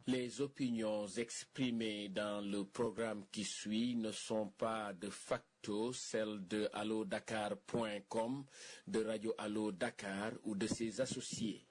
Les opinions exprimées dans le programme qui suit ne sont pas de facto celles de allodakar.com, de Radio Allo Dakar ou de ses associés.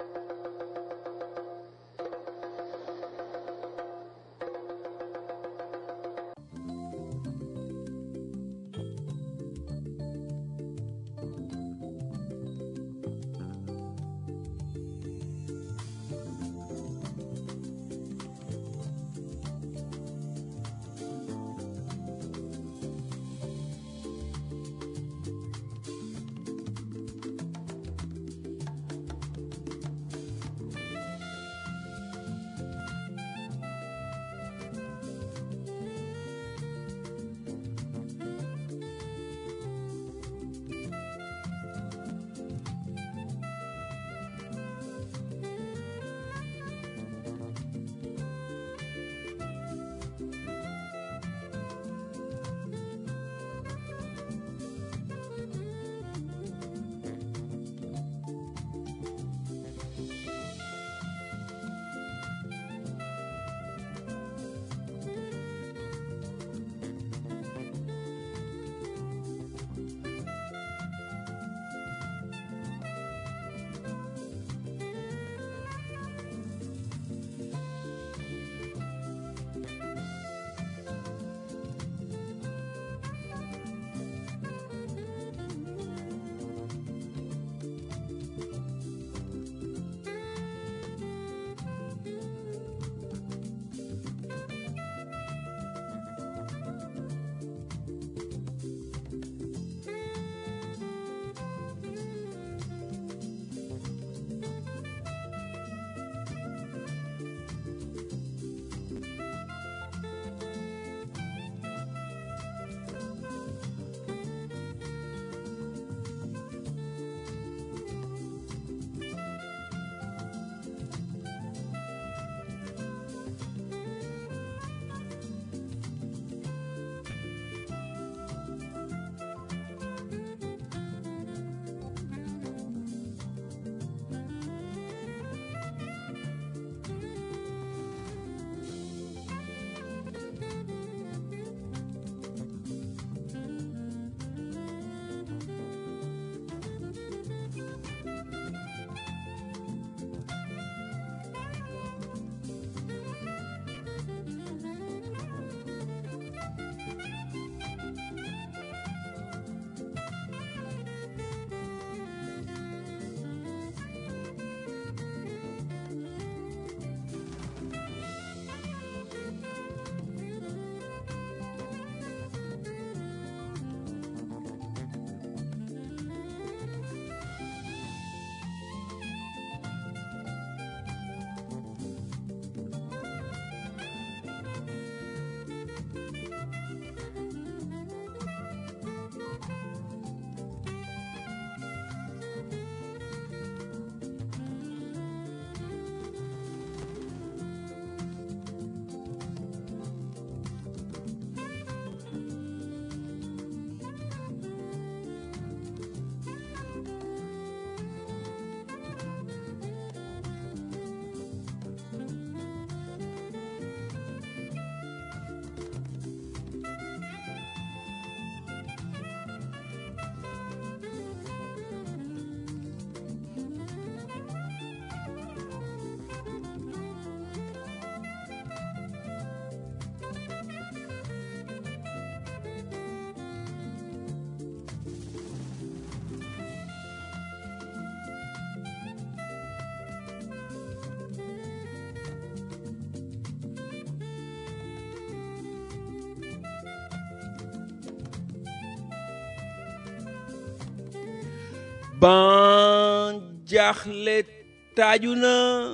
ban jaaxle taaju na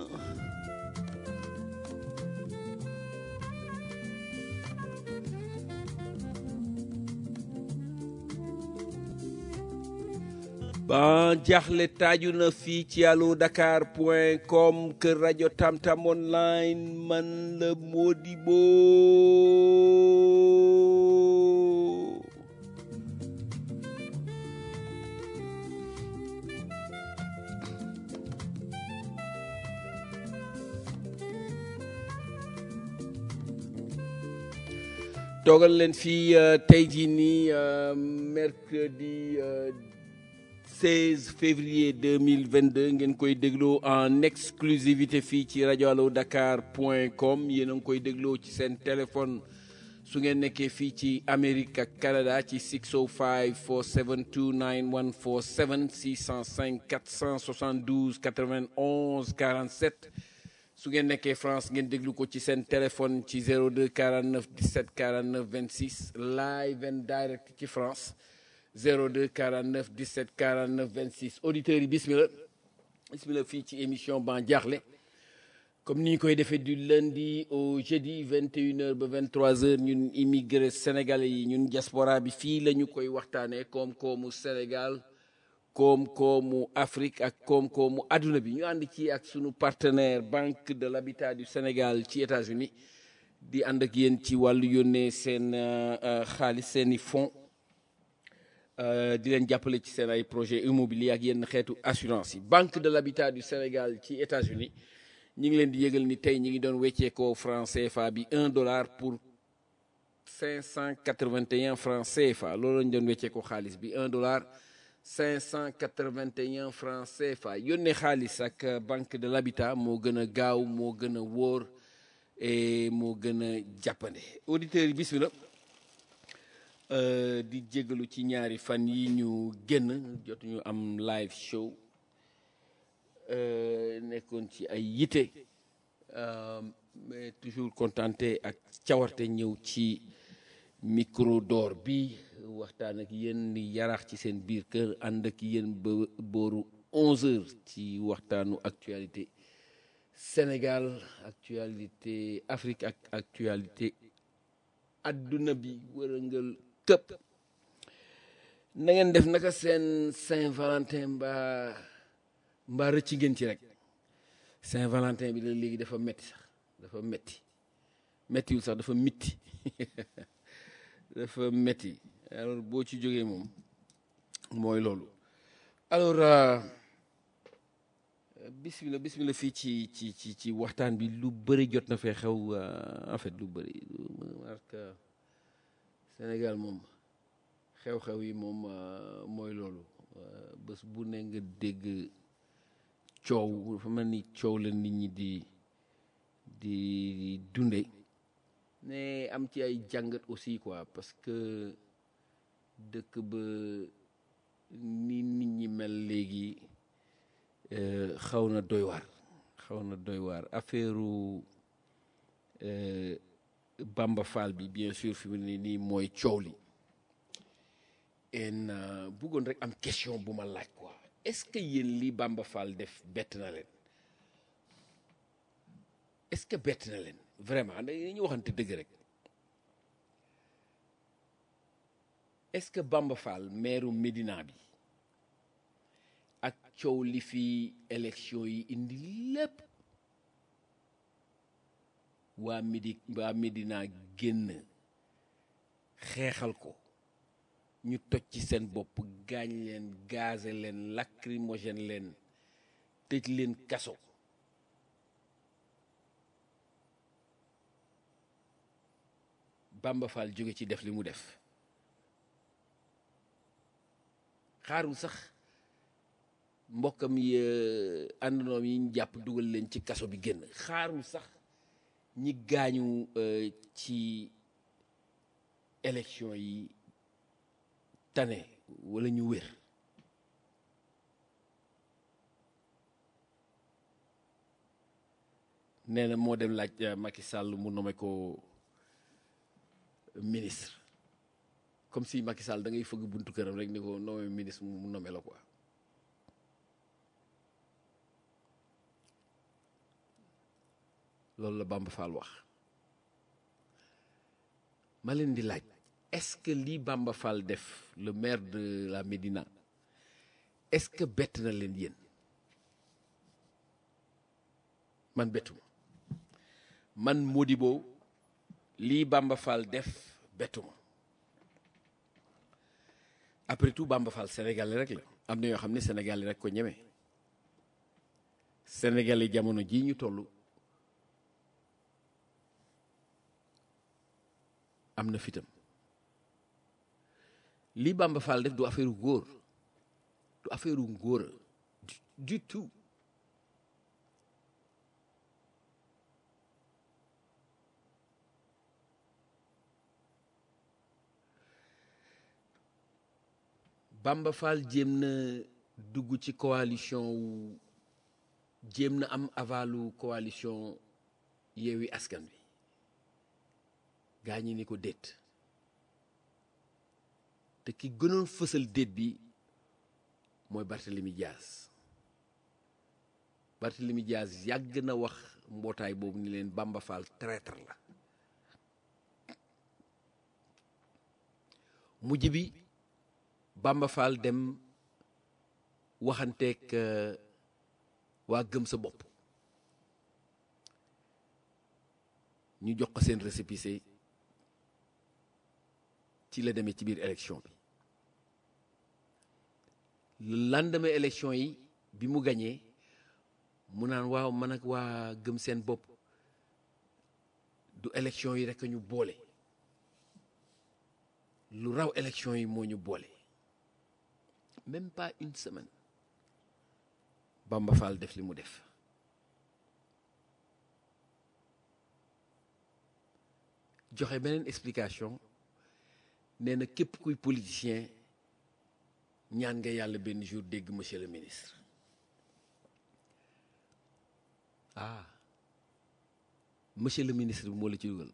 ban jaaxle taaju na fii ci allo dakar point com kër rajo tamtam online man la Modibo toogal leen fii tey jii nii mercredi 16 février 2022 ngeen koy dégloo en exclusivité fii ci rajo allo dakar point com yéen a ngi koy dégloo ci seen téléphone su ngeen nekkee fii ci Amérique ak Canada ci 605 472 9147 605 472 91 47 su ngeen nekkee France ngeen déglu ko ci seen téléphone ci 02 49 17 49 26 live and direct ci France 02 49 17 49 26 auditeurs yi bismillah bismillah fii ci émission Ban Diakhli comme ni ñu koy defee du lundi au jeudi 21h ba 23h ñun immigré sénégalais yi ñun diaspora bi fii la ñu koy waxtaanee koom-koomu Sénégal koom-koomu Afrique ak koom-koomu adduna bi ñu ànd ci ak sunu partenaire Banque de l'Habitat du Sénégal ci États-Unis di ànd ak yéen ci wàllu yónnee seen xaalis seeni fonds di leen jàppale ci seen ay projet immobilier ak yenn xeetu assurance yi Banque de l'Habitat du Sénégal ci États-Unis ñi ngi leen di yëgal ni tey ñi ngi doon wecceekoo franc CFA bi un dollar pour 581 francs CFA loolu lañu doon wecceekoo xaalis bi un dollar 581 francs CFA yónnee xaalis ak banque de l'habitat moo gën a gaaw moo gën a wóor et moo gën a jàppande auditeurs yi bismillah di jégalu ci ñaari fan yi ñu génn jotuñu am live show nekkoon ci ay yite mais toujours contenté ak cawarte ñëw ci micro d'or bi waxtaan ak yéen ni yaraax ci seen biir kër ànd ak yéen ba booru 11 heures ci waxtaanu actualité Sénégal actualité Afrique ak actualité adduna bi wërëngal këpp na ngeen def naka seen Saint-Valentin mbaa mbaa rëcc ngeen ci rek Saint-Valentin bi la léegi dafa metti sax dafa metti mettiwul sax dafa mitti dafa metti alors boo ci jógee moom mooy loolu alors bismillah bismillah fii ci ci ci ci waxtaan bi lu bëri jot na fee xew en fait lu bëri parce que Sénégal moom xew-xew yi moom mooy loolu bés bu ne nga dégg coow dafa mel ni coow la nit ñi di di dunde mais am ci ay jàngat aussi quoi parce que dëkk ba ni nit ñi mel léegi xaw na doy waar xaw na doy waar affaire Bamba Fall bi bien sûr fi mu ne nii mooy coow li en bëggoon rek am question bu ma laaj quoi est-ce que yéen li Bamba Fall def bett na leen est-ce que bett na leen vraiment dañuy waxante dëgg rek est-ce que Bamba Fall maire Médina bi ak coow li fi élection yi indi lépp waa Médi waa Médina génn xeexal ko ñu toj ci seen bopp gaañ leen gaze leen lacrymogène leen tëj leen kaso Bamba Fall jóge ci def li mu def xaarul sax mbokkam yi àndandoom yi ñu jàpp dugal leen ci kaso bi génn xaarul sax ñi gaañu ci élection yi tane wala ñu wér nee na moo dem laaj Macky Sall mu nommé ko ministre comme si Macky Sall da ngay fëgg buntu këram rek ni ko nommé ministre mu nommé la quoi loolu la Bamba Fall wax ma leen di laaj est-ce que lii Bamba Fall def le maire de la Médina est-ce que bett na leen yéen man bettuma man Modibo lii Bamba Fall def bettuma après tout Bamba Fall sénégalais rek la am na yoo xam ne sénégalais rek ko ñeme sénégalais jamono jii ñu toll am na fitam li Bamba Fall def du affaire góor du affaire ngóora du, du tout Bamba Fall jéem na dugg ci coalition wu jéem na am avalu coalition Yewwi Askan Wi gaa ñi ni ko déet te ki gënoon fësal déet bi mooy Barthélemy Diaz Barthélemy Diaz yàgg na wax mbootaay boobu ni leen Bamba Fall traître la mujj bi Bamba Fall dem waxanteeg waa gëm sa bopp ñu jox ko seen récépissé ci la demee ci biir élection bi le lendemain élection yi bi mu gañee mu naan waaw man ak waa gëm seen bopp du élection yi rekk ñu boole lu raw élection yi moo ñu boole même pas une semaine Bamba Fall def li mu def joxe beneen explication nee na képp kuy politicien ñaan nga yàlla benn jour dégg monsieur le ministre ah monsieur le ministre bi moo la ci dugal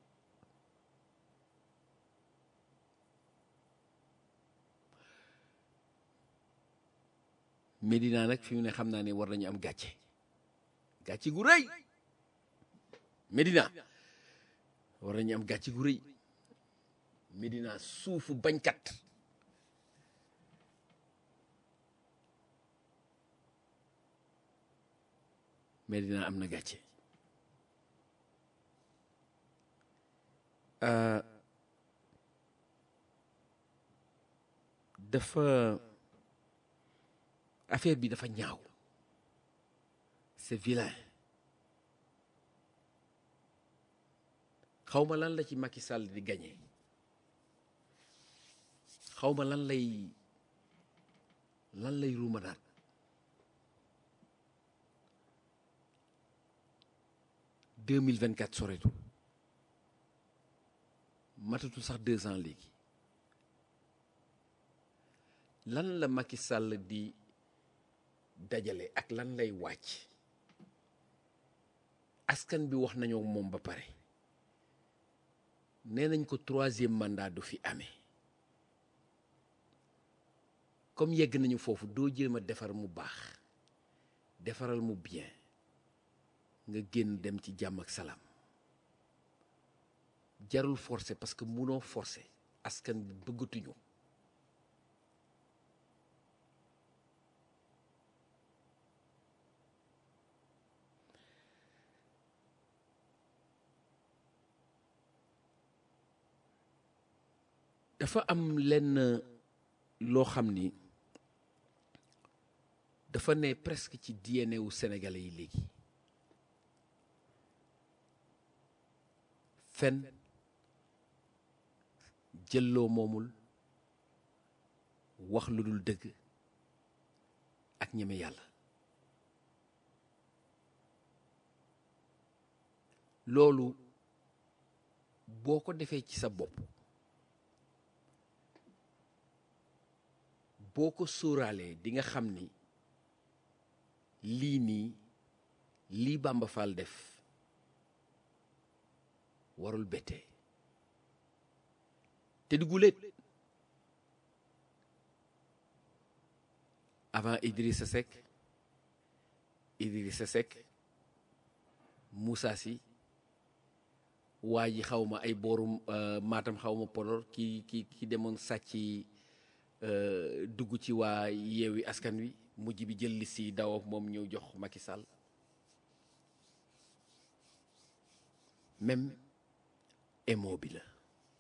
Médina nag fi mu ne xam naa ne war nañu am gàcce gàcce gu rëy Médina war nañu am gàcce gu rëy Médina suufu bañkat Médina am na gàcce dafa affaire bi dafa ñaaw c'est vilain xawma lan la ci Macky Sall di gagné xawma lan lay lan lay ruumanaat deux mille vingt quatre soreetul matatul sax deux ans léegi lan la Macky Sall di dajale ak lan lay wàcc askan bi wax nañoo moom ba pare nee nañ ko troisième mandat du fi amee comme yegg nañu foofu doo jéem a defar mu baax defaral mu bien nga génn dem ci jàmm ak salaam jarul forcer parce que munoo forcer askan bi bëggatuñu dafa am lenn loo xam ni dafa ne presque ci DNA wu sénégalais yi léegi fen jëlloo moomul wax lu dul dëgg ak ñeme yàlla loolu boo ko defee ci sa bopp boo ko sóoraalee di nga xam ni lii nii lii Bamba Fall def warul bettee te di guléet avant Idrissa Seck Idrissa Seck Moussa Sy waa ji xaw ma ay boorum Matam xaw ma Podor ki ki ki demoon sàcc dugg ci waa yeewi askan wi mujj bi jël liste yi daw ak moom ñëw jox Macky Sall même émo bi la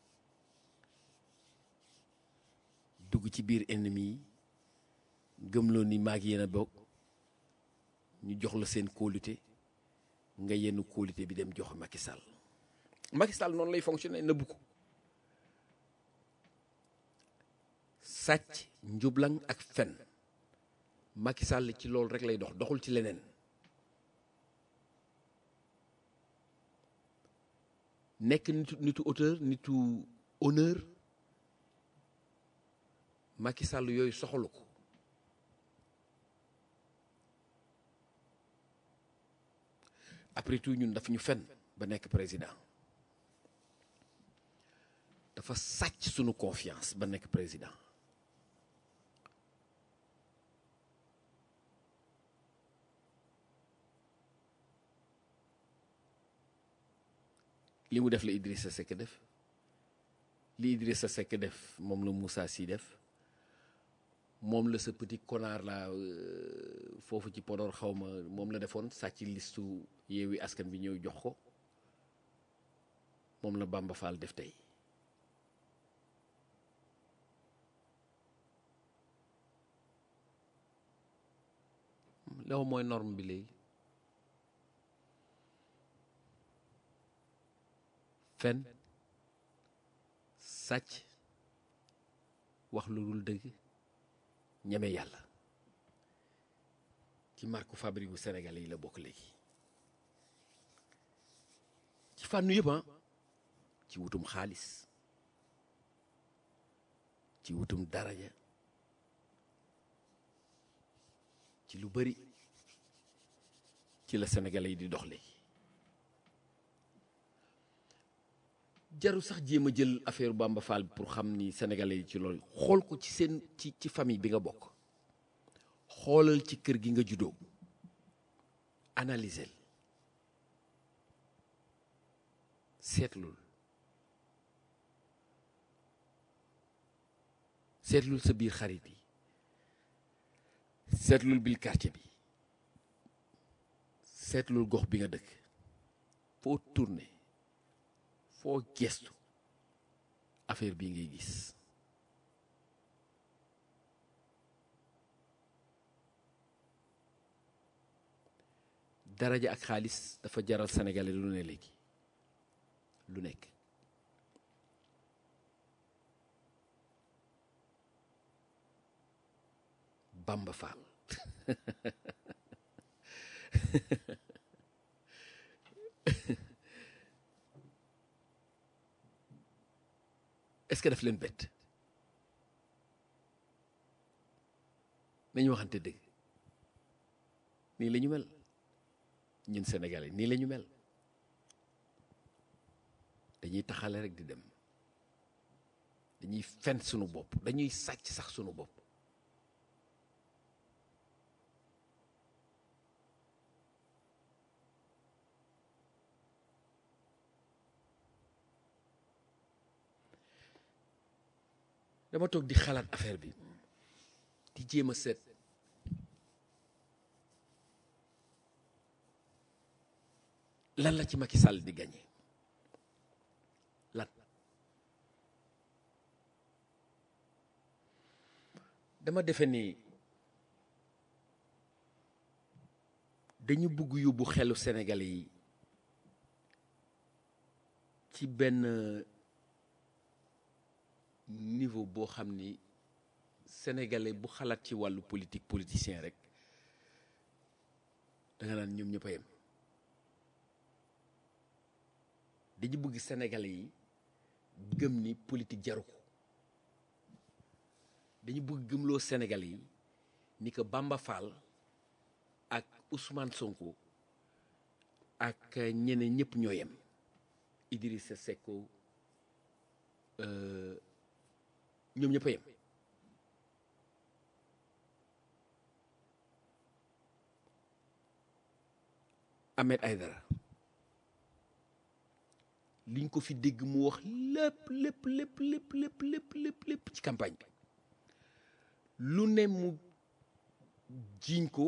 dugg ci biir ennemi yi gëmloo ni maag yéen a bokk ñu jox la seen kóolute nga yenn kóolute bi dem jox Macky Sall Macky Sall noonu lay fonctionner nëbbu ko sàcc njublang ak fen Macky Sall ci loolu rek lay dox doxul ci leneen nekk nitu nitu auteur nitu honneur Macky Sall yooyu soxalu ko après tout ñun daf ñu fen ba nekk président dafa sàcc sunu confiance ba nekk président li mu def la Idrissa Seck def li Idrissa Seck def moom la Moussa Sy def moom la sa petit connard la foofu ci Podor xaw ma moom la defoon sàcc listu Yewwi Askan bi ñëw jox ko moom la Bamba Fall def tey loolu mooy norme bi léegi fen sàcc wax lu dul dëgg ñeme yàlla ci marque fabrique bu Sénégal yi la bokk léegi ci fànn yëpp ah ci wutum xaalis ci wutum daraja ci lu bari ci la Sénégalais yi di dox léegi jaru sax jéem a jël affaire Bamba Fall pour xam ni Sénégalais yi ci loolu xool ko ci seen ci ci famille bi nga bokk xoolal ci kër gi nga juddoo analyser seetlul seetlul sa biir xarit yi seetlul biir quartier bi seetlul gox bi nga dëkk foo tourné foo gestu affaire bii ngay gis daraja ak xaalis dafa jaral sénégalais lu ne léegi lu nekk Bamba Fall est-ce que daf leen bett nañu waxante dëgg nii la ñu mel ñun Sénégalais nii la ñu mel dañuy taxale rek di dem dañuy fen sunu bopp dañuy sàcc sax sunu bopp dama toog di xalaat affaire bi di jéem a seet lan la ci Macky Sall di gagné lan dama defe ni dañu bugg yóbbu xelu Sénégalais yi ci benn niveau boo xam ni sénégalais bu xalaat ci wàllu politique politicien rek da nga naan ñoom ñëpp a yem dañu bëgg sénégalais yi gëm ni politique jaru ko dañu bëgg gëmloo sénégalais yi ni que Bamba Fall ak Ousmane Sonko ak ñeneen ñëpp ñoo yem Idrissa Seck ñoom ñëpp a yem Ahmed Aïdara liñ ko fi dégg mu wax lépp lépp lépp lépp lépp lépp lépp lépp ci campagne bi lu ne mu jiiñ ko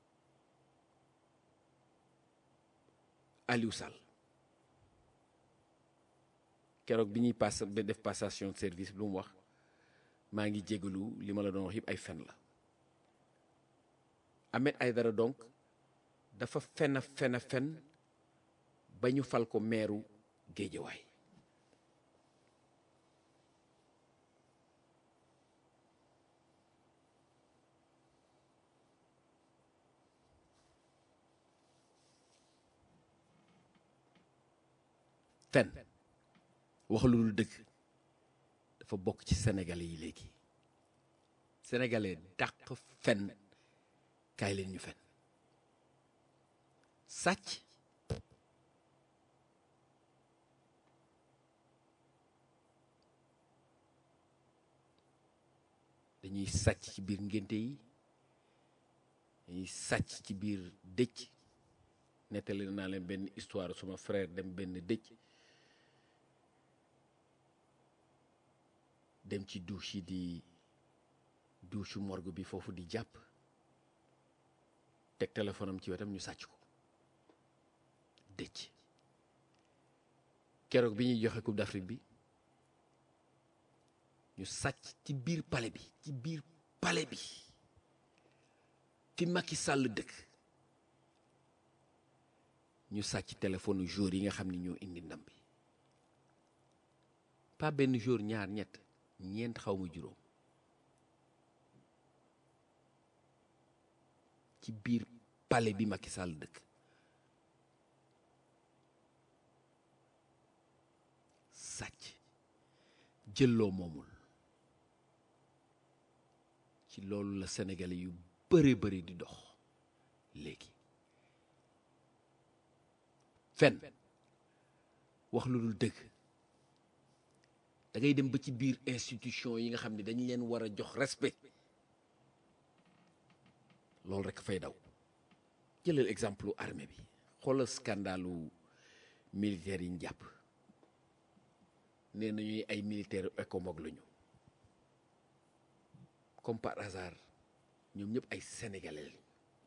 Aliou Sall keroog bi ñuy pass ba def passation de service lu mu wax maa ngi jégalu li ma la doon wax yëpp ay fen la Ahmed Aïdara donc dafa fen a fen a fen ba ñu fal ko meeru Géejawaay fen wax lu dul dëgg dafa bokk ci sénégalais yi léegi sénégalais dàq fen kaay leen ñu fen sàcc dañuy sàcc ci biir ngénte yi dañuy sàcc ci biir dëcc nettali naa leen benn histoire suma frère dem benn dëcc dem ci douche yi di douche morgue bi foofu di jàpp teg téléphone am ci wetam ñu sàcc ko dëcc keroog bi ñuy joxe coupe d'Afrique bi ñu sàcc ci biir palais bi ci biir palais bi fi Macky Sall dëkk ñu sàcc téléphone jour yi nga xam ni ñoo indi ndam bi pas benn jour ñaar ñett ñeent xaw ma juróom ci biir palais bi Macky Sall dëkk sàcc jëlloo moomul ci loolu la sénégalais yu bëri bëri di dox léegi fen wax lu dul dëgg da ngay dem ba ci biir institution yi nga xam ne dañ leen war a jox respect loolu rek fay daw jëlal exemple armée bi xoolal scandalu militaire yi ñu jàpp nee nañuy ay militaire écomog lañu comme par hasard ñoom ñëpp ay sénégalais lañu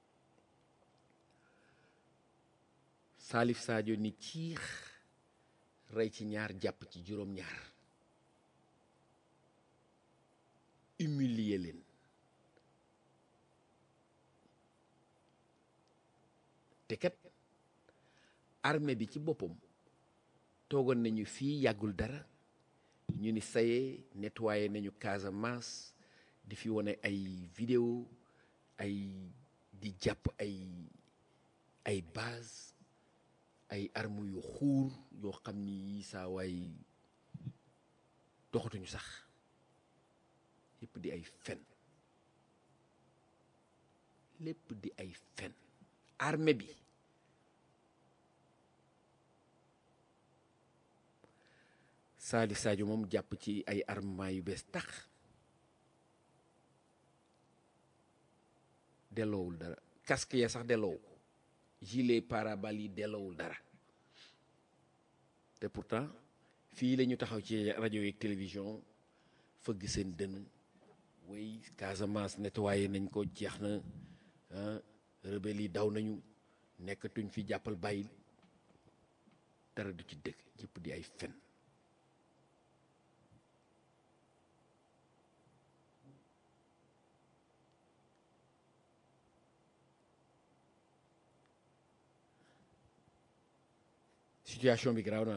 Salif Sadio ni ciix rey ci ñaar jàpp ci juróom-ñaar humilier leen te kat armée bi ci boppam toogoon nañu fii yàggul dara ñu ni saye nettoyé nañu Casamance di fi wane ay vidéo ay di jàpp ay ay base ay armes yu xuur yoo xam ni yi saa waay doxatuñu sax lépp di ay fen lépp di ay fen armée bi Salif Sadio moom jàpp ci ay armement yu bees tax delloowul dara casque ya sax delloowu ko gilet pare-balles yi delloowul dara te pourtant fii la ñu taxaw ci rajo yeeg télévision fëgg seen dënn way Casamance nettoyé nañ ko jeex na ah rebelle yi daw nañu nekkatuñ fi jàppal bàyyil dara du ci dëgg yëpp di ay fen situation bi garaaw na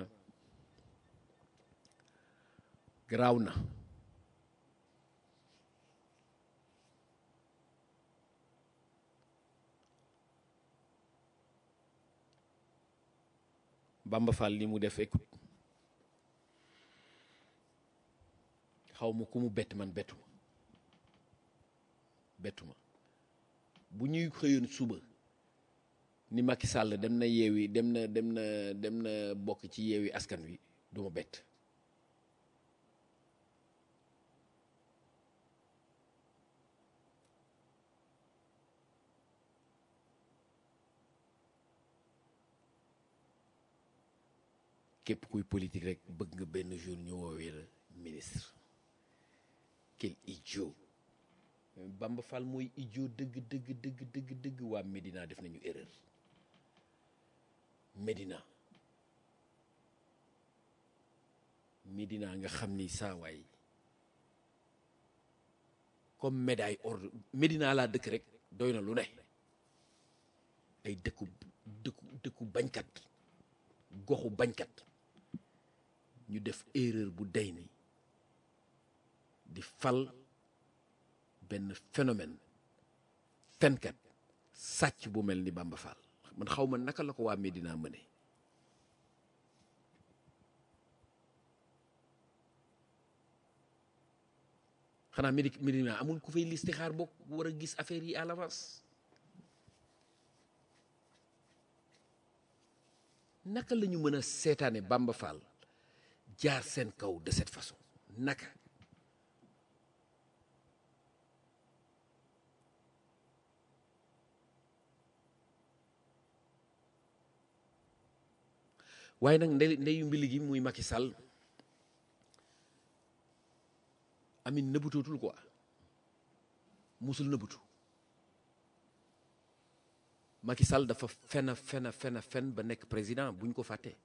garaaw na Bamba Fall li mu def écoute xaw ma ku mu bett man bettu ma bettu ma bu ñuy xëyoon suba ni Macky Sall dem na yeewi dem na dem na dem na bokk ci yeewi askan wi du ma bett képp kuy politique rek bëgg nga benn jour ñu woowee la ministre quel idiot Bamba Fall mooy idiot dëgg dëgg dëgg dëgg dëgg waa Médina def nañu erreur Médina Médina nga xam ni saa waay comme médaille ordre Médina laa dëkk rek doy na lu ne ay dëkku dëkku dëkku bañkat goxu bañkat ñu def erreur bu day ni di fal benn phénomène fenkat sàcc bu mel ni Bamba Fall man xaw ma naka la ko waa Médina mëne xanaa médi médicament amul ku fay listixaar bokk war a gis affaire yi à l'avance naka la ñu mën a seetaane Bamba Fall jaar seen kaw de cette façon naka waaye nag ndey ndeyu mbili gi muy Macky Sall amin nëbbutootul quoi musul nëbbutu Macky Sall dafa fen fen fen fen ba nekk président bu ñu ko fàttee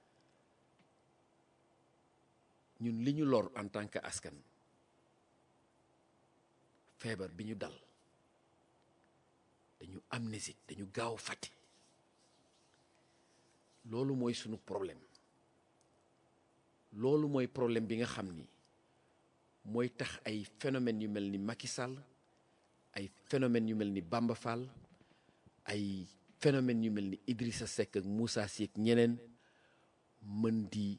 ñun li ñu lor en tant que askan feebar bi ñu dal dañu amnésique dañu gaaw fàtte loolu mooy sunu problème loolu mooy problème bi nga xam ni mooy tax ay phénomènes yu mel ni Macky Sall ay phénomènes yu mel ni Bamba Fall ay phénomènes yu mel ni Idrissa Seck ak Moussa Sy ak ñeneen mën di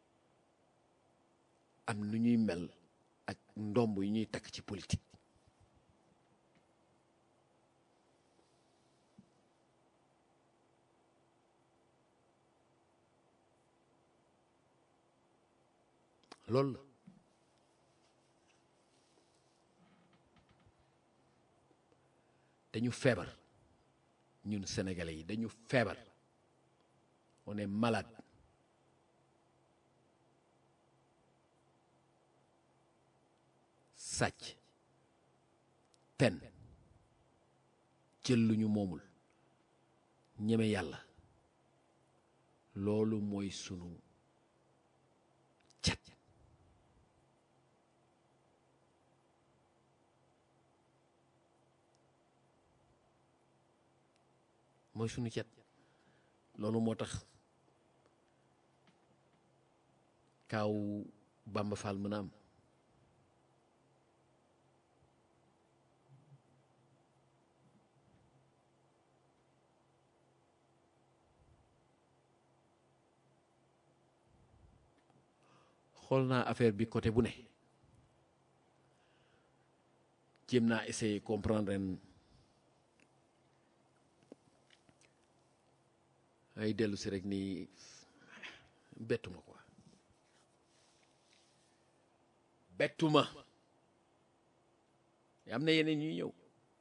am nu ñuy mel ak ndomb yu ñuy takk ci politique loolu la dañu feebar ñun sénégalais yi dañu feebar on est malade sàcc fen jël lu ñu moomul ñeme yàlla loolu mooy sunu cat mooy sunu cet loolu moo tax kaaw Bamba Fall mën a am xool naa affaire bi côté bu ne jéem naa essayer comprendre ren ay dellu si rek nii bettuma quoi bettuma am na yeneen ñuy ñëw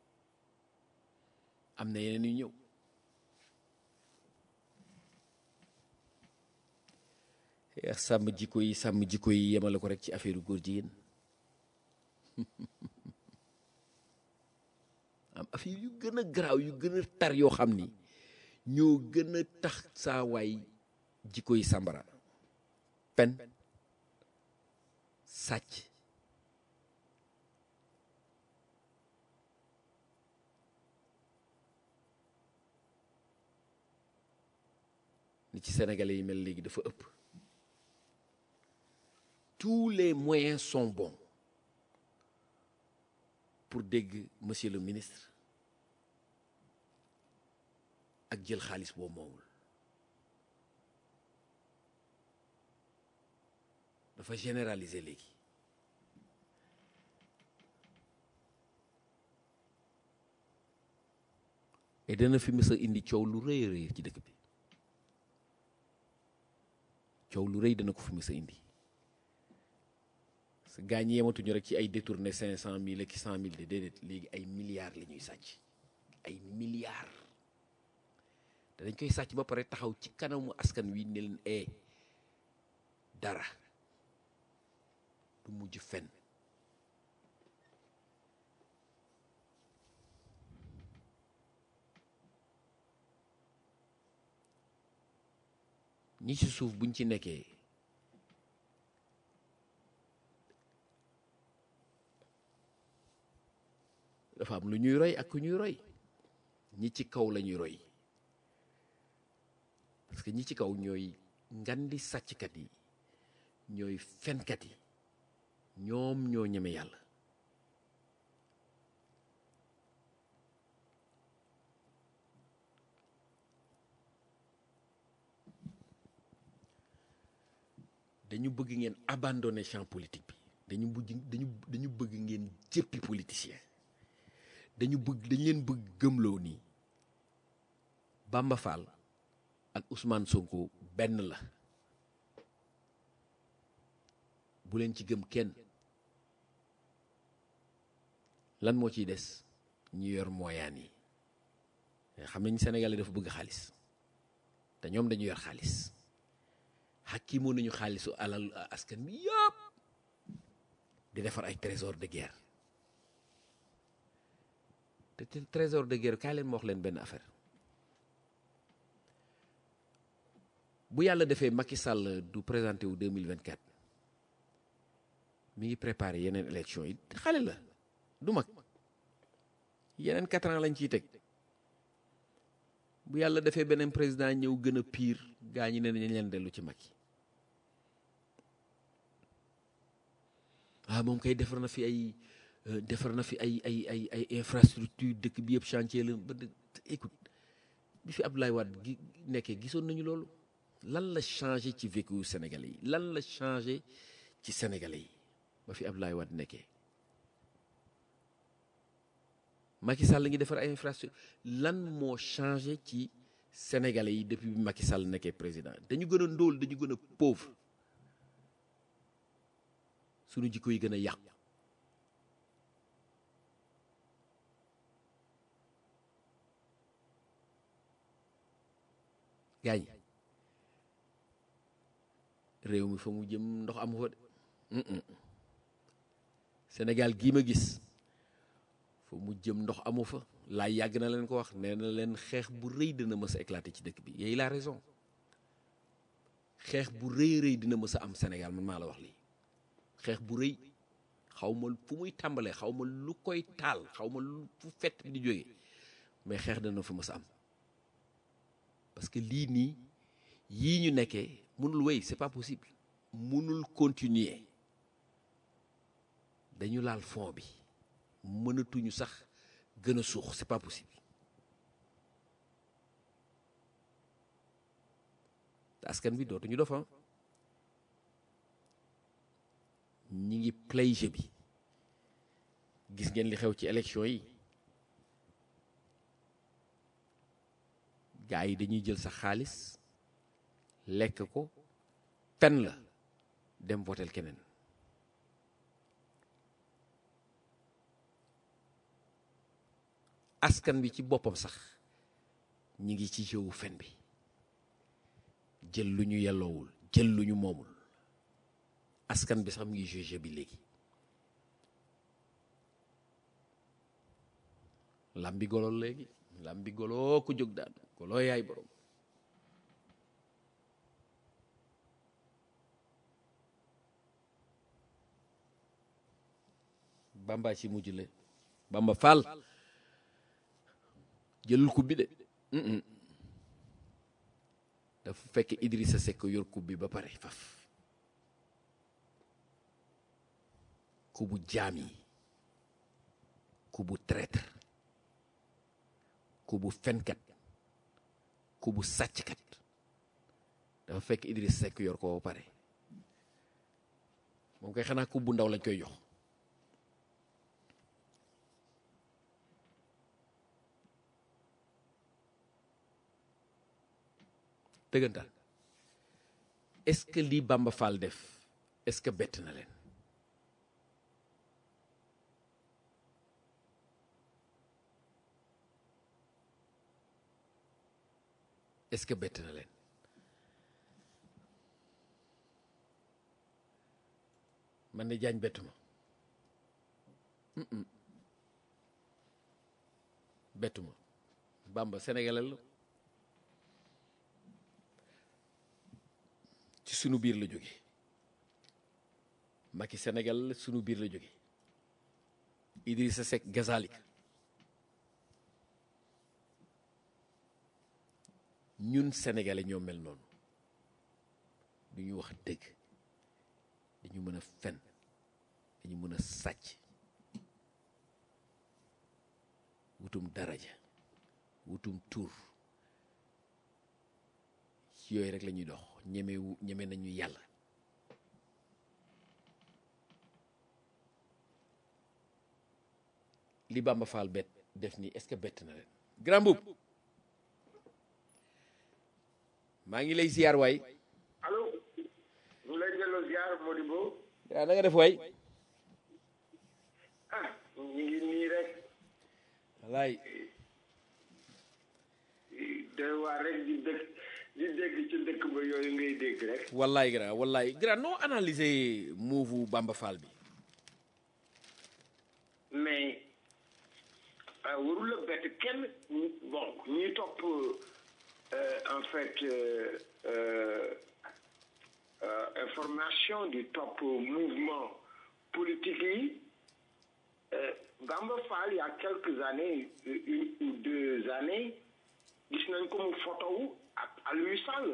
am na yeneen ñuy ñëw yaa sàmm jikko yi sàmm jikko yi yemale ko rek ci affaire góor jigéen am affaire yu gën a garaaw yu gën a tar yoo xam ni ñoo gën a tax saa waay jikko yi sàmbara pen sàcc ni ci sénégalais yi mel léegi dafa ëpp tous les moyens sont bons pour dégg monsieur le ministre ak jël xaalis boo moomul dafa généraliser léegi et dana fi mës a indi coow lu rëy a rëy ci dëkk bi coow lu rëy dana ko fi mës a indi parce que gaa ñi yematuñu rek ci ay détourné cinq cent mille ak cent mille de déedéet léegi ay milliards la ñuy sàcc ay milliards te dañ koy sàcc ba pare taxaw ci kanamu askan wi ne leen ee dara du mujj fen ñi ci suuf buñ ci nekkee dafa am lu ñuy roy ak ku ñuy roy ñi ci kaw la ñuy roy parce que ñi ci kaw ñooy ngandi sàcckat yi ñooy fenkat yi ñoom ñoo ñeme yàlla dañu bëgg ngeen abandonner champ politique bi dañu bëgg dañu dañu bëgg ngeen jëppi politicien dañu bëgg dañu leen bëgg gëmloo nii Bamba Fall ak Ousmane Sonko benn la bu leen ci gëm kenn lan moo ciy des ñu yor mooyaan yi xam nañ Sénégalais dafa bëgg xaalis te ñoom dañu yor xaalis xakkimoo nañu xaalisu alal askan bi yëpp di defar ay trésor de guerre te te trésor de guerre kaay leen ma wax leen benn affaire bu yàlla defee Macky Sall du présenté wu 2024 mi ngi préparé yeneen élection yi xale la du mag yeneen quatre ans lañ ciy teg bu yàlla defee beneen président ñëw gën a pire gaa ñi ne nañ leen dellu ci Macky ah moom kay defar na fi ay defar na fi ay ay ay ay infrastructure dëkk bi yëpp chantier la ba écoute bi fi Abdoulaye Wade gi nekkee gisoon nañu loolu lan la changé ci vécu Sénégalais yi lan la changé ci Sénégalais yi ba fi Abdoulaye Wade nekkee Macky Sall ngi defar ay infrastructure lan moo changé ci Sénégalais yi depuis bi Macky Sall nekkee président dañu gën a ndóol dañu gën a pauvre sunu jikko yi gën a yàqu gaañ réew mi fa mu jëm ndox amu fa de Sénégal gii ma gis fa mu jëm ndox amu fa laa yàgg na leen ko wax nee na leen xeex bu rëy dina mës a éclater ci dëkk bi yooyu la raison xeex bu rëy rëy dina mës a am Sénégal man maa la wax lii xeex bu rëy xaw ma fu muy tàmbalee xaw ma lu koy taal xaw ma lu fu fett bi di jógee mais xeex dana fa mës a am parce que lii nii yii ñu nekkee mënul wéy c'est pas possible mënul continuer dañu laal fond bi mënatuñu sax gën a suux c'est pas possible te askan bi dootuñu dofa ñi ngi play jeu bi gis ngeen li xew ci élection yi gaa yi dañuy jël sa xaalis lekk ko fen la dem votel keneen askan bi ci boppam sax ñi ngi ci jëwu fen bi jël lu ñu yelloowul jël lu ñu moomul askan bi sax mu ngi jeu bi léegi lambi golo léegi lambi golo ko jóg daan golo yaay borom bamba ci mujj le bamba faal jëlul kub bi de dafa fekk Idrissa Seck yor kub bi ba pare faf kubu jaam yi kubu traître kubu fenkat kubu sàcckat dafa fekk Idriss Seck yor ko ba pare moom koy xanaa kub bu ndaw lañ koy jox dëggantaan est-ce que lii Bamba Fall def est-ce que bett na leen est-ce que bett na leen man de jaañ bettu ma bettu ma Bamba sénégalais la ci sunu biir la jóge Macky Sénégal la sunu biir la jóge Idrissa Seck gazalik ñun sénégalais ñoo mel noonu du ñu wax dëgg dañu mën a fen dañu mën a sàcc wutum daraja wutum tur ci yooyu rek la ñuy dox ñeme ñeme nañu yàlla li Bamba Fall bett def nii est-ce que bett na leen grand boub maa ngi lay ziar waay allo ñu lay delloo ziar Modibo waaw na nga def waay ah ñu ngi nii rek wallaay de waa rek di dëkk di dégg ci dëkk ba yooyu ngay dégg rek wallaay grand wallaay grand noo analyser move Bamba Fall bi mais ah, warul la bett kenn bon ñi topp euh, en fait euh, euh, euh, information du topp mouvement politique yi euh, Bamba Fall il y a quelques années une ou deux années gis nañ ko mu photo wu ak Aliou Sall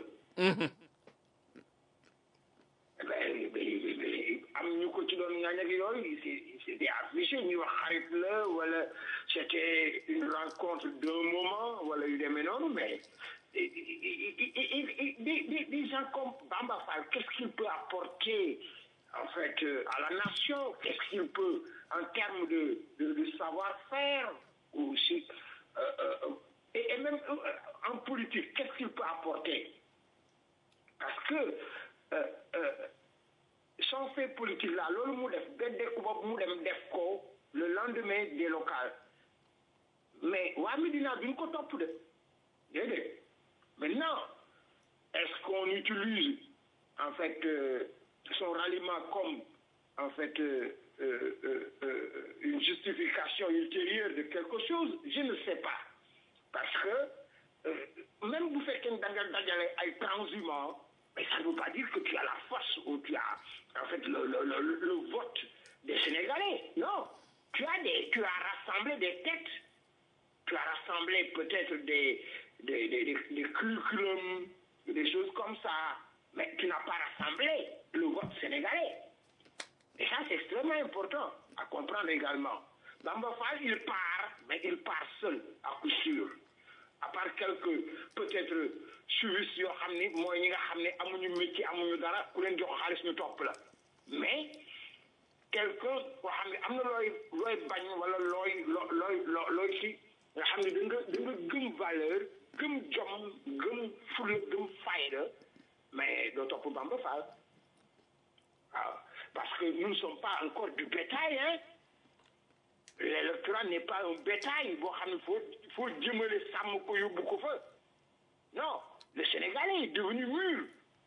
Eh ben, ben, ben, am ñu ko ci doon ñaañ ak yooyu c'est c'était affiché ñu wax xarit la wala c'était une rencontre d'un moment wala yu demee noonu mais et- et- et- et- et- des des- des gens comme Bamba Fall qu'est-ce qu'il peut apporter en fait euh, à la nation qu'est-ce qu'il peut en termes de de, de savoir-faire aussi euh, euh, et, et même euh, en politique qu'est-ce qu'il peut apporter parce que euh, euh, son fait politique là loolu mu def ba dëkk boobu mu dem def ko le lendemain des locales mais waa Médina duñ ko topp de déedéet maintenant est-ce qu'on utilise en fait euh, son ralliement comme en fait euh, euh, euh, euh, une justification ultérieure de quelque chose je ne sais pas parce que euh, même bu fekkee da nga dajale ay transhumants mais ça ne veut pas dire que tu as la force ou tu as en fait le, le, le, le vote des Sénégalais. Non. Tu as des, tu as rassemblé des têtes. Tu as rassemblé peut-être des, des, des, des, des curriculums, des choses comme ça. Mais tu n'as pas rassemblé le vote sénégalais. Et ça, c'est extrêmement important à comprendre également. Bamba Fall, il part, mais il part seul, à coup sûr. À part quelques, peut-être, suivis yoo xam ni mooy ñi nga xam ne amuñu métier amuñu dara ku leen jox xaalis ñu topp la mais quelqu'un koo xam ne am na looy looy bañ wala looy loo looy loo looy ci nga xam ne da nga da nga gëm valeur gëm jom gëm fula gëm fayda mais doo topp Bamba Fall waaw parce que nous ne sommes pas encore du bétail hein l'électorat n'est pas un bétail boo xam ne faut faut jëmale sàmm ko yóbbu ko fa non le Sénégalais est devenu mûr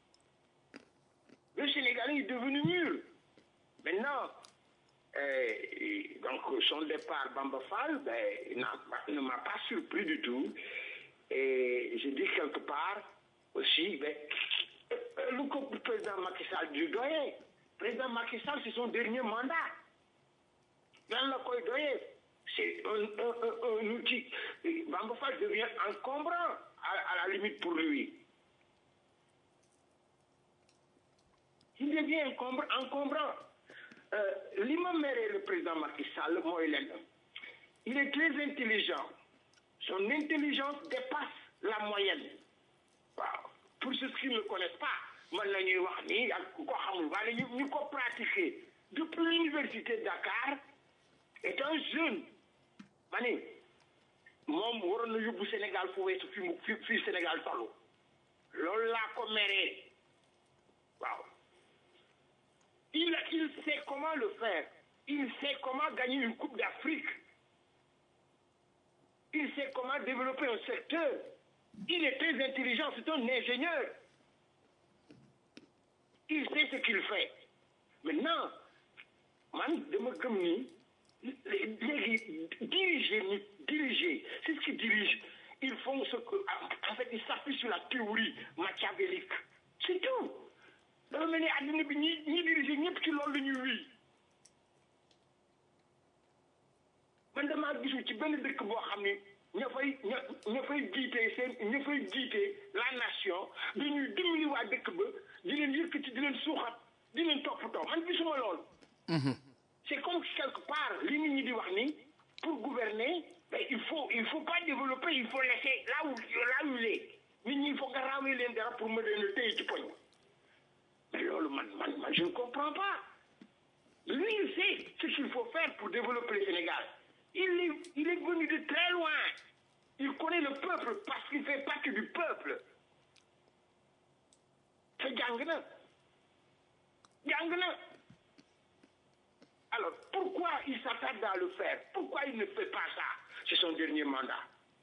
le Sénégalais est devenu mûr maintenant euh, donc son départ Bamba Fall ben, n'a- ne m'a pas surpris du tout et je dis quelque part aussi ben, euh, lu ko président Macky Sall du doyee président Macky Sall c'est son dernier mandat lan la koy doyee c'est un, un, un, un outil Bamba Fall devient encombrant à, à la limite pour lui il devient encombre, encombrant euh, li ma meree le président Macky Sall mooy lenn il est très intelligent son intelligence dépasse la moyenne waaw pour ceux qui ne le connaissent pas man la ñuy wax nii ak ku ko xamul waaye ñu ñu ko pratiquer depuis l'université de Dakar est un jeune ma ni moom waroon na yóbbu Sénégal fu weesu fi mu fi fii Sénégal tollu loolu laa ko meree waaw il il sait comment le faire il sait comment gagner une coupe d'Afrique il sait comment développer un secteur il est très intelligent c'est un ingénieur il sait ce qu'il fait maintenant man dama gëm ni léegi diriger nit diriger c'est ce qui dirige ils font ce que en fait ils s'appuient sur la théorie machiavélique c'est tout dafa mel ni àddina bi ñi ñi diriger ñëpp ci loolu la ñuy wéy man damaa gisul ci benn dëkk boo xam ni ña fay ña ña fay jiitee seen ña fay jiitee la nation dañuy dimbali waa dëkk ba di leen yëkkati di leen suuxat di leen toppatoo man gisuma lool. c'est comme quelque part li nit ñi di wax ni pour gouverner ben il faut il faut pas développer il faut laisser là où là où il est nit ñi il faut nga raawee leen dara pour ma leen a téye ci poñ mais loolu man man man je ne comprends pas lui il sait ce qu'il faut faire pour développer le Sénégal il est, il est venu de très loin. Il connaît le peuple parce qu'il fait partie du peuple. C'est jàng na jàng na alors pourquoi il s'attarde à le faire pourquoi il ne fait pas ça c'est son dernier mandat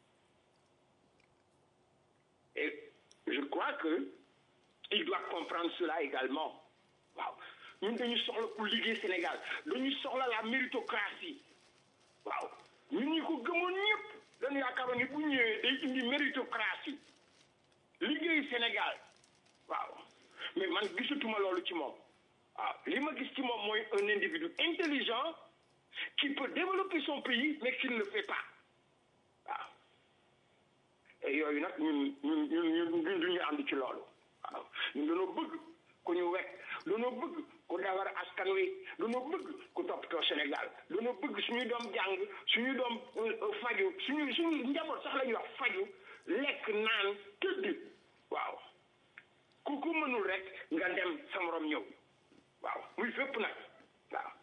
et je crois que il doit comprendre cela également waaw ñun dañu soxla ku liggéey Sénégal dañu soxla la méritocratie waaw ñun ñi ko gëmoon ñëpp dañu yaakaaroon ni bu ñëwee day indi méritocratie liggéey Sénégal waaw mais man gisatuma loolu ci moom waaw li ma gis ci moom mooy un individu intelligent qui peut développer son pays mais qui ne le fait pas waaw et yooyu nag ñun ñun ñun ñun ñun duñu ànd ci loolu waaw ñun dañoo bëgg ku ñu wekk dañoo bëgg ku defar askan wi dañoo bëgg ku toppatoo Sénégal dañoo bëgg suñu doom jàng suñu doom faju suñu suñu njaboot sax la ñuy wax faju lekk naan tëdd waaw ku ko mënul rek nga dem sa morom ñëw waaw muy fépp nag waaw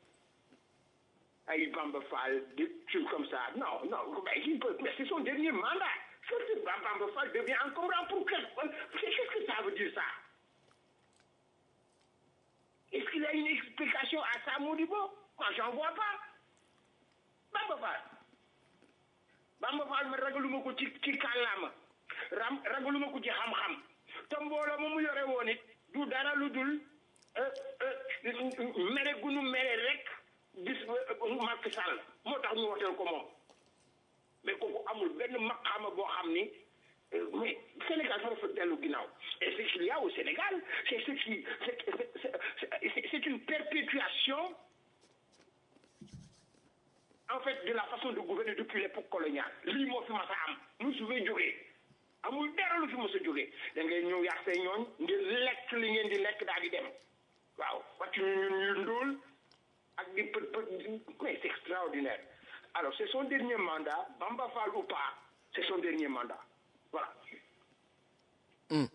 ay Bamba Fall des trucs comme ça non non mais il peut mais c'est son dernier mandat surtout Bamba Fall devient encombrant pour quel qu'est-ce que ça veut dire ça est-ce qu'il y a une explication à ça Modibo moi j'en vois pas Bamba Fall Bamba Fall ma ragaluma ko ci ci kàllaama ram ragaluma ko ci xam-xam te mbooloo ma mu yore woon it du dara lu dul mere gunu mere rek gis Macky Sall moo tax ñu woteel ko moom mais kooku amul benn maqaama boo xam ni mais Sénégal fa dafa dellu ginnaaw et ce qu'il y a au Sénégal c'est ce qui c'est c'est une perpétuation en fait de la façon de gouverner depuis l'époque coloniale lii moo fi mas a am mu su fee jógee amul dara lu fi mos a jógee da ngay ñëw yàq say ñooñ ngir lekk li ngeen di lekk daal di dem waaw wàcc ñu ñun ñu ndóol ak di pët pët mais c'est extraordinaire alors c'est son dernier mandat Bamba Fall ou pas c'est son dernier mandat voilà Mm.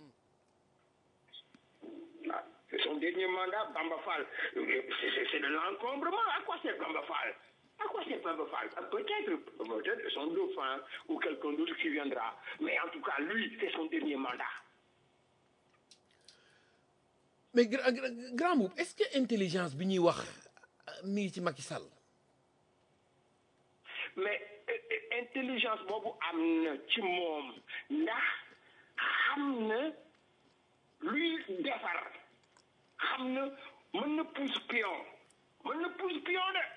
Ah, c'est son dernier mandat Bamba Fall c'est c'est de l'encombrement à quoi sert Bamba Fall à quoi sert Bamba Fall peut-être peut-être son dauphin ou quelqu'un d'autre qui viendra mais en tout cas lui c'est son dernier mandat mais gra- gra- grand Mboup est-ce que intelligence bi ñuy wax euh, mi ngi ci Macky Sall mais euh, euh, intelligence boobu am na ci moom ndax xam na luy defar xam na mën na pousse pion mën na pousse pion de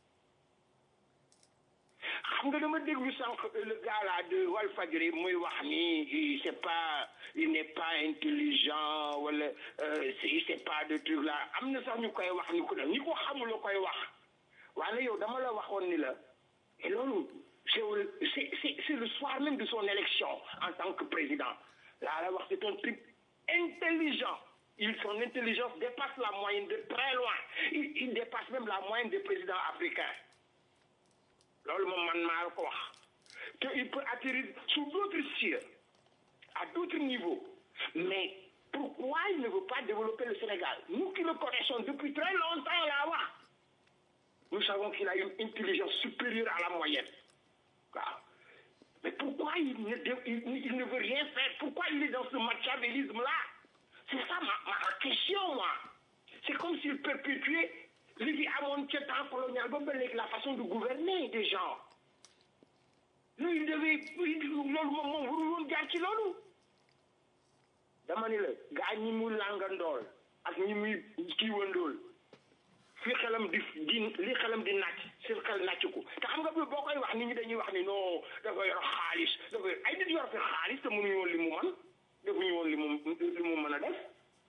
xam nga dama déglu sànq le gars là de Walfadjri muy wax ni il c'est pas il n'est pas intelligent wala euh, c'est c'est pas de truc là am na sax ñu koy wax ni ko def ni ko xamul la koy wax waaye yow dama la waxoon ni la et loolu c'est au- c'est c'est c'est le soir même de son élection en tant que président laa la wax c'est un type intelligent il son intelligence dépasse la moyenne de très loin il, il dépasse même la moyenne des présidents africains loolu moom man maa la ko wax te il peut atterrir sous d'autres cieux à d'autres niveaux mais pourquoi il ne veut pas développer le Sénégal nous qui le connaissons depuis très longtemps là wax nous savons qu'il a une intelligence supérieure à la moyenne waaw mais pourquoi il ne dé- il, il ne veut rien faire pourquoi il est dans ce machiavélisme là c'est ça ma ma question moi c'est comme s'il perpétuait li fi amoon ca temps colonial ba ba léegi la façon de gouverner des gens lui il devait loolu moom moom warul woon jaar ci loolu dama ni la gaa ñi mu làngandool ak ñi muy kiiwandool fi xelam di di li xelam di nàcc seen xel nàcc ko te xam nga bi boo koy wax nit ñi dañuy wax ni non dafa yor xaalis dafa yor ay nit yor fi xaalis te mënuñu woon li mu man defuñu woon li mu li mu mën a def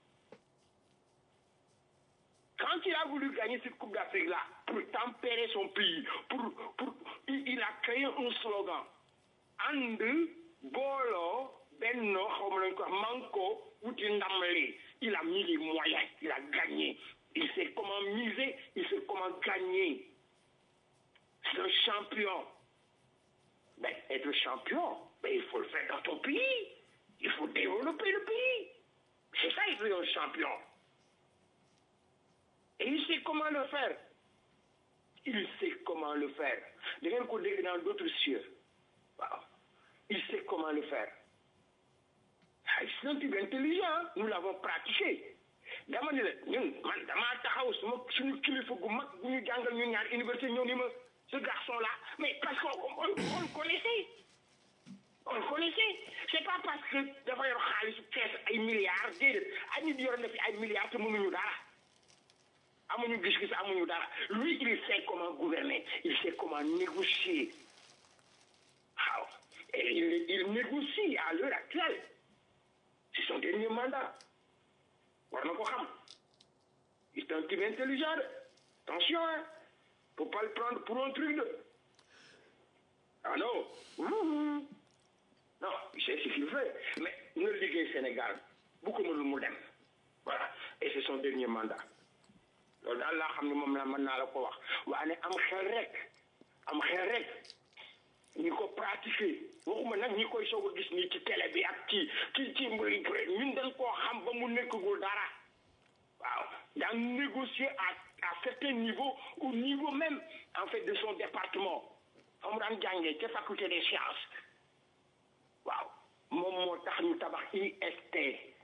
quand il a voulu gagner cette Coupe d'Afrique là pour tempérer son pays pour pour il, il a créé un slogan ànd booloo benno xaw ma lañ ko wax manko wuti ndam li il a mis les moyens il a gagné il sait comment miser il sait comment gagner c'est un champion mais être champion mais il faut le faire dans ton pays il faut développer le pays c'est ça être un champion et il sait comment le faire il sait comment le faire da ngeen ko dégg dans d'autres cieux waaw il sait comment le faire ah c'est un type intelligent nous l'avons pratiqué dama ni la ñun man damaa taxaw suma suñu kilifa gu mag bu ñu jàngal ñun ñaar université ñëw ni ma ce garçon là mais parce qu'on on, on le connaissait on le connaissait c'est pas parce que dafa yor xaalisu kees ay milliards déedéet ay nit yor na fi ay milliards te mënuñu dara amuñu gis-gis amuñu dara lui il sait comment gouverner il sait comment négocier waaw et il, il négocie à l'heure actuelle c'est son dernier mandat war na ko xam c'est un type intelligent de attention hein faut pas le prendre pour un truc de ah non mmh. non il sait ce qu'il fait mais na liggéey Sénégal bu ko mënul mu dem voilà et c'est son dernier mandat loolu daal laa xam ne moom la mën naa la ko wax waaye am xel rek am xel rek ñi ko pratiquer waxuma nag ñi koy soog a gis nii ci télé bi ak ci ci ci ñun dañ koo xam ba mu nekkagul dara waaw daan négocier à à certain niveau au niveau même en fait de son département fa mu daan jàngee ca faculté des sciences waaw moom moo tax ñu tabax IST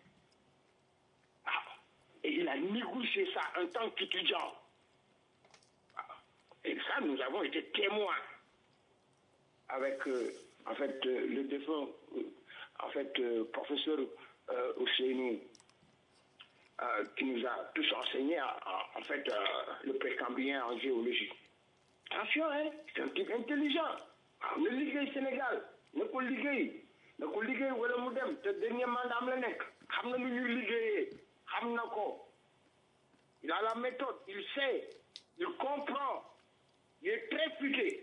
waaw et il a négocié ça en tant qu'étudiant waaw et ça nous avons été témoins avec euh, en fait euh, le défunt euh, en fait professeur Ousseynou qui nous a tous enseigné en, en fait le précambien en géologie attention hein c'est un type intelligent waaw na liggéey Sénégal na ko liggéey na ko liggéey wala mu dem te dernier mandat am la nekk xam na nu ñuy liggéeyee xam na ko il a la méthode il sait il comprend il est très futé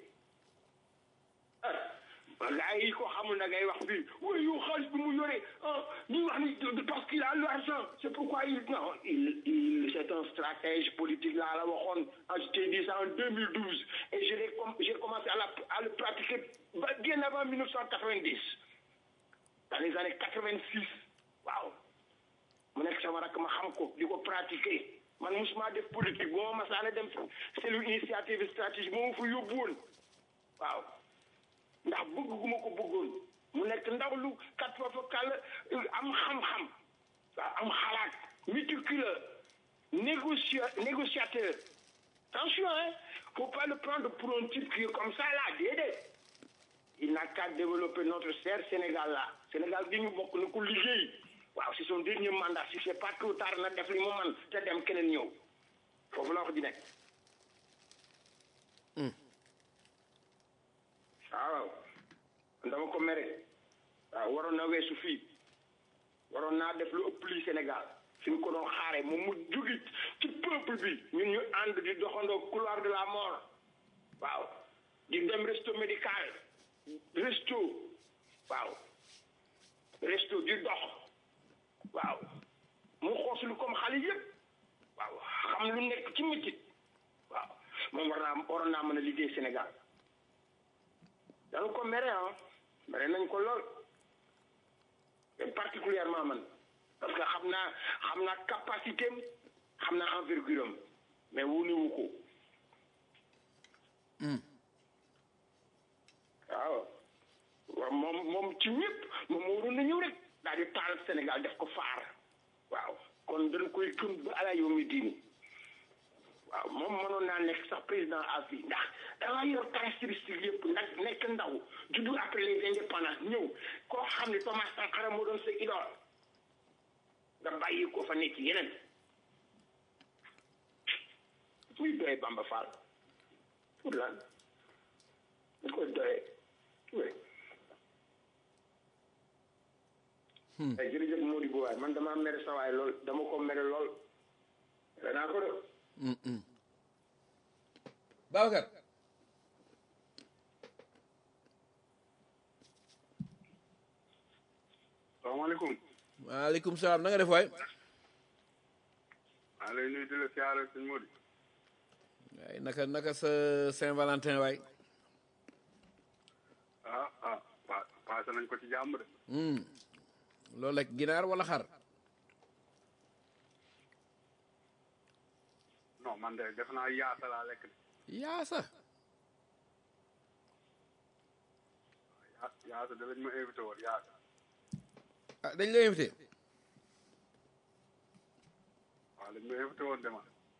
gars yi ko xamul na ngay wax fii oui yow xaalis bi mu yore ah ñuy wax ni parce qu'il a l'argent c'est pourquoi il non il il c'est un stratège politique laa la waxoon je t'ai dit ça en 2012 et je l'ai j'ai commencé à la à le pratiquer bien avant 1990 dans les années 86 waaw mu nekk sama rakk ma xam ko di ko pratiquer man musuma def politique bu ma masaana dem cellule initiative stratégie moo fa yóbbu woon waaw ndax bëgg gu ma ko bëggoon mu nekk ndaw lu kat foofu kàll am xam-xam waaw am xalaat méticuleux négociateur négociateur attention hein faut pas le prendre pour un type qui est comme ça là déedéet il n'a qu'à développer notre cher Sénégal là Sénégal gi ñu bokk na ko liggéey waaw c'est son dernier mandat si c'est pas trop tard na def li mu man te dem keneen ñëw foofu la wax di nekk waaw dama ko mere waaw waroon na weesu fii waroon naa def lu ëpp lii Sénégal fi ñu ko doon xaare moom mu jógi ci peuple bi ñun ñu ànd di doxandoo couloir de la mort waaw di dem resto médical resto waaw resto di dox waaw mu xooslu comme xale yëpp waaw xam lu nekk ci métit waaw moom war naa waroon naa mën a liggéey Sénégal dañu ko mere ah mere nañ ko lool et particulièrement man parce que xam naa xam naa capacité am xam naa envergure am mais wunewu ko waaw waaw moom moom ci ñëpp moom moo waroon na ñëw rek daal di taal Sénégal def ko faar waaw kon dañ koy këm ba ala yow mi diini waaw moom mënoon naa nekk sax président à vie ndax danga yor caractéristique yëpp ndax nekk ndaw juddu après les indépendances ñëw koo xam ne Thomas Sankara moo doon sa idole nga bàyyi ko fa nekk yeneen muy doyee Bamba Fall pour lan da koy doyee oui ay jërëjëf Mody bu waay man dama mere sa waay lool dama ko mere lool mere naa ko de Babacar salaamaaleykum waaleykum salaam na nga def waay maa lay nuyu di la siyaare sëñ Mody waay naka naka sa Saint-Valentin waay ah ah pa passé nañ ko ci jàmm de loolu lekk ginaar wala xar non man de def naa yaasa laa lekk de yaasa yaa yaasa da lañ ma invité woon yaasa ah dañ la invité waaw lañ ma invité woon dema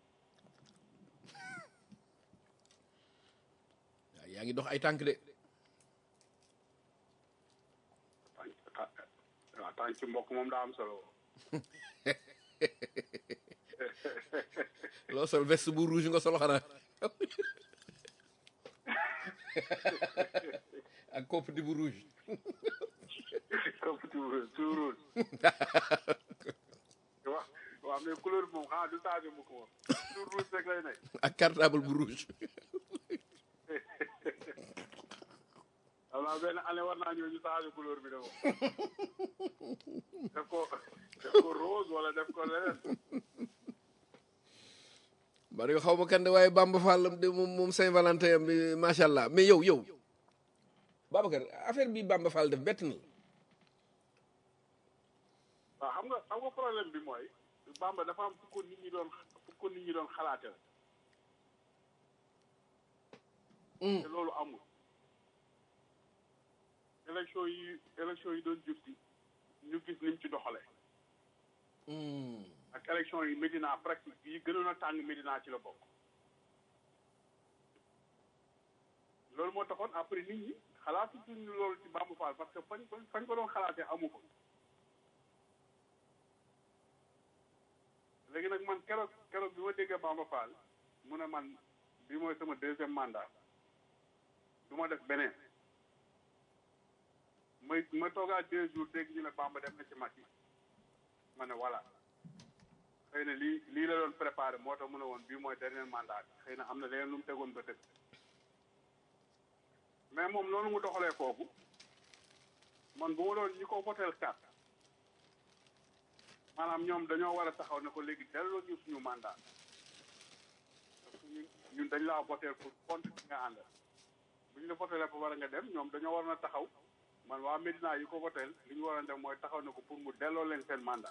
waaw yaa ngi dox ay tànk de tànk waaw tànk ci mbokk moom daa am solo loo sol veste bu rouge nga solo xanaa ak kopp di bu rouge këpp tuur tuurul wax waaw mais couleur bi moom xanaa du changé mukk moom tuur rouge rek lay nekk ak cartable bu rouge xam naa benn année war naa ñëw ñu changé couleur bi de moom def ko def ko rose wala def ko leneen bari nga xaw ma kan de waaye Bamba Fall de moom moom Saint-Valentin am bi macha allah mais yow yow Babacar affaire bi Bamba Fall def bett na la waaw xam nga xam nga problème bi mooy Bamba dafa am fu ko nit ñi doon fu ko nit ñi doon xalaate la te loolu amul élection yi élection yi doon jub si ñu gis niñ ci doxale ak élection yi Médina pratique yi gënoon a tàng Médina ci la bokk loolu moo taxoon après nit ñi xalaatu suñu loolu ci Bamba Fall parce que fañ fañ ko doon xalaatee amu ko léegi nag man keroog keroog bi ma déggee Bamba Fall mu ne man bi mooy sama deuxième mandat du ma def beneen may ma toogaa deux jours dégg ñu ne Bamba dem na ci Macky ma ne voilà xëy na lii lii la doon préparé moo tax mu ne woon bii mooy dernier mandat bi xëy na am na leneen lu mu tegoon ba tëdd mais moom noonu mu doxalee foofu man bu ma doon ñi ko voteel carte maanaam ñoom dañoo war a taxaw ne ko léegi delloo ñu suñu mandat parce que ñun ñun dañ laa voteel pour contre ki nga àndal bu ñu la votelee ba war a nga dem ñoom dañoo war na taxaw man waa Médina yi ko voteel li ñu war a dem mooy taxaw ne ko pour mu delloo leen seen mandat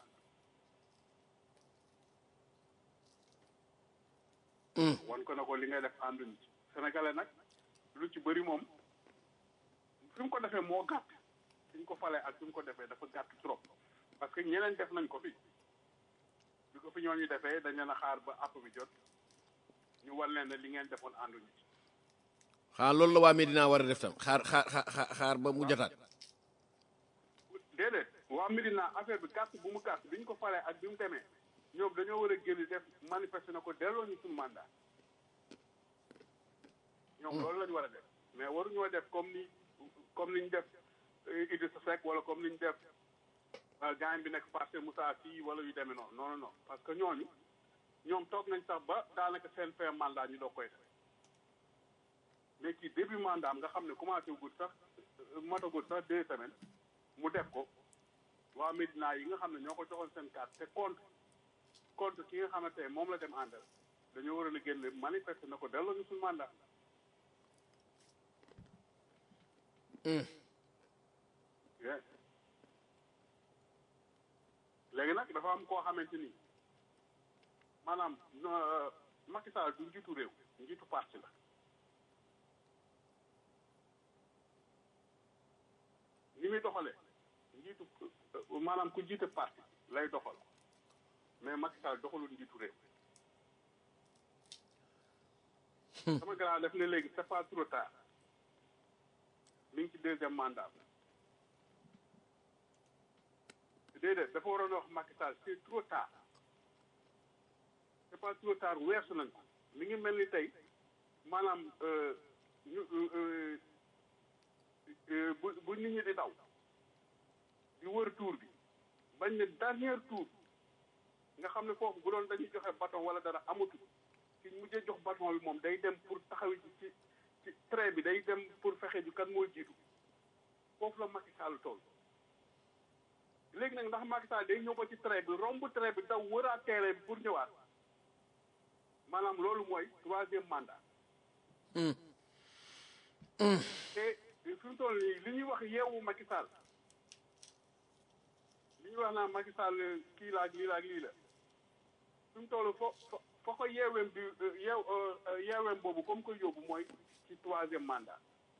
wan ko ne ko li ngay def ànduñu ci sénégalais nag lu ci bëri moom fi mu ko defee moo gàtt fi ñu ko falee ak fi mu ko defee dafa gàtt trop parce que ñeneen def nañ ko fi bi ko fi ñooñu defee dañ leen a xaar ba app bi jot ñu wan leen ne li ngeen defoon ànduñu ci xaa loolu la waa Medina war a def tam xaar xaar xaar xaar ba mu jotaat déedéet waa Médina affaire bi gàtt bu mu gàtt bi ñu ko falee ak bi mu demee ñoom dañoo war a génn def manifester na ko delloo ñu suñu mandat ñoom loolu la ñu war a def mais waruñoo def comme ni comme ni ñu def Idrissa Seck wala comme ni ñu def gaañ bi nekk parce Moussa Sy wala yu demee noonu non non non parce que ñooñu ñoom toog nañ sax ba daanaka seen fin mandat ñu doog koy def mais ci début mandat am nga xam ne commencé gul sax matagul sax deux semaines mu def ko waa Médina yi nga xam ne ñoo ko joxoon seen carte te compte compte ki nga xamante ne moom la dem àndal dañoo waroon a génne manifester na ko delloo ñu suñu mandat. léegi nag dafa am koo xamante ni maanaam Macky Sall du njiitu réew njiitu parti la ni muy doxalee njiitu maanaam ku jiite parti lay doxal mais Macky Sall doxalul njiitu réew sama grand def ne léegi c'est pas trop tard mi ngi ci deuxième mandat déedéet dafa waroon wax Macky Sall c'est trop tard c'est pas trop tard weesu nañ ko mi ngi mel ni tey maanaam ñu bu bu nit ñi di daw di wër tour bi bañ ne dernier tour nga xam ne foofu bu doon dañuy joxe bâton wala dara amatu ci mujjee jox bâton bi moom day dem pour taxawi ci ci trait bi day dem pour fexe ju kan moo jiitu foofu la Macky Sall tool léegi nag ndax Macky Sall day ñëw ba ci trait bi romb trait bi daw wëraat terrain bi pour ñëwaat maanaam loolu mooy troisième mandat. te fi mu toll nii li ñuy wax yeewu Macky Sall li ñuy wax naan Macky Sall kii la ak lii la ak lii la fi mu toll fo foo ko yeeweem bi yeew yeeweem boobu comme ko yóbbu mooy ci troisième mandat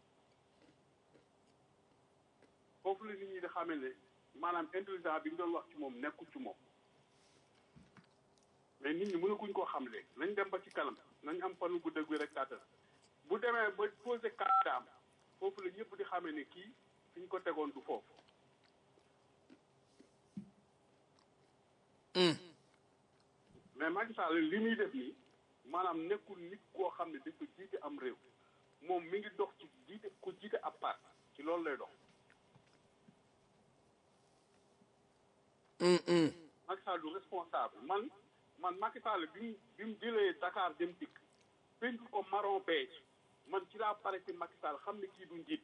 foofu la nit ñi di xamee ne maanaam intelligent bi ñu doon wax ci moom nekkul ci moom mais nit ñi mënaguñ koo xam léegi nañ dem ba ci kanam nañ am fanu gudd ak wér ak kàttan bu demee ba posé candidat foofu la ñëpp di xamee ne kii fi ñu ko tegoon du foofu mais Macky Sall li muy def nii maanaam nekkul nit koo xam ne dafa jiite am réew moom mi ngi dox ci jiite ku jiite ab part ci loolu lay dox Macky Sall du responsable man man Macky Sall bi mu bi mu jëlee Dakar dem dikk peinture ko marron beige man ci laa pare ci Macky Sall xam ne kii du njiit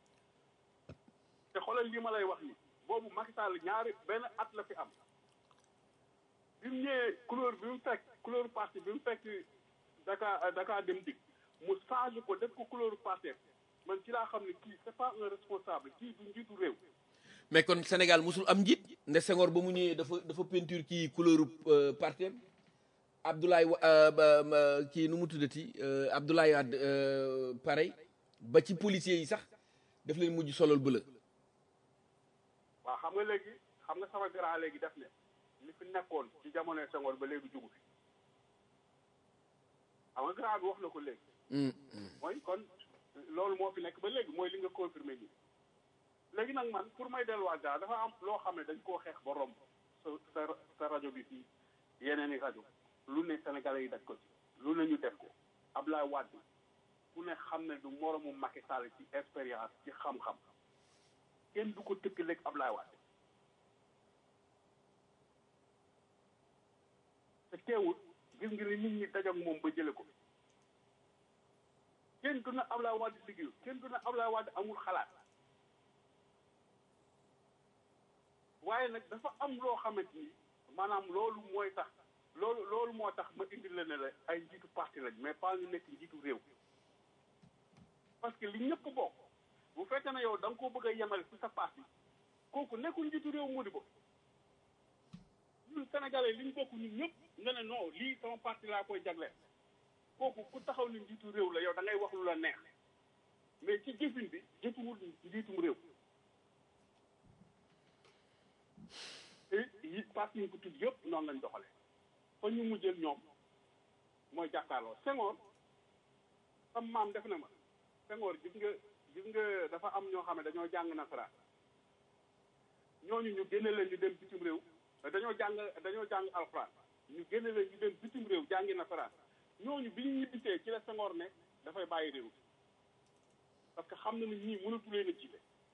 te xoolal li ma lay wax ni boobu Macky Sall ñaari benn at la fi am bi mu ñëwee couleur bi mu fekk couleur parti bi mu fekk Dakar Dakar dem dikk mu changé ko def ko couleur parti man ci laa xam ne kii c'est pas un responsable kii du njiitu réew mais kon Sénégal musul am njiit nde Senghor ba mu ñëwee dafa dafa peinture kii couleur parti Abdoulaye kii nu mu tuddati Abdoulaye Wade pareil ba ci policiers yi sax daf leen mujj solol bëla waaw xam nga léegi xam nga sama grand léegi def ne li fi nekkoon ci jamonoy Senghor ba léegi jugu fi xam nga grand bi wax na ko léegi mooy kon loolu moo fi nekk ba léegi mooy li nga confirmé nii léegi nag man pour may delluwaat daal dafa am loo xam ne dañ koo xeex ba romb sa sa sa rajo bi fii yeneen i rajo lu ne Sénégalais yi daj ko ci lu ne ñu def ko Ablaye Wade ku ne xam ne du moromu Macky Sall ci expérience ci xam-xam kenn du ko tëkkaleeg Ablaye Wade te teewul gis nga ni nit ñi dajak moom ba jële ko kenn du na Ablaye Wade liggéeyu kenn du na Ablaye Wade amul xalaat waaye nag dafa am loo xamante ni maanaam loolu mooy tax loolu loolu moo tax ma indi la ne la ay njiitu parti lañ mais pas ñu nekk njiitu réew parce que li ñëpp bokk bu fekkee ne yow da nga koo bëgg a yemale ci sa parti kooku nekkul njiitu réew mu di ko ñun sénégalais li ñu bokk ñun ñëpp nga ne non lii sama parti laa koy jagleel kooku ku taxaw ni njiitu réew la yow da ngay wax lu la neex mais ci jëfin bi jëfuwul njiitum réew te yi parti yi ko tudd yëpp noonu lañ doxale fa ñu mujjeel ñoom mooy jàkkaarloo Senghor sam maam def na ma Senghor gis nga gis nga dafa am ñoo xam ne dañoo jàng nasaraan ñooñu ñu génne leen ñu dem bitim réew dañoo jàng dañoo jàng alxuraan ñu génne leen ñu dem bitim réew jàngi nasaraan ñooñu bi ñu ñibbisee ci la Senghor ne dafay bàyyi réew parce que xam na ne ñii mënatu leen a jiite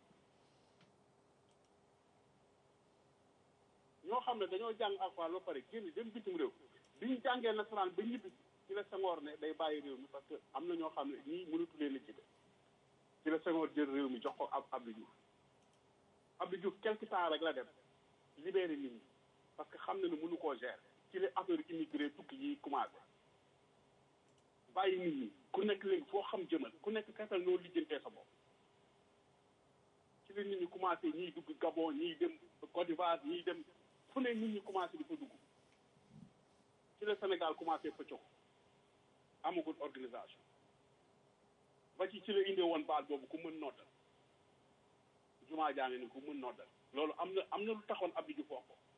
ñoo xam ne dañoo jàng alxuraan ba pare génn dem bitim réew bi ñu jàngee nasaraan ba ñibbi ci la Senghor ne day bàyyi réew mi parce que am na ñoo xam ne ñii mënatu leen a jiite ci la Senghor jël réew mi jox ko ab Abdou Diouf Abdou Diouf quelque temps rek la dem libéré nit ñi parce que xam na ne mënu koo gérer ci la affaire immigré tukki yi commencé bàyyi nit ñi ku nekk léegi foo xam jëmal ku nekk kasal noo lijjantee sa bopp ci la nit ñi commencé ñiy dugg Gabon ñiy dem Côte d'Ivoire ñiy dem fu ne nit ñi commencé di fa dugg ci la Sénégal commencé pëcco amagul organisation ba ci ci la indee woon baal boobu ku mën noddal jumaa jaa ngi ni ku mën noddal loolu am na am na lu taxoon Abdou Diouf wax ko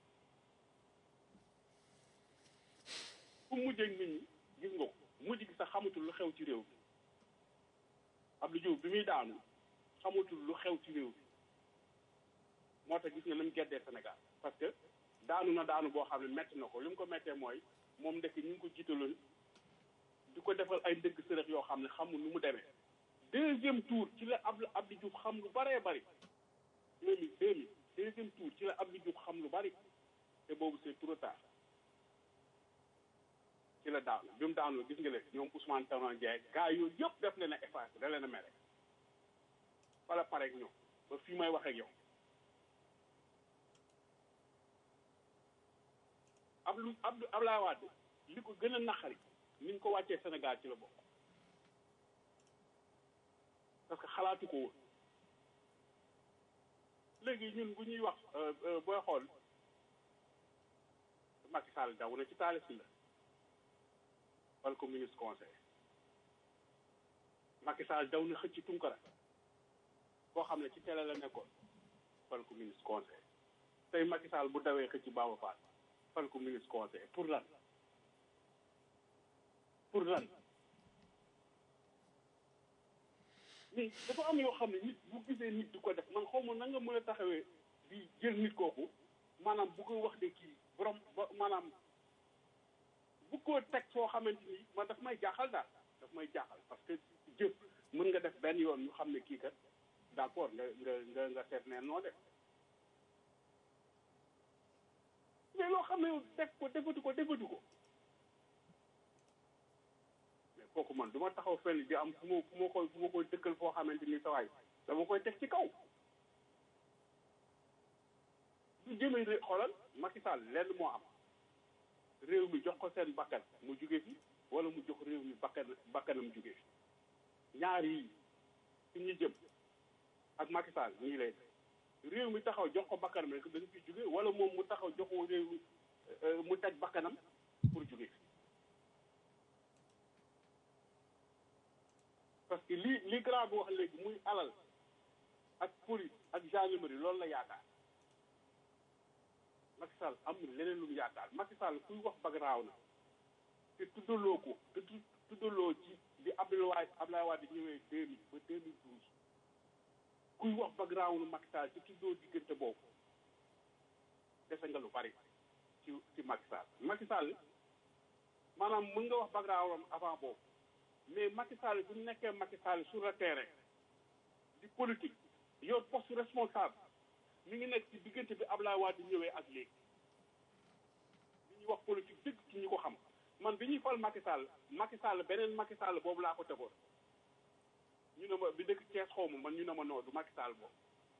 fu mujjee nit ñi gis nga ko mujj gi sax xamatul lu xew ci réew bi Abdou Diouf bi muy daanu xamatul lu xew ci réew bi moo tax gis nga li mu geddee Sénégal parce que daanu na daanu boo xam ne metti na ko li mu ko mettee mooy moom ndekk ñu ngi ko jiitaloon di ko defal ay ndëgg sërëx yoo xam ne xamul nu mu demee deuxième tour ci la Abdou Abdou Diouf xam lu baree bari deux mille deux mille deuxième tour ci la Abdou Diouf xam lu bari te boobu c'est trop tard ci la daanu bi mu daanoo gis nga leen ñoom Ousmane Tanor Dieng gars yooyu yëpp def leen a effacé da leen a mere wala pare ak ñoom ba fii may wax ak yow Abdou Abdou Abdoulaye Wade li ko gën a naqari ni ñu ko wàccee Sénégal ci la bokk parce que xalaatu ko woon léegi ñun bu ñuy wax booy xool Macky Sall daw na ci taali si la fal ko ministre conseil Macky Sall daw na xëcc Tunkara koo xam ne ci télé la nekkoon fal ko ministre conseil tey Macky Sall bu dawee xëcc Baba Fall fal ko ministre conseil pour lan pour lan mais dafa am yoo xam ne nit bu gisee nit di ko def man xaw ma na nga mën a taxawee di jël nit kooku maanaam bu ko wax de kii borom ba maanaam bu ko teg foo xamante ni man daf may jaaxal daal daf may jaaxal parce que jëf mën nga def benn yoon ñu xam ne kii kat d'accord nga nga nga nga seet neen noo def mais loo xam ne yow def ko defatu ko defatu ko mais kooku man du ma taxaw fenn di am fu ma fu ma koy fu ma koy dëkkal foo xamante ni sa waay dama koy teg ci kaw du jëmee ré xoolal Macky Sall lenn moo am réew mi jox ko seen bakkan mu jóge fi wala mu jox réew mi bakkan bakkanam jóge fi ñaar yi fi ñu jëm ak Macky Sall nii lay def réew mi taxaw jox ko bakkanam rek dañu fi jóge wala moom mu taxaw jox ko réew mi mu teg bakkanam pour jóge fi parce que li li grand bi wax léegi muy alal ak police ak gendarmerie loolu la yaakaar Macky Sall amul leneen lu mu yaakaar Macky Sall kuy wax bagaraaw na te tuddaloo ko te tuddaloo ci di Abdoulaye Abdoulaye Wade ñëwee deux mille ba deux mille douze kuy wax bagaraaw na Macky Sall te tuddoo diggante boobu dese nga lu bari ci ci Macky Sall Macky Sall maanaam mën nga wax bagaraawam avant boobu mais Macky Sall bu nekkee Macky Sall sur le terrain di politique yor poste responsable mi ngi nekk ci diggante bi Abdoulaye Wade ñëwee ak léegi li ñuy wax politique dëgg ci ñu ko xam man bi ñuy fal Macky Sall Macky Sall beneen Macky Sall boobu laa ko tegoon ñu ne ma bi dëkk Thiès xaw ma man ñu ne ma noo du Macky Sall boobu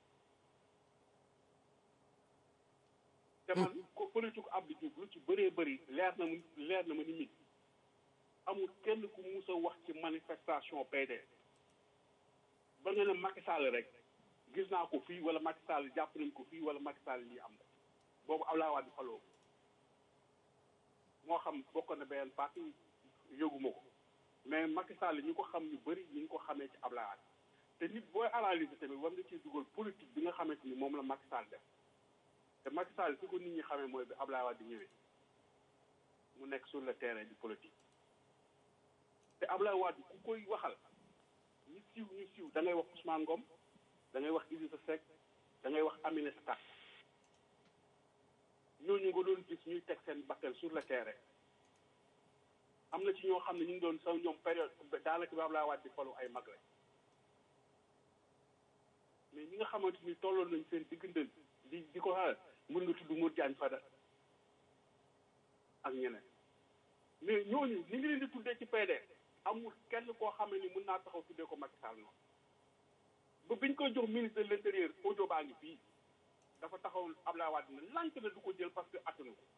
te man ko politique Abdou Diouf lu ci bëree bëri leer na mu leer na ma ni mit amul kenn ku mus a wax ci manifestation PDS ba nga ne Macky Sall rek gis naa ko fii wala Macky Sall jàpp nañ ko fii wala Macky Sall lii am na boobu Abdoulaye Wade faloo moo xam bokk na benn parti yëguma ko mais Macky Sall ñi ko xam ñu bëri ñi ngi ko xamee ci Abdoulaye Wade te nit booy analyser tamit war nga ciy dugal politique bi nga xamante ni moom la Macky Sall def te Macky Sall fi ko nit ñi xamee mooy bi Abdoulaye Wade ñëwee mu nekk sur le terrain du politique te Abdoulaye Wade ku koy waxal ñu siiw ñu siiw da ngay wax Ousmane Ngom da ngay wax Idrissa Seck da ngay wax Aminata Tall ñooñu nga doon gis ñuy teg seen bakkan sur le terrain am na ci ñoo xam ne ñu ngi doon saw ñoom période daanaka bi Abdoulaye Wade di falu ay mag lañ mais ñi nga xamante ni tolloon nañ seen diggante di di ko xaaral mën nga tudd Modou Diagne Fada ak ñeneen mais ñooñu ni ngi leen di tuddee ci PDS amul kenn koo xam ne ni mën naa taxaw tuddee ko Macky Sall noonu ba biñ koy jox ministre de l'intérieur audio baa ngi fii dafa taxaw Abdoulaye Wade ne lànk na du ko jël parce que attanu ko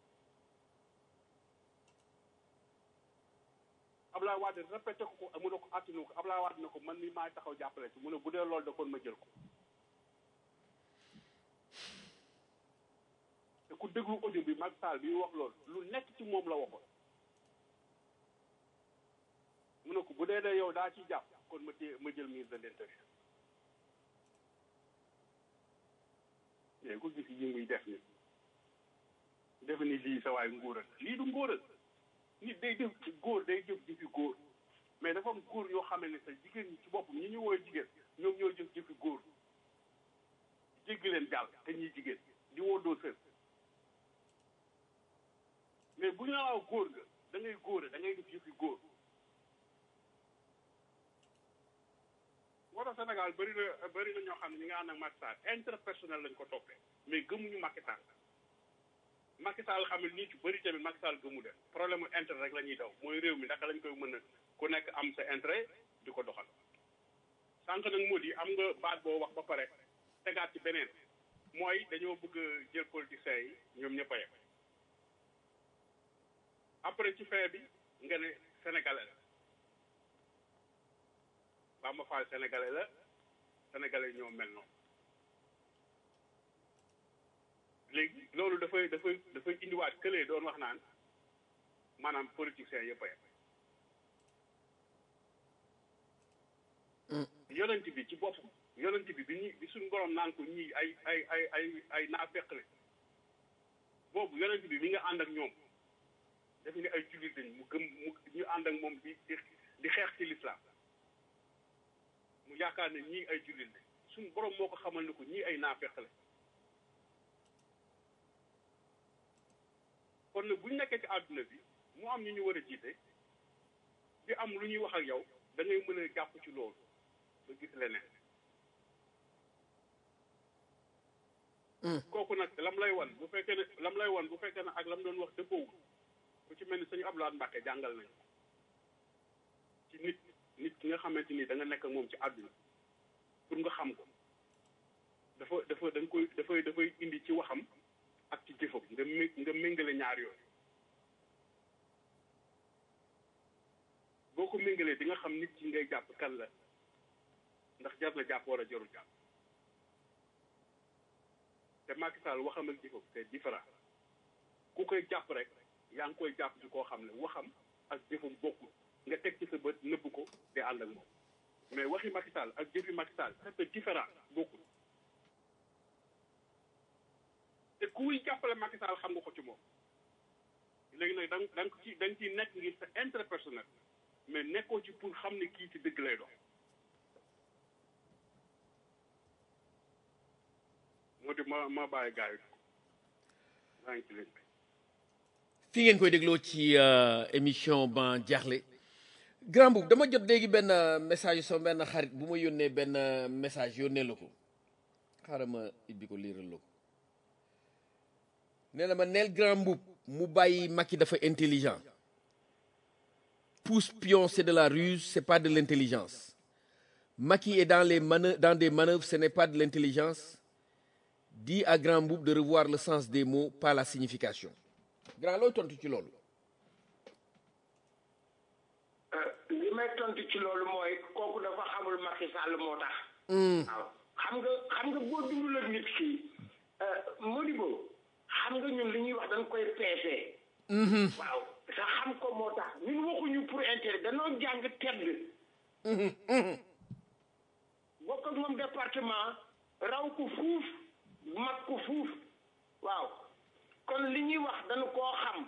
Abdoulaye Wade répété ko ko mu ne ko attanu ko Abdoulaye Wade ne ko man mi maay taxaw jàppale ci mu ne bu dee loolu da kon ma jël ko te ku déglu audio bi Macky Sall bi wax loolu lu nekk ci moom la waxoon mu ne ko bu dee dee yow daa ci jàpp kon ma téye ma jël ministre de l'intérieur mais ku gis yi muy def ni defe ni lii sa waay ngóoral lii du ngóoral nit day def góor day jëf jëfi góor mais dafa am góor yoo xam ne sa jigéen ñi ci boppam ñi ñu woowee jigéen ñoom ñoo jëf jëfi góor jéggi leen jàll te ñuy jigéen di woddoo sër mais bu ñu la góor nga da ngay góore da ngay def jëfi góor moo tax Sénégal bëri na bëri na ñoo xam ne ñi nga ànd ak Macky Sall interpersonnel lañ ko toppee mais gëmuñu Macky Sall Macky Sall xam ne nii ci bëri tamit Macky Sall gëmu def problème mu intérêt rek la ñuy daw mooy réew mi naka lañ koy mën a ku nekk am sa intérêt di ko doxal sànq nag moo di am nga baat boo wax ba pare tegaat ci beneen mooy dañoo bëgg jël politiciens yi ñoom ñëpp a yem après ci fin bi nga ne sénégalais la Bamba Fall sénégalais la sénégalais ñoo mel noonu léegi loolu dafay dafay dafay indiwaat këlee doon wax naan maanaam politiciens yëpp a yem yonent bi ci boppam yonent bi bi ñuy bi suñu borom naan ko ñii ay ay ay ay ay naafeq la boobu yonent bi mi nga ànd ak ñoom daf ne ay jullit lañ mu gëm mu ñu ànd ak moom di di di xeex ci lislaam mu yaakaar ne ñii ay jullit lañ suñu borom moo ko xamal ne ko ñii ay naafeq la kon nag bu ñu nekkee ci àdduna bi mu am ñu ñu war a jiite di am lu ñuy wax ak yow da ngay mën a jàpp ci loolu ba gis leneen kooku nag lam lay wan bu fekkee ne lam lay wan bu fekkee ne ak lam doon wax dëppoo ku ci mel ni sëñ Abdoulaye Mbacke jàngal nañu ci nit nit ki nga xamante ni da nga nekk ak moom ci àdduna pour nga xam ko dafa dafa da nga koy dafay dafay indi ci waxam ak ci jëfam nga mé nga méngale ñaar yooyu boo ko méngalee di nga xam nit ki ngay jàpp kan la ndax jar na jàpp wala jarul jàpp te Macky Sall waxam ak jëfam c'est différent ku koy jàpp rek yaa ngi koy jàpp ci koo xam ne waxam ak jëfam bokkul nga teg ci sa bët nëbb ko di ànd ak moom mais waxi Macky Sall ak jëfi Macky Sall c'est différent bokkul te kuy jàppale Macky Sall xam nga ko ci moom léegi nag da nga da nga ci da nga ciy nekk ngir sa intérêt personnel mais nekkoo ci pour xam ne kii ci dëgg lay dox moo di ma ma bàyyi gars yi maa ngi ci leen fi ngeen koy dégloo ci émission ban jaaxle grand boub dama jot léegi benn message sama benn xarit bu ma yónnee benn message yónnee la ko xaaral ma ibbi ko liiral la ko nee na ma neel grand boub mu bàyyi Macky dafa intelligent pousse pion c'est de la ruse c'est pas de l'intelligence Macky est dans les manœuvres dans des manœuvres ce n'est pas de l'intelligence dis à grand boub de revoir le sens des mots pas la signification grand looy tontu ci loolu li may tontu ci loolu mooy kooku dafa xamul Macky Sall moo tax. waaw xam nga xam nga boo dundul ak nit ki Modibo xam nga ñun li ñuy wax dañ koy peesee. waaw sa xam ko moo tax ñun waxuñu pour intérêt danoo jàng tedd. bokk ak moom département raw ko fuuf mag ko fuuf waaw kon li ñuy wax dañu koo xam.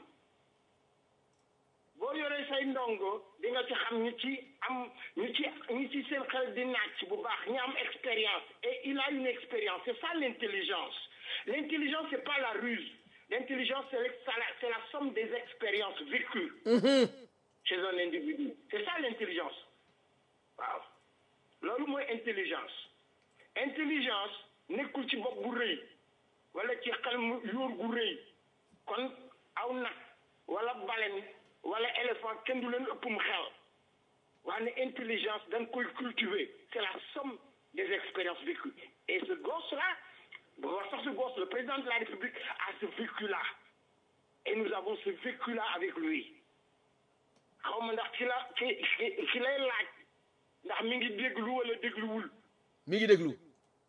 boo yoree say ndongo di nga ci xam ñu ci am ñu ci ñu ci seen xel di naaj bu baax ñu am expérience et il a une expérience c'est ça l'intelligence l'intelligence c'est pas la ruse l'intelligence c'est la c'est la somme des expériences vécues chez un individu c'est ça l'intelligence waaw loolu mooy intelligence intelligence nekkul ci bopp bu rëy wala ci xel mu yóor gu rëy kon aw nag wala balen wala éléphant kenn du leen ëpp mu xel waaye intelligence dañ koy cultiver c'est la somme des expériences vécues et ce gosse-là bu wax sax ce gosse le président de la République a ce vécu-là et nous avons ce vécu-là avec lui xaw ma ndax ci la ci ci lay laaj ndax mi ngi déglu wala dégluwul mi ngi déglu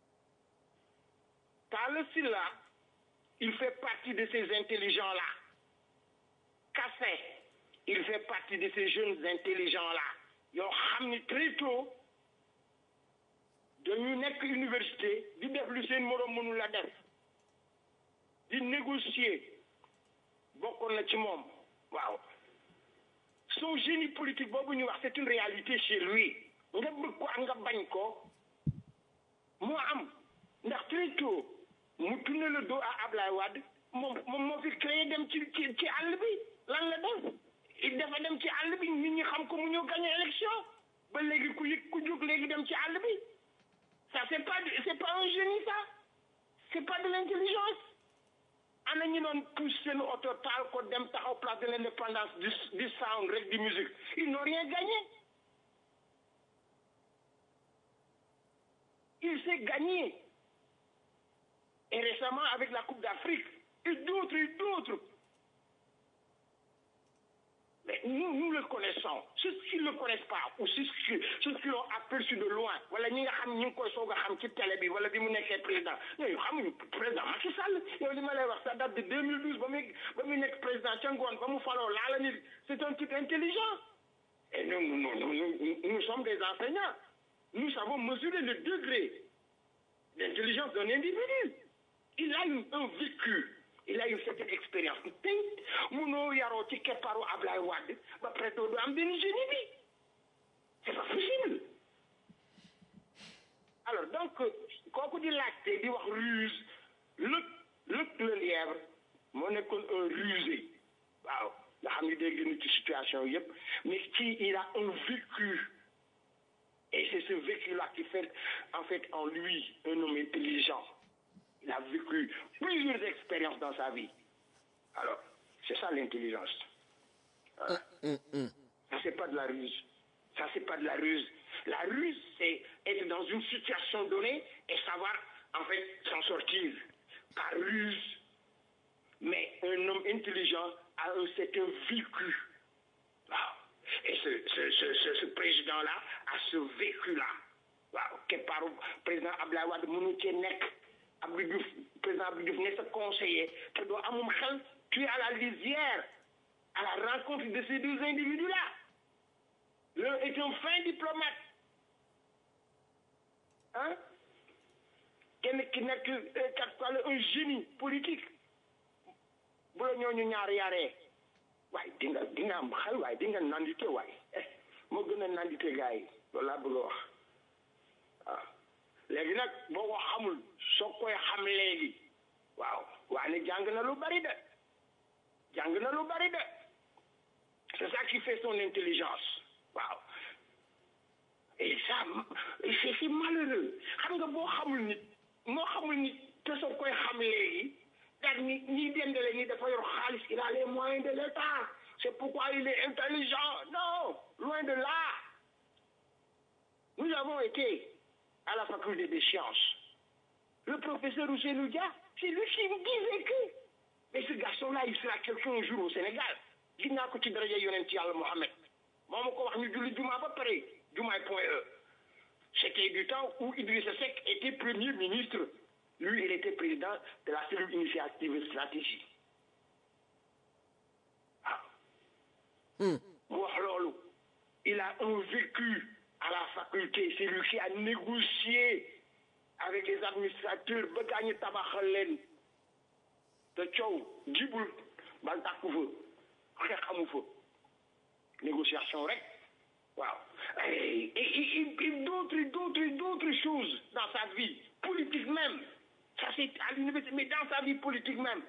Talla Sylla il fait partie de ces intelligents-là Kassé il fait partie de ces jeunes intelligents-là yoo xam ni très tôt dañu nekk université di def lu seen moroom mënul la def di négocier bokkoon na ci moom waaw son génie politique boobu ñu wax c'est une réalité chez lui nga bëgg ko ak nga bañ ko moo am ndax très tôt mu tourné le dos à Ablaye Wade moom moom moo fi créé dem ci ci ci àll bi lan la def il dafa dem ci àll bi nit ñi xam ko mu ñëw gagné élection ba léegi ku yëg ku jóg léegi dem ci àll bi ça c'est pas c'est pas un génie ça c'est pas de l'intelligence ana ñu doon pousse seen oto taal ko dem taxaw place de l'indépendance du du sound rek di musique ils n'ont rien gagné il s'est gagné et récemment avec la Coupe d'Afrique et d'autres et d'autres mais nous nous le connaissons ceux qui ne le connaissent pas ou ceux qui ceux qui l'ont aperçu de loin wala ñi nga xam ñu ngi koy soog a xam ci télé bi wala bi mu nekkee président ñooñu xamuñu président Macky Sall yow li ma lay wax ça date de 2012 ba muy ba muy nekk président ca ngoon ba mu faloo laala nit c'est un type intelligent et nous nous nous nous nous sommes des enseignants nous savons mesurer le degré d'intelligence d'un individu. Il a une, un vécu, il a une certaine expérience. tey munoo yaroo ci keppaaru Ablaye Wade ba pare doo am benn génie bi c'est pas possible. alors donc kooku di laajte di wax ruse lëg lëg le lièvre moo nekkoon un rusé waaw nga xam ni day génn ci situation yëpp mais ci il a un vécu et c'est ce vécu-là qui fait en fait en lui un homme intelligent il a vécu plusieurs expériences dans sa vie alors c'est ça l'intelligence voilà. ça c'est pas de la ruse ça c'est pas de la ruse la ruse c'est être dans une situation donnée et savoir en fait s'en sortir par ruse mais un homme intelligent a un certain vécu waaw et ce ce ce ce, ce président là a ce vécu là waaw keppaaru président Abdoulaye Wade mënu cee nekk Abdou Diouf président Abdou Diouf ne sa conseiller te doo amum xel tu es à la lisière à la rencontre de ces deux individus là l'un est un fin diplomate ah kenn ki nekk kat wala un génie politique bu la ñooñu ñaar yaree waaye di nga di nga am xel waaye di nga nandite waaye moo gën a nandite gars yi loolu laa bëgg a wax waaw léegi nag boo ko xamul soo koy xam léegi waaw waaye jàng na lu bari de jàng na lu bari de c'est ça qui fait son intelligence waaw et ça c'est c'est malheureux xam nga boo xamul nit moo xamul nit te soo koy xam léegi daal ni ñi dendale ñi dafa yor xaalis il a les moyens de l'État c'est pourquoi il est intelligent non loin de là nous avons été à la faculté des sciences le professeur Ousseynou Dia c'est lui qui me disait que mais ce garçon-là il sera quelqu'un un jour au Sénégal gis naa ko ci daraja yonent yàlla Mohamed moo ma ko wax ñu julli jumaa ba pare jumaay point E c'était du temps où Idrissa Seck était premier ministre lui il était président de la cellule initiative et stratégie waaw mu wax loolu il a un vécu à la faculté c'est lui qui a négocié avec les administrateurs ba gaa ñu tabaxal leen te coow jibul bal tàkku fa xeex amu fa négociation rek waaw et et et d'autres d'autres d'autres choses dans sa vie politique même ça c'est à l'université mais dans sa vie politique même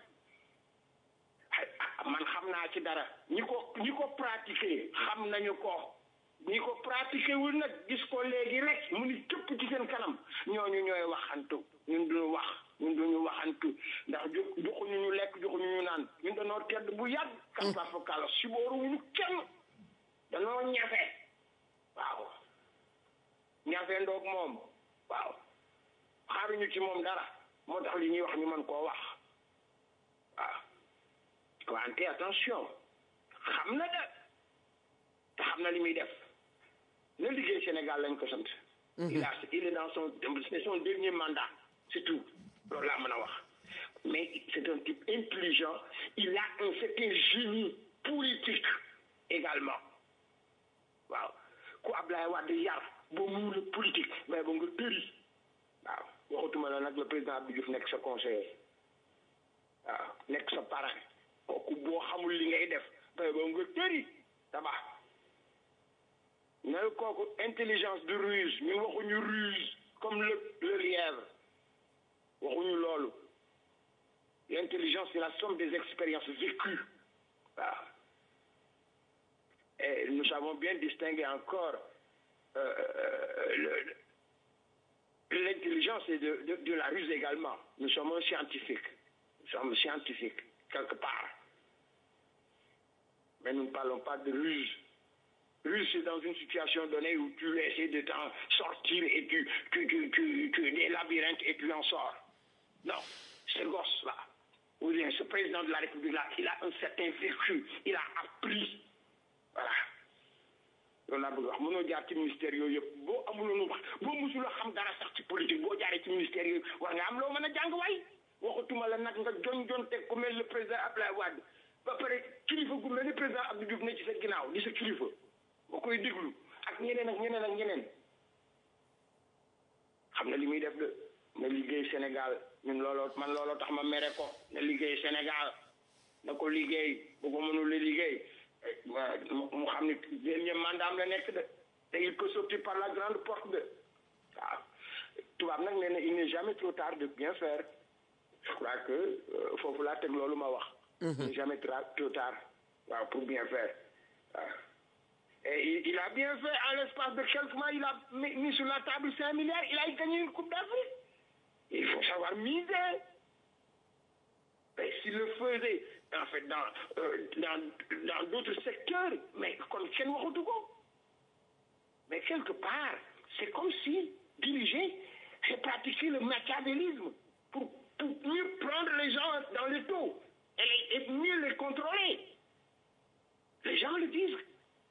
man xam naa ci dara ñi ko ñi ko pratiquer xam nañu ko ñi ko pratiquer wul nag gis ko léegi rek mu ni cëpp ci seen kanam ñooñu ñooy waxantu ñun duñu wax ñun duñu waxantu ndax ju joxuñu ñu lekk joxuñu ñu naan ñun dañoo tedd bu yàgg kàmpa fa kala sibooruwuñu kenn dañoo ñafe waaw ñafe ndoog moom waaw xaaruñu ci moom dara moo tax li ñuy wax ñu mën koo wax waaw wante attention xam na de te xam na li muy def na liggéey Sénégal lañ ko sant il a il est dans son c'est son dernier mandat c'est tout loolu laa mën a wax mais c'est un type intelligent il a un certain génie politique également waaw ku Ablaye Wade yar boo mënul politique mais ba nga tëri waaw waxutuma la nag le président Abdou Diouf nekk sa conseiller waaw nekk sa parrain kooku boo xamul li ngay def mais ba nga tëri tabax ne kooku intelligence de ruse ñu waxuñu ruse comme le le lièvre waxuñu loolu l'intelligence c'est la somme des expériences vécues waaw et nous savons bien distinguer encore euh, l'intelligence et de, de, de la ruse également nous sommes un scientifique nous sommes scientifiques quelque part mais nous ne parlons pas de ruse ruse c'est dans une situation donnée où tu essaies de t'en sortir et tu tu tu tu tu es des labyrinthes et tu en sors non ce gosse là ou bien ce président de la République là il a un certain vécu il a appris voilà loolu laa bëgg wax mënoo jaar ci ministère yooyu yëpp boo amuloon wax boo musuloo xam dara sax ci politique boo jaaree ci ministère yooyu war nga am loo mën a jàng waay waxatuma la nag nga jon jon teg ku mel le président Abdoulaye Wade ba pare kilifa gu mel ni président Abdou Diouf ne ci sa ginnaaw di sa kilifa boo koy déglu ak ñeneen ak ñeneen ak ñeneen xam na li muy def de na liggéey Sénégal ñun looloo man looloo tax ma mere ko na liggéey Sénégal na ko liggéey bu ko mënul la liggéey mu xam ni dernier mandat am la nekk de te il peut sortir par la grande porte de waaw tubaab nag nee na il n'est jamais trop tard de bien faire je crois que foofu laa teg loolu ma wax il n'est jamais trop tard waaw pour bien faire waaw et il, il a bien fait en l'espace de quelques mois il a mis sur la table cinq milliards il a gagné une coupe d'Afrique il faut savoir miser et s'il le faisait en fait dans euh, dans dans d'autres secteurs mais kon kenn waxatu ko mais quelque part c'est comme si diriger c'est pratiquer le machiavélisme pour pour mieux prendre les gens dans le dos et, les, et mieux les contrôler les gens le disent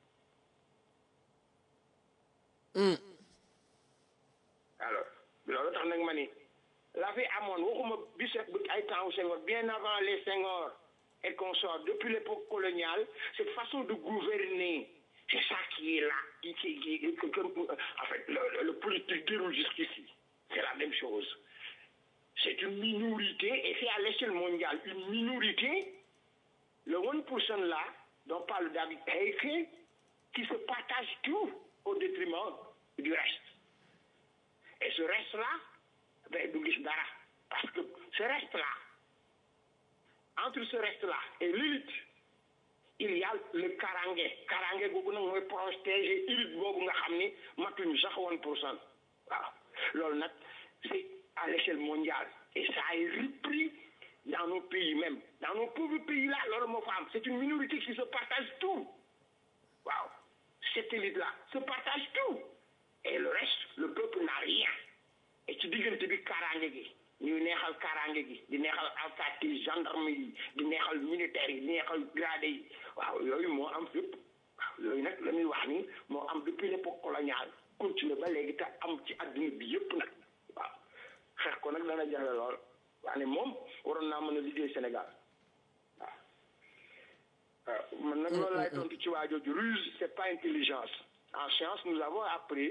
Mm. alors loolu tax nag ma ni la fi amoon waxuma biset bu ay temps Senghor bien avant les Senghor et consorts depuis l'époque coloniale cette façon de gouverner c'est ça qui est là qui qui qui que, que, en fait le, le politique déroule jusqu'ici c'est la même chose c'est une minorité et c'est à l'échelle mondiale une minorité le 1% là dont parle David Heike qui se partage tout au détriment du reste et ce reste là ben du gis dara parce que ce reste là entre ce reste là et l'élite il y a le karange karange googu nag mooy protéger élite boobu nga xam ni matuñu sax one pour cent waaw loolu nag c'est à l'échelle mondiale et ça a repris dans nos pays même dans nos pauvres pays là loolu moo fa am c'est une minorité qui se partage tout waaw cette élite là se partage tout et le reste le peuple n'a rien et ci diggante bi kaaraange gi ñuy neexal kaaraange gi di neexal alkaati yi gendarme yi di neexal militaires yi di neexal gradé yi waaw yooyu moo am fépp waaw yooyu nag la ñuy wax ni moo am depuis l'époque coloniale continuer ba léegi te am ci adduna bi yëpp nag waaw xeex ko nag dana jafe lool waane moom waroon naa mën a liggéey Sénégal waaw waaw man nag loolu laay tontu ci waa jooju ruse c'est pas intelligence en science nous avons appris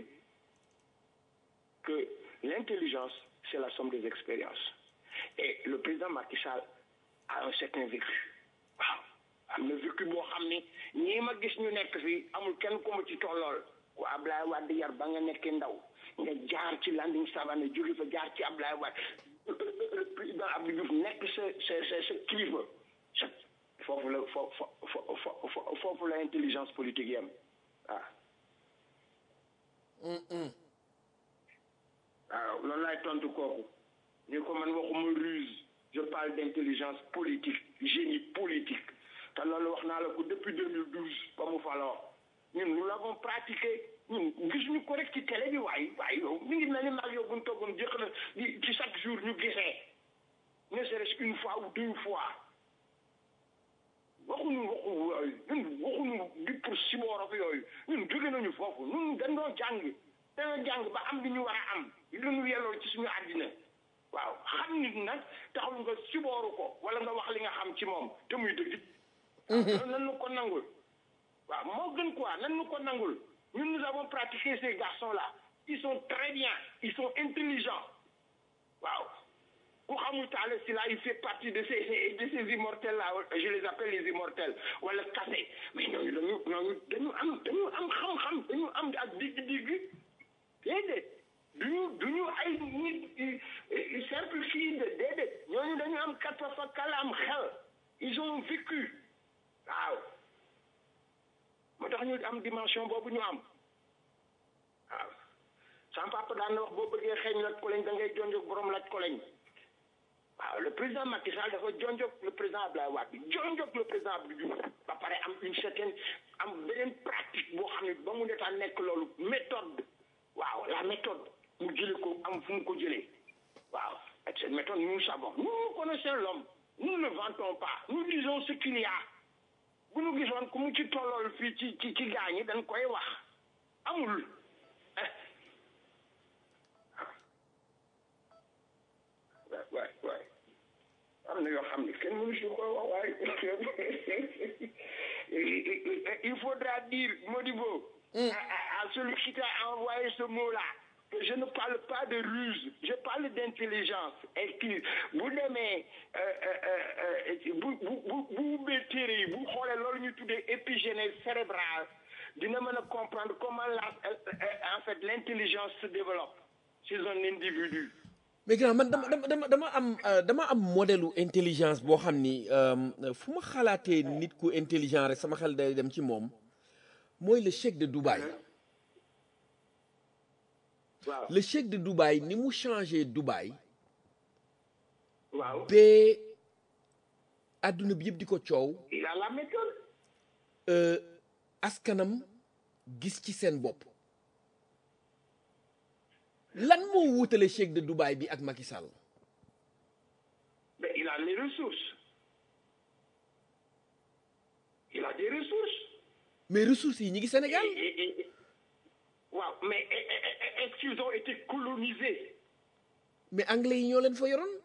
que l'intelligence c'est la somme des expériences et le président Macky Sall a un certain vécu waaw am na vécu boo xam ni ñii ma gis ñu nekk fii amul kenn ku ma ci tollool ku Ablaye Wade yar ba nga nekkee ndaw nga jaar ci Landing Savané jóge fa jaar ci Ablaye Wade président Abdou Diouf nekk sa sa sa sa kilifa sa foofu la fo fo fo foofu la intelligence politique yam waaw waaw loolu laay tontu kooku ñu ko man waxuma ruse je parle d'intelligence politique génie politique te loolu wax naa la ko depuis 2012 ba mu faloo ñun nous l'avons pratiqué ñun gisuñu ko rek ci télé bi waaye waaye yow mi ngi mel ni maag yow bu ñu toogoon jëkk na di ci chaque jour ñu gisee ne serait-ce qu'une fois ou deux fois waxuñu waxu yooyu ñun waxuñu di pour siboorof yooyu ñun jóge nañu foofu ñun dañ doon jàng dañoo jàng ba am li ñu war a am li ñu yelloo ci suñu àddina waaw xam nit nag taxul nga sibooru ko wala nga wax li nga xam ci moom te muy dëgg loolu nan nu ko nangul waaw moo gën quoi nan nu ko nangul ñun nous avons pratiqué ces garçons là ils sont très bien ils sont intelligents waaw ku xamul Talla Sylla il fait partie de ces de ces immortels là je les appelle les immortels wala kase mais ñooñu dañu ñooñu dañu am dañu am xam-xam dañu am ak digg-digg déedéet duñu duñu ay nit simple fii de déedéet ñooñu dañu am katfa fa kala am xel ils ont vécu waaw moo tax ñu am dimension boobu ñu am waaw sama papa daan na wax boo bëggee xeeñ laj koleñ da ngay jonjog borom laj koleñ waaw le président Macky Sall dafa jonjog le président Abdoulaye Wade jonjog le président Abdou Diouf ba pare am une certaine am beneen pratique boo xam ne ba mu netaa nekk loolu méthode waaw la méthode mu jële ko am fu mu ko jëlee waaw ak cette méthode nous savons nous nous connaissons l'homme nous ne vantons pas nous disons ce qu'il y a bu ñu gisoon ku mu ci tollool fii ci ci ci gaañi dañ koy wax amul waay waay am na yoo xam ne kenn mënu si ko wax waaye il faudra dire Modibo à, à celui qui t'a envoyé ce mot là je ne parle pas de ruse je parle d'intelligence et qui bu demee bu bu bu bu ubbee téere yi bu xoolee loolu ñu tuddee épigénèse cérébrale dina mën a comprendre comment la en fait l'intelligence se développe chez un individu mais grand man dama dama dama dama am euh, dama am modèle intelligence boo xam ni euh, fu ma xalaatee nit ku intelligent rek sama xel day dem ci moom mooy le cheikh de Dubaï waaw le cheikh de Dubaï ni mu changé Dubaï waaw ba adduna bi yëpp di ko coow il a la méthode euh, askanam gis ci seen bopp lan moo wutale cheikh de Dubaï bi ak Macky Sall mais il a les ressources il a des ressources mais ressources yi ñi ngi Sénégal Et- et- et- waaw mais et- et- et- est-ce qu'ils ont été colonisés mais anglais yi ñoo leen fa yoroon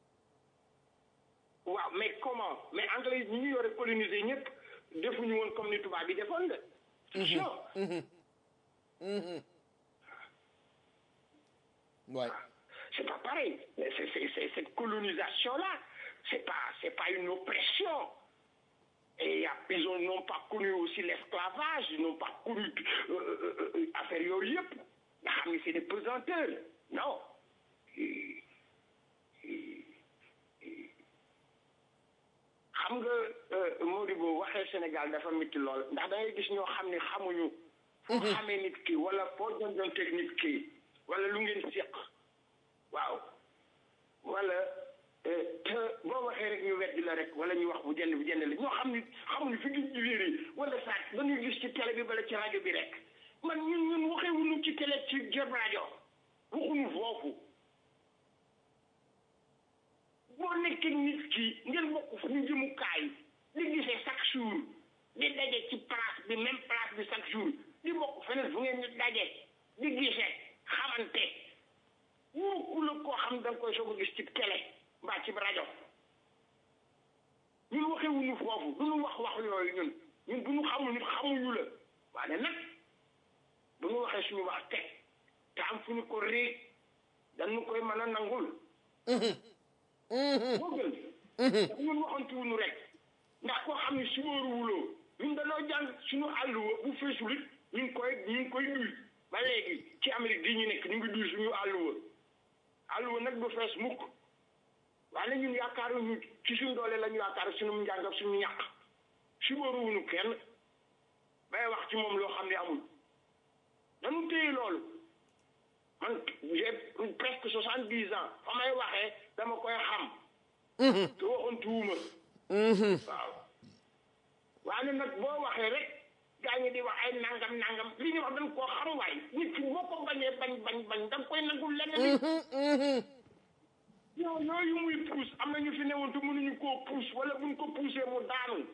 waaw mais comment mais anglais yi ñi ñu yore colonisé ñëpp defuñu woon comme ni tubaab bi defoon de non waay c'est pas pareil Mais c'est c'est c'est cette colonisation là c'est pas c'est pas une oppression et y a- ils ont n'ont pas connu aussi l'esclavage ils n'ont pas connu euh, euh, euh, affaire yooyu yëpp nga xam ne c'est des pesanteurs non Et- et- et- xam nga Modibo waxee Sénégal dafa métti lool ndax da ngay gis ñoo xam ne xamuñu foo xamee nit ki wala foo jonjonteeg nit ki wala lu ngeen séq waaw wala euh, te boo waxee rek ñu weddi la rek wala ñu wax bu jënd bu jënd la ñoo xam ni xamuñu fi ngi jiwéer yi wala sax dañuy gis ci télé bi bala ci rajo bi rek man ñun ñun waxee wuñu ci télé ci jëm rajo waxuñu foofu boo nekkee nit ki ngeen bokk fu ñu jëmukaay di gisee chaque jour di daje ci place bi même place bi chaque jour di bokk feneen fu ngeen di daje di gisee xamante wóoku la koo xam da nga koy soog a gis ci télé mbaa ci rajo ñun waxee wuñu foofu du ñu wax wax yooyu ñun ñun bu ñu xamul nit xamuñu la waaye nag bu ñu waxee suñu wax teg te am fu ñu ko réeg dañu koy mën a nangul moo gën ndax ñun waxantuwuñu rek ndax koo xam ne sumóoruwuloo ñun dañoo jàng suñu àlluwa bu feesul it ñu ngi koy ñu ngi koy duy ba léegi ci Amérique di ñu nekk ñu ngi duy suñu àlluwa àlluwa nag du fees mukk waaye ñun yaakaaruñu ci suñu doole la ñu yaakaar suñu njàng ak suñu ñàkk sumóoruwuñu kenn bay wax ci moom loo xam ne amul dañu téye loolu man j'ai presque soixante dix ans fa may waxee dama koy xam te waxantuwuma waaw waaye nag boo waxee rek gaa ñi di wax ay nangam nangam li ñu wax dañ koo xam waay nit ki boo ko bañee bañ bañ bañ da nga koy nangul leneen yow yooyu muy puus am na ñu fi newoon te mënuñu koo puus wala buñ ko puusee mu daanu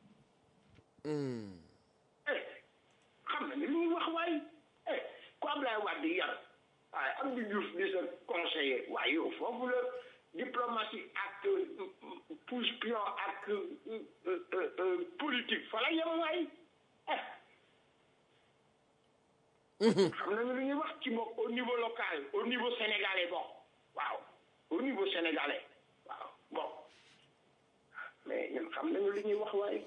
eh xam na ni lu ñu wax waay eh ku Ablaye Wade yar waaye Abdou Diouf di sa conseiller waaye yow foofu la diplomatie ak pousse pion ak politique fa la yem waay eh xam nañu lu ñuy wax ci bokk au niveau local au niveau sénégalais bon waaw au niveau sénégalais waaw bon mais ñun xam nañu lu ñuy wax waay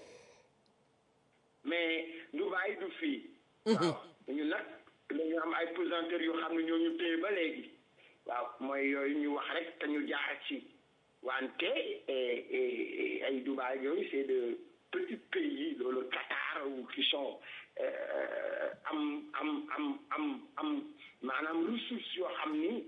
mais du bàyyi du fii waaw ñu nag dañu am ay pesanteurs yoo xam ne ñoo ñu téye ba léegi waaw mooy yooyu ñu wax rek te ñu jaar ci wante ay Dubaï yooyu c'est de petits pays loolu Qatar ou qui sont am am am am am maanaam ressources yoo xam ni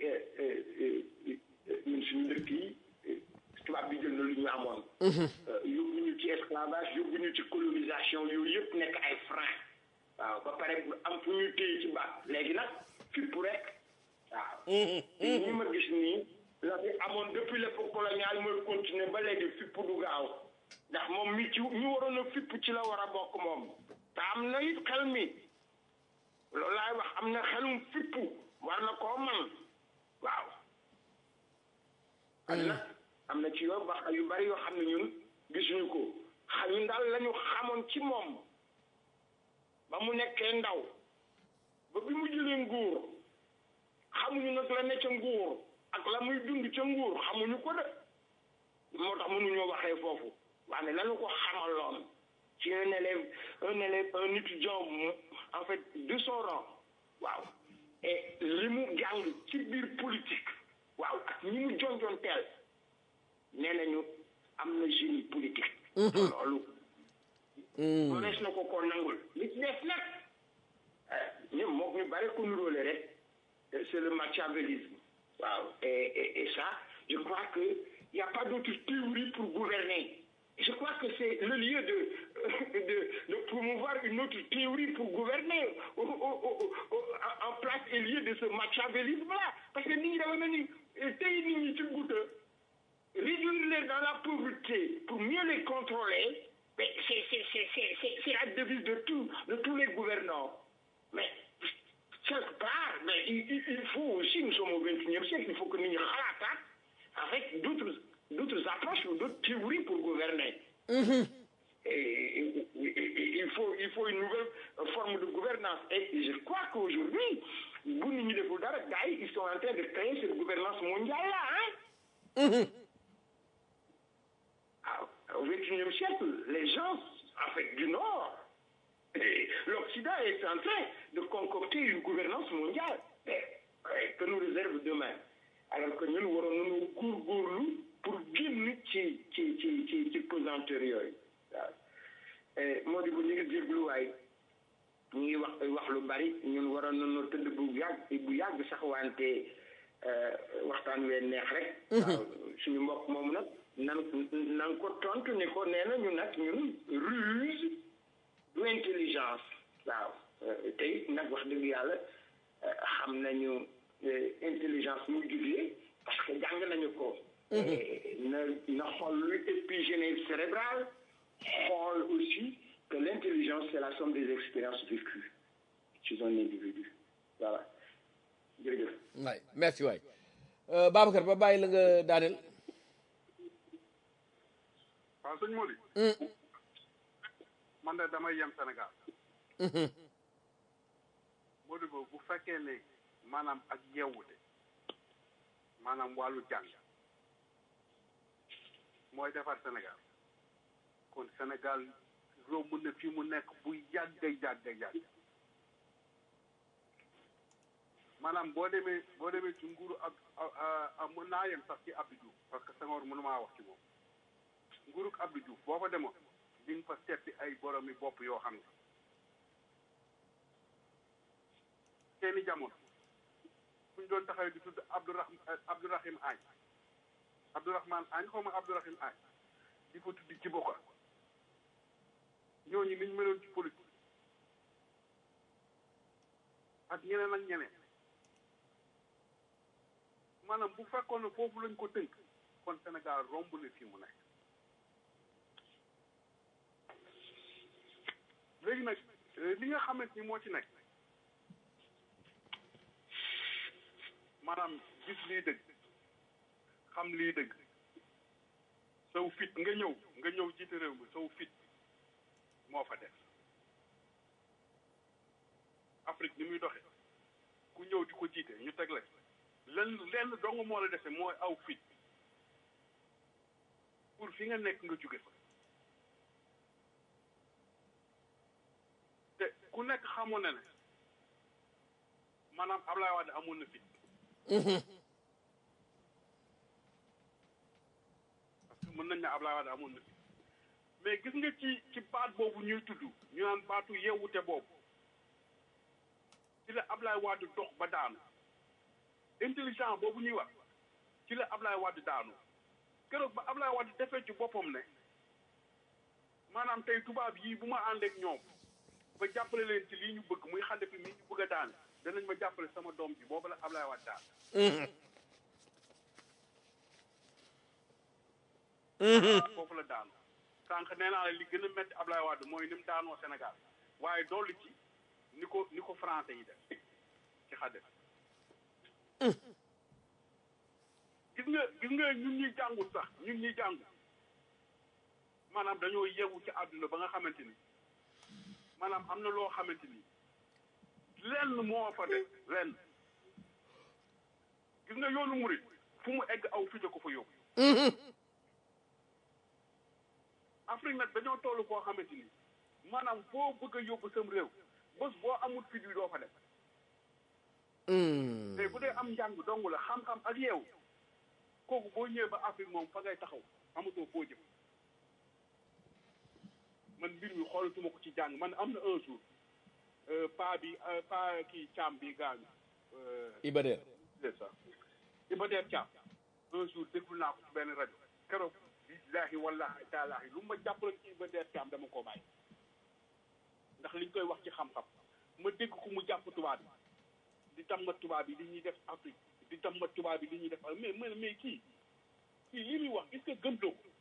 ñun suñu dëkk yi tubaab bi jël na lu ñu amoon yóbbu ñu ci esclavage yóbbu ñu ci colonisation yooyu yëpp nekk ay frein waaw ba pare am fu ñuy téye ci baat léegi nag fipp rek waaw ñi ma gis nii la fi amoon depuis l'époque coloniale mooy continuer ba léegi fipp du gaaw ndax moom mi ci ñu waroon a fipp ci la war a bokk moom te am na it xel mi loolu laay wax am na xelum fippu war na koo man waaw am na am na ci yoo ba yu bari yoo xam ne ñun gisuñu ko xa ñun daal la ñu xamoon ci moom ba mu nekkee ndaw ba bi mu jëlee nguur xamuñu nag la ne ca nguur ak la muy dund ca nguur xamuñu ko de moo tax mënuñoo waxee foofu waaye lañu ko xamaloon ci un élève un élève un étudiant en fait de son rang waaw et li mu jàng ci biir politique waaw ak ñi mu jonjoon teel nee nañu am na génie politique loolu mënees na ko ko nangul li ci des nag ñoom moom ñu bare ko nuróole rek c'est le machiavélisme waaw et et et ça je crois que il y a pas d'autre théorie pour gouverner je crois que c'est le lieu de de de promouvoir une autre théorie pour gouverner au, au, au, en place et lieu de ce machiavélisme là parce que nit ñi dafa mel ni tey nit ñi ci goutte réduire les dans la pauvreté pour mieux les contrôler mais c'est c'est c'est c'est c'est c'est la devise de tout de tous les gouvernants mais quelque part mais il, il, il faut aussi nous sommes au XXIe siècle il faut que nit ñi xalaataat avec d'autres d'autres approches ou d'autres théories pour gouverner. Et, et, et, il faut il faut une nouvelle forme de gouvernance et je crois qu'aujourd'hui bu nit ñi deful dara gars yi ils sont en train de créer cette gouvernance mondiale là hein. ah au XXIe siècle les gens en fait du Nord l'Occident est en train de concocter une gouvernance mondiale que nous réserve demain alors que ñun waroon nañu góorgóorlu pour génn ci ci ci ci ci pesanteur yooyu waaw moo di bu ñu ngi déglu waay ñu ngi wax wax lu bari ñun waroon nañu tëdd bu yàgg bu yàgg sax wante waxtaan wee neex rek waaw suñu mbokk moomu nag nan nan ko tontu ni ko nee na ñu nag ñun ruse du intelligence waaw te it nag wax dëgg yàlla xam nañu intelligence mu jugee parce que jàng nañu ko na na xool lu épigénèse cérébrale xool aussi que l'intelligence c'est la somme des expériences vécues chez un individu voilà jërëjëf waay merci waay Babacar ba bàyyi la nga daaneel waaw sëñ Mody man de damay yem Sénégal Mody boobu bu fekkee ne maanaam ak yeewute maanaam wàllu jàng mooy defar Sénégal kon Sénégal romb na fi mu nekk bu yàgg yàgg yàgg maanaam boo demee boo demee ci nguuru ab mën naa yem sax ci Abdou Diouf parce que Senghor mënumaa wax ci moom nguurug Abdou Diouf boo fa demoon di nga fa seeti ay boromi bopp yoo xam ne seeni jamono fu ñu doon taxawee di tudd Abdourahim Abdourahim Agne Abdourahman Agne xaw ma Abdourahim Agne di fa tudd ci bokka ñooñu niñ meloon ci politique ak ñeneen ak ñeneen maanaam bu fekkoon ne foofu lañ ko tënk kon Sénégal romb na fii mu nekk léegi nag li nga xamante ni moo ci nekk maanaam gis lii dëgg xam lii dëgg saw fit nga ñëw nga ñëw jiite réew mi saw fit moo fa def Afrique ni muy doxe ku ñëw di ko jiite ñu teg la lenn lenn dong moo la defe mooy aw fit pour fi nga nekk nga jóge fa te ku nekk xamoon na ne maanaam Ablaye Wade amoon na fit parce que mën nañ ne Ablaye Wade amoon na fit mais gis nga ci ci baat boobu ñuy tudd ñu naan baatu yeewute boobu ci la Ablaye Wade dox ba daanu intelligent boobu ñuy wax ci la Ablaye Wade daanu keroog ba Ablaye Wade defee ci boppam ne maanaam tey tubaab yii bu ma ànd ak ñoom ba jàppale leen ci lii ñu bëgg muy xale fi mii ñu bëgg a daan danañ ma jàppale sama doom ji boobu la Ablaye Wade daan foofu la daanu sànq nee naa la li gën a métti Ablaye Wade mooy ni mu daanoo Sénégal waaye dolli ci ni ko ni ko français yi def ci xadde gis nga gis nga ñun ñuy jàngul sax ñun ñuy jàngul maanaam dañoo yeewu ci àdduna ba nga xamante ni maanaam am na loo xamante ni lenn moo fa def lenn gis nga yoonu murit fu mu egg aw fite ko fa yóbbu Afrique nag dañoo toll koo xamante ni maanaam foo bëgg a yóbbu sam réew bés boo amul fit wi doo fa def te bu dee am njàng dong la xam-xam ak yeewu kooku boo ñëwee ba Afrique moom fa ngay taxaw amatoo foo jëm man mbir mi xoolatuma ko ci jàng man am na un jour pa bi pa kii caam bi gaañu Ibader c'est ça Iba Der Thiam un jour déglu naa ko ci benn rajo keroog billaahi wallaahi taalaahi lu ma jàppaloon ci Iba Der Thiam dama koo bàyyi ndax liñ koy wax ci xam-xam ma dégg ko mu jàpp tubaab bi di tàmmat tubaab bi li ñuy def Afrique di tàmmat tubaab bi li ñuy def mais mais mais kii kii lii muy wax est-ce que gëmloo ko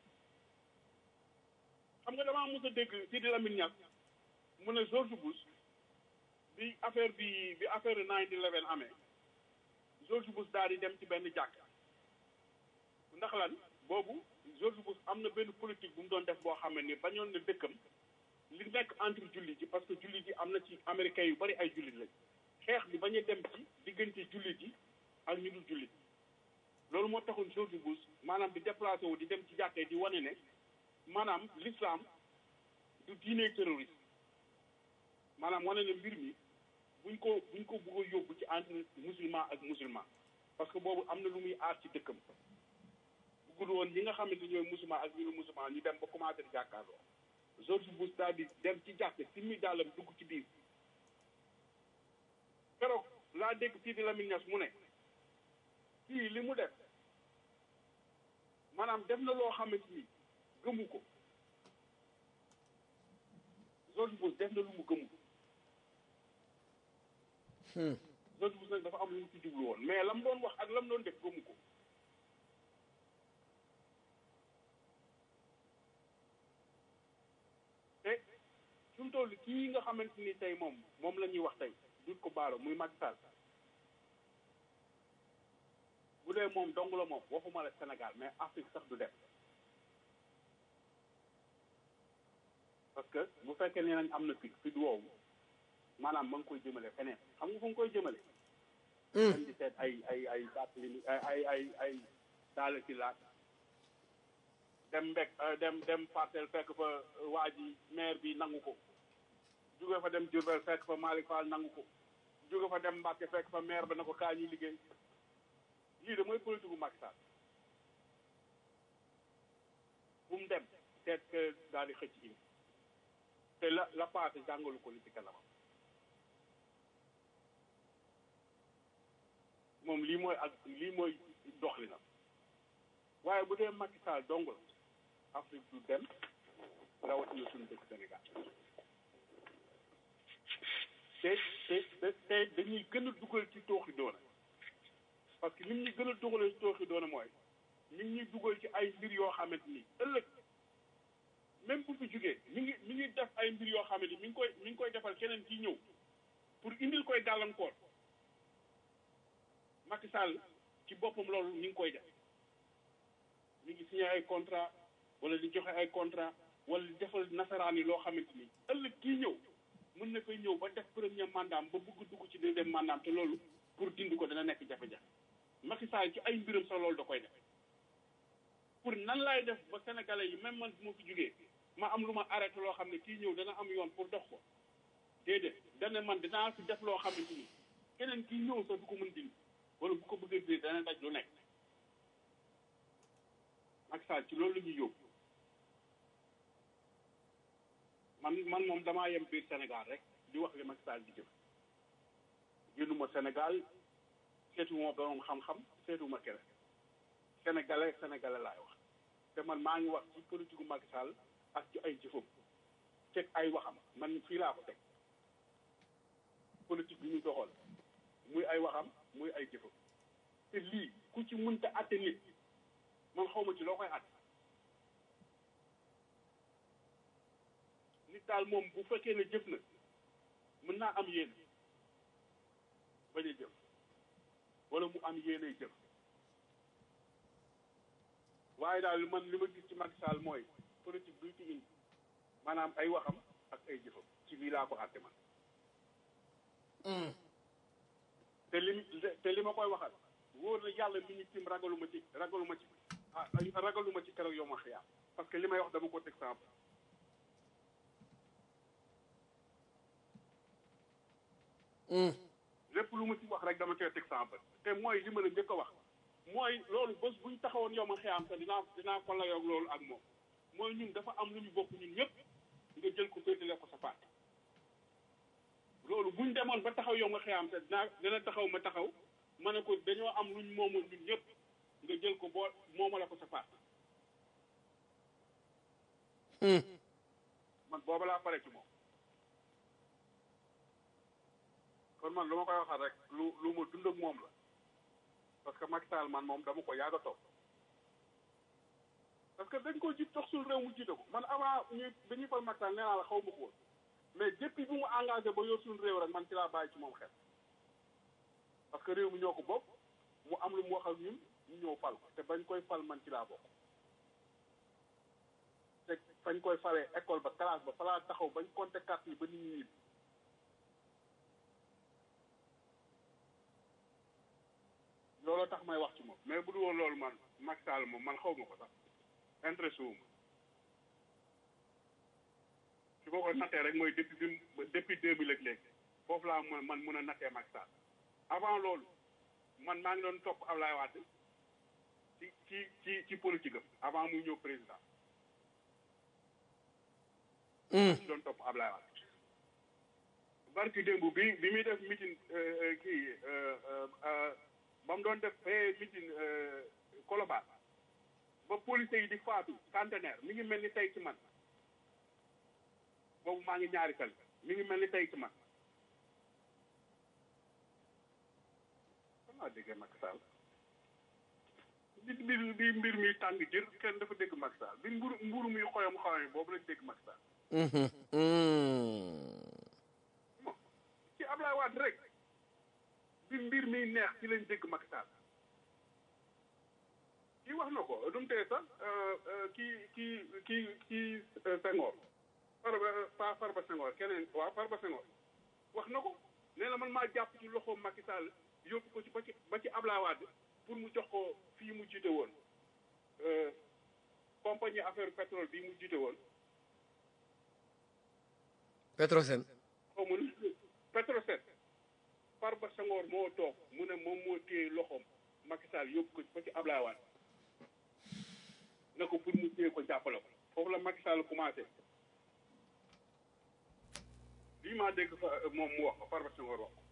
xam nga damaa mos a dégg Sidi Lamine Niass mu ne George Bush bi affaire bi bi affaire 9/11 amee George Bush daal di dem ci benn jàkk ndax lan boobu George Bush am na benn politique bu mu doon def boo xam ne ni bañoon na dëkkam li nekk entre jullit yi parce que jullit yi am na ci américains yu bari ay jullit lañ xeex bi bañ a dem ci diggante jullit yi ak ñu dul jullit loolu moo taxoon George Bush maanaam di déplacé wu di dem ci jàkkee di wane ne maanaam l'islam du diine terroriste maanaam wane ne mbir mi buñ ko buñ ko bëgg a yóbbu ci entre musulman ak musulman parce que boobu am na lu muy aar ci dëkkam bëggul woon ñi nga xamante ñooy musulman ak ñu lu musulman ñu dem ba commencé di jàkkaarloo George Bush daal di dem ci jàkk si mi daalam dugg ci biir keroog laa dégg Sidi Lamine Niass mu ne kii li mu def maanaam def na loo xamante ni gëmu ko George Bush def na lu mu gëmu George Bush nag dafa am lu mu ci jublu woon mais la mu doon wax ak la mu doon def gëmu ko te su mu toll kii nga xamante ni tey moom moom la ñuy wax tey dut ko baaro muy Macky Sall bu dee moom dong la moom waxuma la Sénégal mais Afrique sax du dem parce que bu fekkee ne nañ am na fit fit woowu maanaam ma ngi koy jëmale feneen xam nga fu nga koy jëmale dem di seet ay ay ay Barthélémy ay ay ay ay daala ci laat dem mbek dem dem parcelle fekk fa waa ji maire bi nangu ko jóge fa dem Diourbel fekk fa Malick Fall nangu ko jóge fa dem Mbacke fekk fa maire ba na ko kaa ñuy liggéey lii de mooy politique bu Macky Sall bu mu dem seet que daal di xëcc indi te la la passé jàngalu ko li ci kanamam moom lii mooy ak lii mooy doxalinam waaye bu dee Macky Sall dong la Afrique du dem rawatina suñu dëkk Sénégal te te te dañuy gën a dugal ci tooxi doona parce que lim ñu gën a dugalee ci tooxi doona mooy mi ngi ñuy dugal ci ay mbir yoo xamante ni ëllëg même bu fi jugee mi ngi mi ngi def ay mbir yoo xamante ni mi ngi koy mi ngi koy defal keneen kii ñëw pour indil koy gàllankoor Macky Sall ci boppam loolu mi ngi koy def mi ngi signé ay contrat wala di joxe ay contrat wala di defal nasaraan yi loo xamante ni ëllëg kii ñëw mën na fay ñëw ba def premier mandat ba bëgg dugg ci deuxième mandat te loolu pour dindi ko dana nekk jafe-jafe Macky Sall ci ay mbiram sax loolu da koy def pour nan laay def ba sénégalais yi même man bu ma fi jógee ma am lu ma arrêté loo xam ne kii ñëw dana am yoon pour dox ko déedéet dana man dinaa fi def loo xamante ni keneen kii ñëw sax du ko mën dindi wala bu ko bëggee dindi dana daj lu nekk Macky Sall ci loolu la ñuy yóbbu man man moom damaa yem biir Sénégal rek di wax li Macky Sall di jëf génnuma Sénégal seetuma borom xam-xam seetuma keneen sénégalais sénégalais laay wax te man maa ngi wax ci politique Macky Sall ak ci ay jëfam teg ay waxam man fii laa ko teg politique bi ñu doxal muy ay waxam muy ay jëfam te lii ku ci mënta atte nit man xaw ma ci loo koy atte nit daal moom bu fekkee ne jëf na mën naa am yéene bañ a jëf wala mu am yéene jëf waaye daal man li ma gis ci Macky Sall mooy politique bi ci indi maanaam ay waxam ak ay jëfam ci lii laa ko àtte man te li te li ma koy waxal wóor na yàlla mi ñu tim ragaluma ci ragaluma ci ah ragaluma ci keroog yow ma xiyaam parce que li may wax dama ko teg sama lépp lu ma ci wax rek dama koy teg sama bët te mooy li ma la njëkk a wax mooy loolu bés bu ñu taxawoon yow ma xiyaam te dinaa dinaa ko layoog loolu ak moom mooy ñun dafa am lu ñu bokk ñun ñëpp nga jël ko féetale ko sa parti loolu buñ demoon ba taxaw yow nga xiyaam te dinaa dina taxaw ma taxaw ma ne ko dañoo am luñ moomoon ñun ñëpp nga jël ko boo moomale ko sa parti man booba laa pare ci moom kon man lu ma koy waxal rek lu lu ma dund ak moom la parce que Macky Sall man moom dama ko yàgg a topp parce que dañ ko jiit tox suñu réew mu jiite ko man avant ñu dañuy fal Macky Sall nee naa la xaw ma ko woon mais depuis bu mu engagé ba yor suñu réew rek man ci laa bàyyi ci moom xel parce que réew mi ñoo ko bokk mu am lu mu wax ak ñun ñu ñëw fal ko te bañ koy fal man ci laa bokk te fañ koy falee école ba classe ba falaa taxaw bañ compté carte yi ba nit ñi ñibbi looloo tax may wax ci moom mais bu dul woon loolu man Macky Sall moom man xaw ma ko sax intéressé wu ma su ko ko nattee rek mooy depuis bi depuis deux mille ak léegi foofu laa mën man mën a nattee Macky Sall avant loolu man maa ngi doon topp Ablaye Wade ci ci ci ci politique am avant muy ñëw président ci doon topp Ablaye Wade barki démb bi bi muy def meeting kii ba mu doon def meeting Colobane ba policiers yi di faatu centenaire mi ngi mel ni tey ci man boobu maa ngi ñaari kal mi ngi mel ni tey ci man xanaa déggee Macky Sall bi mbir bi mbir mi tàng jër kenn dafa dégg Macky Sall bi mburu mburu muy xoyam xoyam boobu lañ dégg Macky Sall ci Ablaye Wade rek bi mbir mi neex ci lañ dégg Macky Sall kii wax na ko du mu tee sax kii kii kii kii Senghor Farba pas Farba Senghor keneen waaw Farba Senghor wax na ko nee na man maa jàpp ci loxo Macky Sall yóbbu ko ci ba ci ba ci Ablaye Wade pour mu jox ko fii mu jiite woon compagnie affaire pétrole bii mu jiite woon Petrosen xaw ma nu Petrosen Farba Senghor moo toog mu ne moom moo téye loxoom Macky Sall yóbbu ko ba ci Ablaye Wade na ko pour mu téye ko jàppale ko foofu la Macky Sall commencé lii maa dégg fa moom mu wax ko Farba Senghor wax ko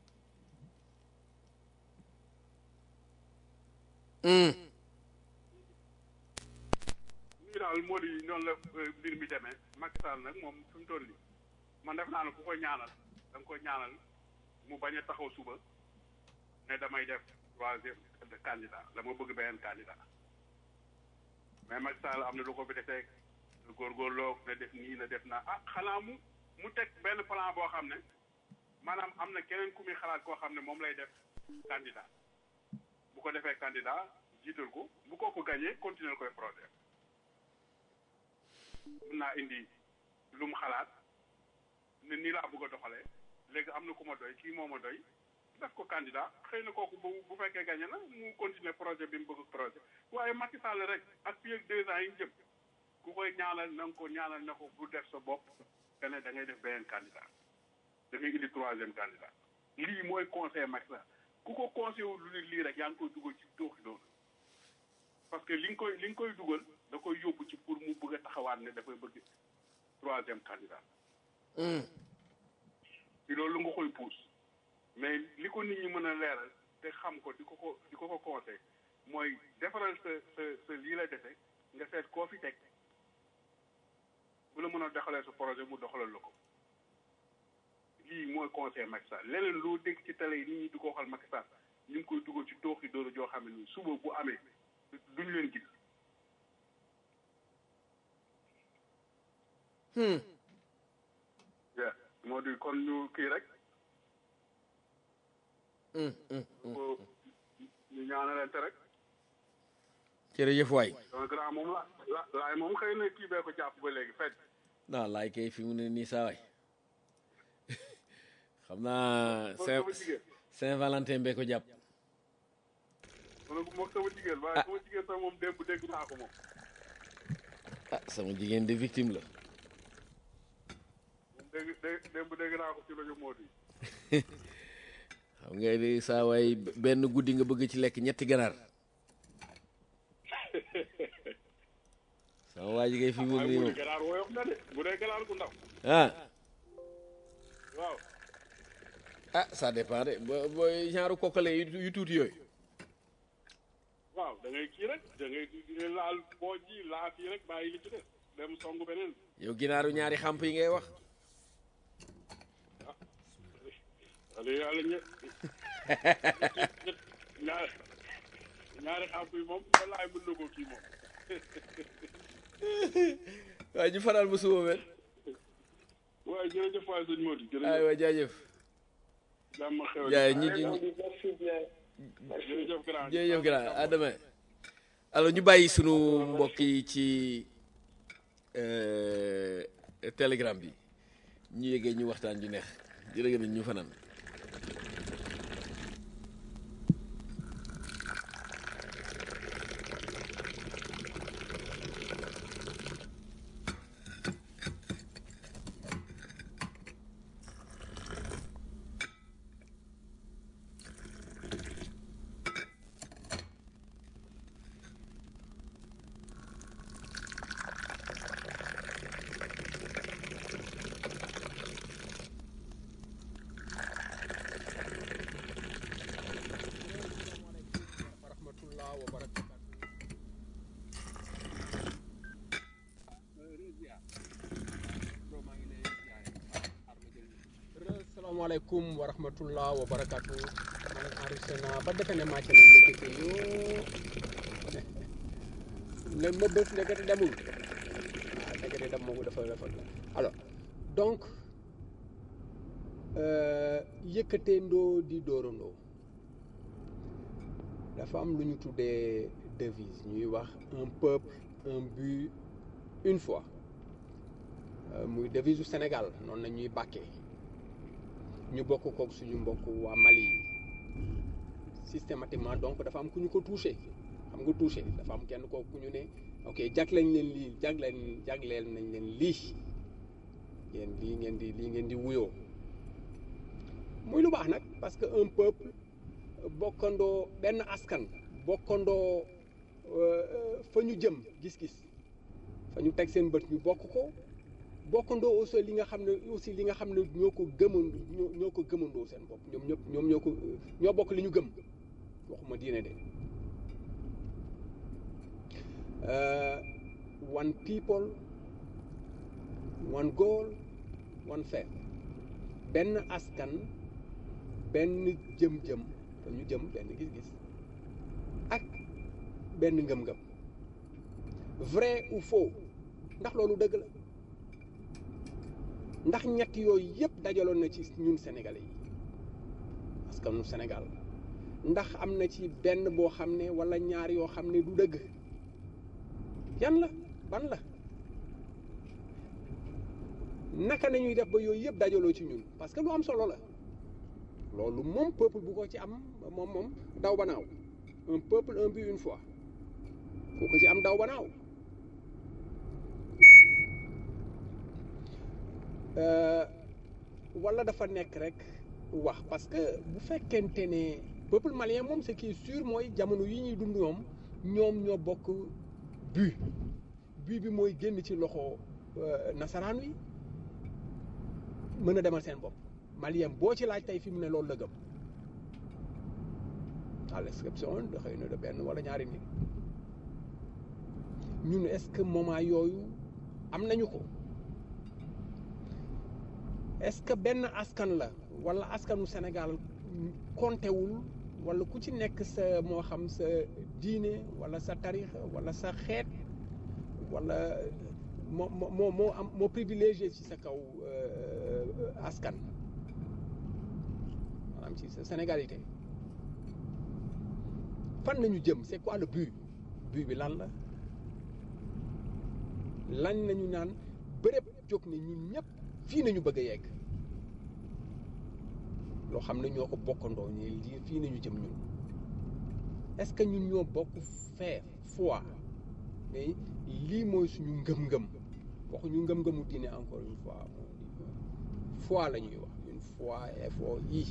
lii daal moo di noonu la mbir mi demee Macky Sall nag moom fi mu toll nii man def naa ne ku ko ñaanal da nga ko ñaanal mu bañ a taxaw suba ne damay def troisième candidat dama bëgg beneen candidat mais Macky Sall am na lu ko fi defee góorgóorloo na def nii na def naa ah xanaa mu mu teg benn plan boo xam ne maanaam am na keneen ku muy xalaat koo xam ne moom lay def candidat bu ko defee candidat jiital ko bu ko ko gagné continuer koy projet mun naa indi lu mu xalaat ne nii laa bëgg a doxalee léegi am na ku ma doy kii moo ma doy def ko candidat xëy na kooku bu bu fekkee gagné na mu continuer projet bi mu bëgg projet waaye Macky Sall rek ak fii ak deux ans yi jëm ku koy ñaanal na nga ko ñaanal na ko bu def sa bopp te ne da ngay def beneen candidat da ngay indi troisième candidat lii mooy conseil Macky Sall ku ko conseil wu lu lii rek yaa ngi koy dugal ci tooxi doonu parce que li nga koy li nga koy dugal da koy yóbbu ci pour mu bëgg a taxawaat ne dafay bëgg troisième candidat ci loolu nga koy puus mais li ko nit ñi mën a leeral te xam ko di ko ko di ko ko conseil mooy defaral sa sa sa lii la defe nga seet koo fi teg bu la mën a doxalee sa projet mu doxalal la ko lii mooy conseil Macky Sall leneen loo dégg ci télé yi nit ñi di ko waxal Macky Sall ñu ngi koy dugal ci tooxi dóoru joo xam ne nii suba bu amee duñ leen gis yeah moo di kon ñu kii rek ko ñu ñaanalante rek jërëjëf waay donc grand moom la la laay moom xëy na kii bee ko jàpp ba léegi fekk non laay kay fi mu ne nii saa waay xam naa Saint Saint Valentin bee ko jàpp ma ne ko moom sama jigéen waaye sama jigéen sax moom démb dégg naa ko moom ah sama jigéen de victime la moom dégg dégg démb dégg naa ko ci rajo Modou yi xam nga ni saa waay benn guddi nga bëgg ci lekk ñetti ganaar sama waa ji ngay fi mu waaye nii bu moom dee ganaar woyof na de bu dee ganaar gu ndaw ah waaw ah ça dépend de bo booy genre kokkale yu yu tuuti yooyu waaw da ngay kii rek da ngay laal boo ji laa fii rek bàyyi li ci des dem songu beneen yow ginaaru ñaari xamp yi ngay wax wala yàlla ñe ñaari ñaari xàmp yi moom walaay mën na ko kii moom waaye ñu faral ba suba mel waaye jërëjëf waay sëñ Modou jërëjëf aywa jaajëf jàmm xew jaay ñi ñi merci bien jërëjëf grand jërëjëf grand à demain alors ñu bàyyi sunu mbokk yi ci euh, telegram bi ñu yëgee ñu waxtaan ju neex jërëjëf ñu fanaan wa rahmatullah wa barakatuh salaamaaleykum wa rahmatullah wa barakatuh man enregistré naa ba defe ne màcc na ndekete yoo ne ma bës ndekete demul waaw ndekete dem moomu dafa dafa alors donc euh, yëkkateendoo di dóorandoo dafa am lu ñu tuddee devise ñuy wax un peuple un but une foi Euh, muy devise u Sénégal noonu la ñuy bàkkee ñu bokk kook suñu mbokk waa Mali yi systématiquement donc dafa am ku ñu ko touché xam nga touché dafa am kenn kooku ku ñu ne ok jagleen leen lii jagleen jagleel nañ leen lii yéen lii ngeen di lii ngeen di wuyoo muy lu baax nag parce que un peuple bokkandoo benn askan bokkandoo euh, fa ñu jëm gis-gis fa ñu teg seen bët ñu bokk ko bokkandoo aussi li nga xam ne aussi li nga xam ne ñoo ko gëmandoo ñoo ñoo ko gëmandoo seen bopp ñoom ñëpp ñoom ñoo ko ñoo bokk li ñu gëm waxuma diine de Euh, one people one goal one faith benn askan benn jëm-jëm fa ñu jëm benn gis-gis ak benn ngëm-ngëm vrai ou faux ndax loolu dëgg la ndax ñett yooyu yëpp dajaloon na ci ñun sénégalais yi parce que nu Sénégal ndax am na ci benn boo xam ne wala ñaar yoo xam ne du dëgg yan la ban la naka nañuy def ba yooyu yëpp dajaloo ci ñun parce que lu am solo la loolu moom peuple bu ko ci am moom moom daw ba naaw un peuple un but une foi ku ko ci am daw ba naaw Euh, wala dafa nekk rek wax parce que bu fekkente ne peuple malien moom ce qui est sûr mooy jamono yi ñuy dund ñoom ñoom ñoo bokk but but bi mooy génn ci loxo euh, nasaraan wi mën a demal seen bopp malien boo ci laaj tey fi mu ne loolu la gëm à l'exception de xëy na de benn wala ñaari nit ñun est-ce que moment yooyu am nañu ko est-ce que benn askan la wala askanu Sénégal kontewul wala ku ci nekk sa moo xam sa diine wala sa tarixa wala sa xeet wala moo moo moo am moo privilégié ci sa kaw askan maanaam ci sa sénégalité fan nañu jëm c'est quoi le but but bi lan la lan nañu naan bërëb jóg ne ñun ñëpp fii nañu bëgg a yegg loo xam ne ñoo ko bokkandoo ñi lii fii nañu jëm ñun est-ce que ñun ñoo bokk fee foi mais lii mooy suñu ngëm-ngëm waxuñu ngëm-ngëmu diine encore une fois foi la ñuy wax une foi foi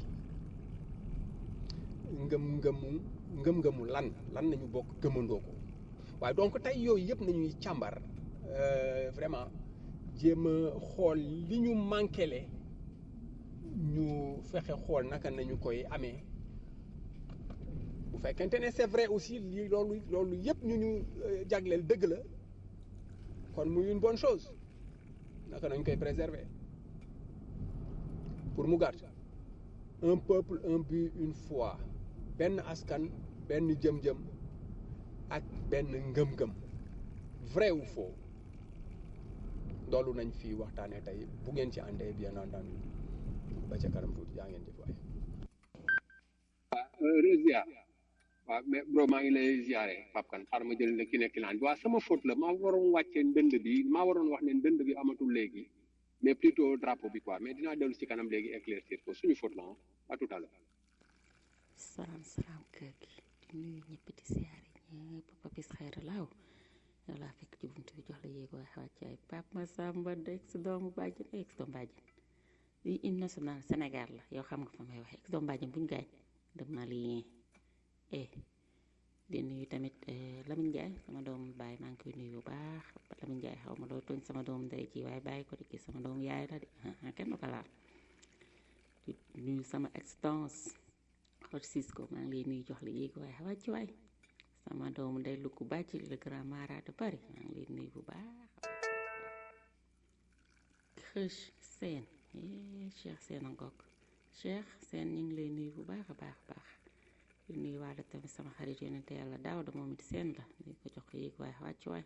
ngëm-ngëmu ngëm-ngëmu lan lan nañu bokk gëmandoo ko waaye donc tey yooyu yëpp nañuy càmbar vraiment jéem a xool li ñu manquele ñu fexe xool naka nañu koy amee bu fekkente ne c'est vrai aussi lii loolu loolu yëpp ñu ñu jagleel dëgg la kon muy une bonne chose naka nañ koy préserver pour mu gàtt un peuple un but une foi benn askan benn jëm-jëm ak benn ngëm-ngëm vrai ou faux loolu nañ fi waxtaanee tey bu ngeen ci àndee bien entendu ba ca kanam tuuti yaa ngeen jëf waay. waaw ziar waaw mais bro maa ngi lay ziare Pape Kane xaaral ma jël ki nekk laan bi waaw sama faute la maa waroon wàccee ndënd bi maa waroon wax ne ndënd bi amatul léegi mais plutôt drapeau bi quoi mais dinaa dellu si kanam léegi éclaircir ko suñu faute la à tout à l'heure salaam salaam kër gi di nuyu ñëpp di siyaare ñëpp papis xayra laaw yow laa fekk ci buntu bi jox la yéeg waaye wàcc ay pap ma samba ex doomu bàjjen ex doomu bàjjen lii hymne national Sénégal la yow xam nga fa may waxe ex doomu bàjjen buñ gaañ dem na lii eh di nuyu tamit Lamine Ndiaye sama doomu baay maa ngi koy nuyu bu baax Lamine Ndiaye xaw ma loo tooñ sama doomu ndey ji waaye bàyyi ko di kii sama doomu yaay la de kenn du ko laal di nuyu sama extance xol siis ko maa ngi lay nuyu jox la yéegi waaye wàcc waay sama doomu ndey lu ko bàcc le grand mara de Paris maa ngi lay nuyu bu baax xëch seen Cheikh seen a ngoog Cheikh seen ñu ngi lay nuyu bu baax a baax a baax di nuyu waale tamit sama xarit yonente yàlla daaw da moom it seen la di ko jox ko yéegi waaye wàcc waay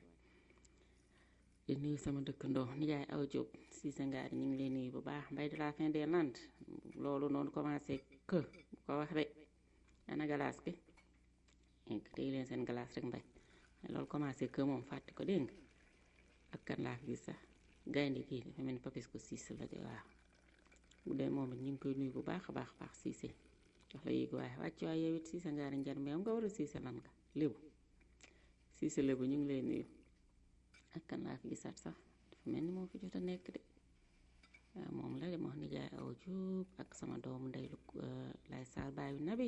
di nuyu sama dëkkandoo nijaay aw Jóob si sa ngaari ñu ngi lay nuyu bu baax mbay de la fin des landes loolu noonu commencé que bu ko wax de ana galaas gi téye leen seen galaas rek mbay loolu commencé que moom fàtte ko dégg nga ak kan laa fi gis sax gaynde kii dafa mel ni papis ko siis la de waaw bu dee moom it ñu ngi koy nuyu bu baax a baax baax siise jox la yéegi waaye wàcc waaye yow it siise ngaari njar mbéyam nga war a siise lan nga lébu siise lébu ñu ngi lay nuyu ak kan laa fi gisaat sax dafa mel ni moo fi jot a nekk de waaw moom la de moo nijaay aw juub ak sama doomu ndey lu lay saar baayu nabi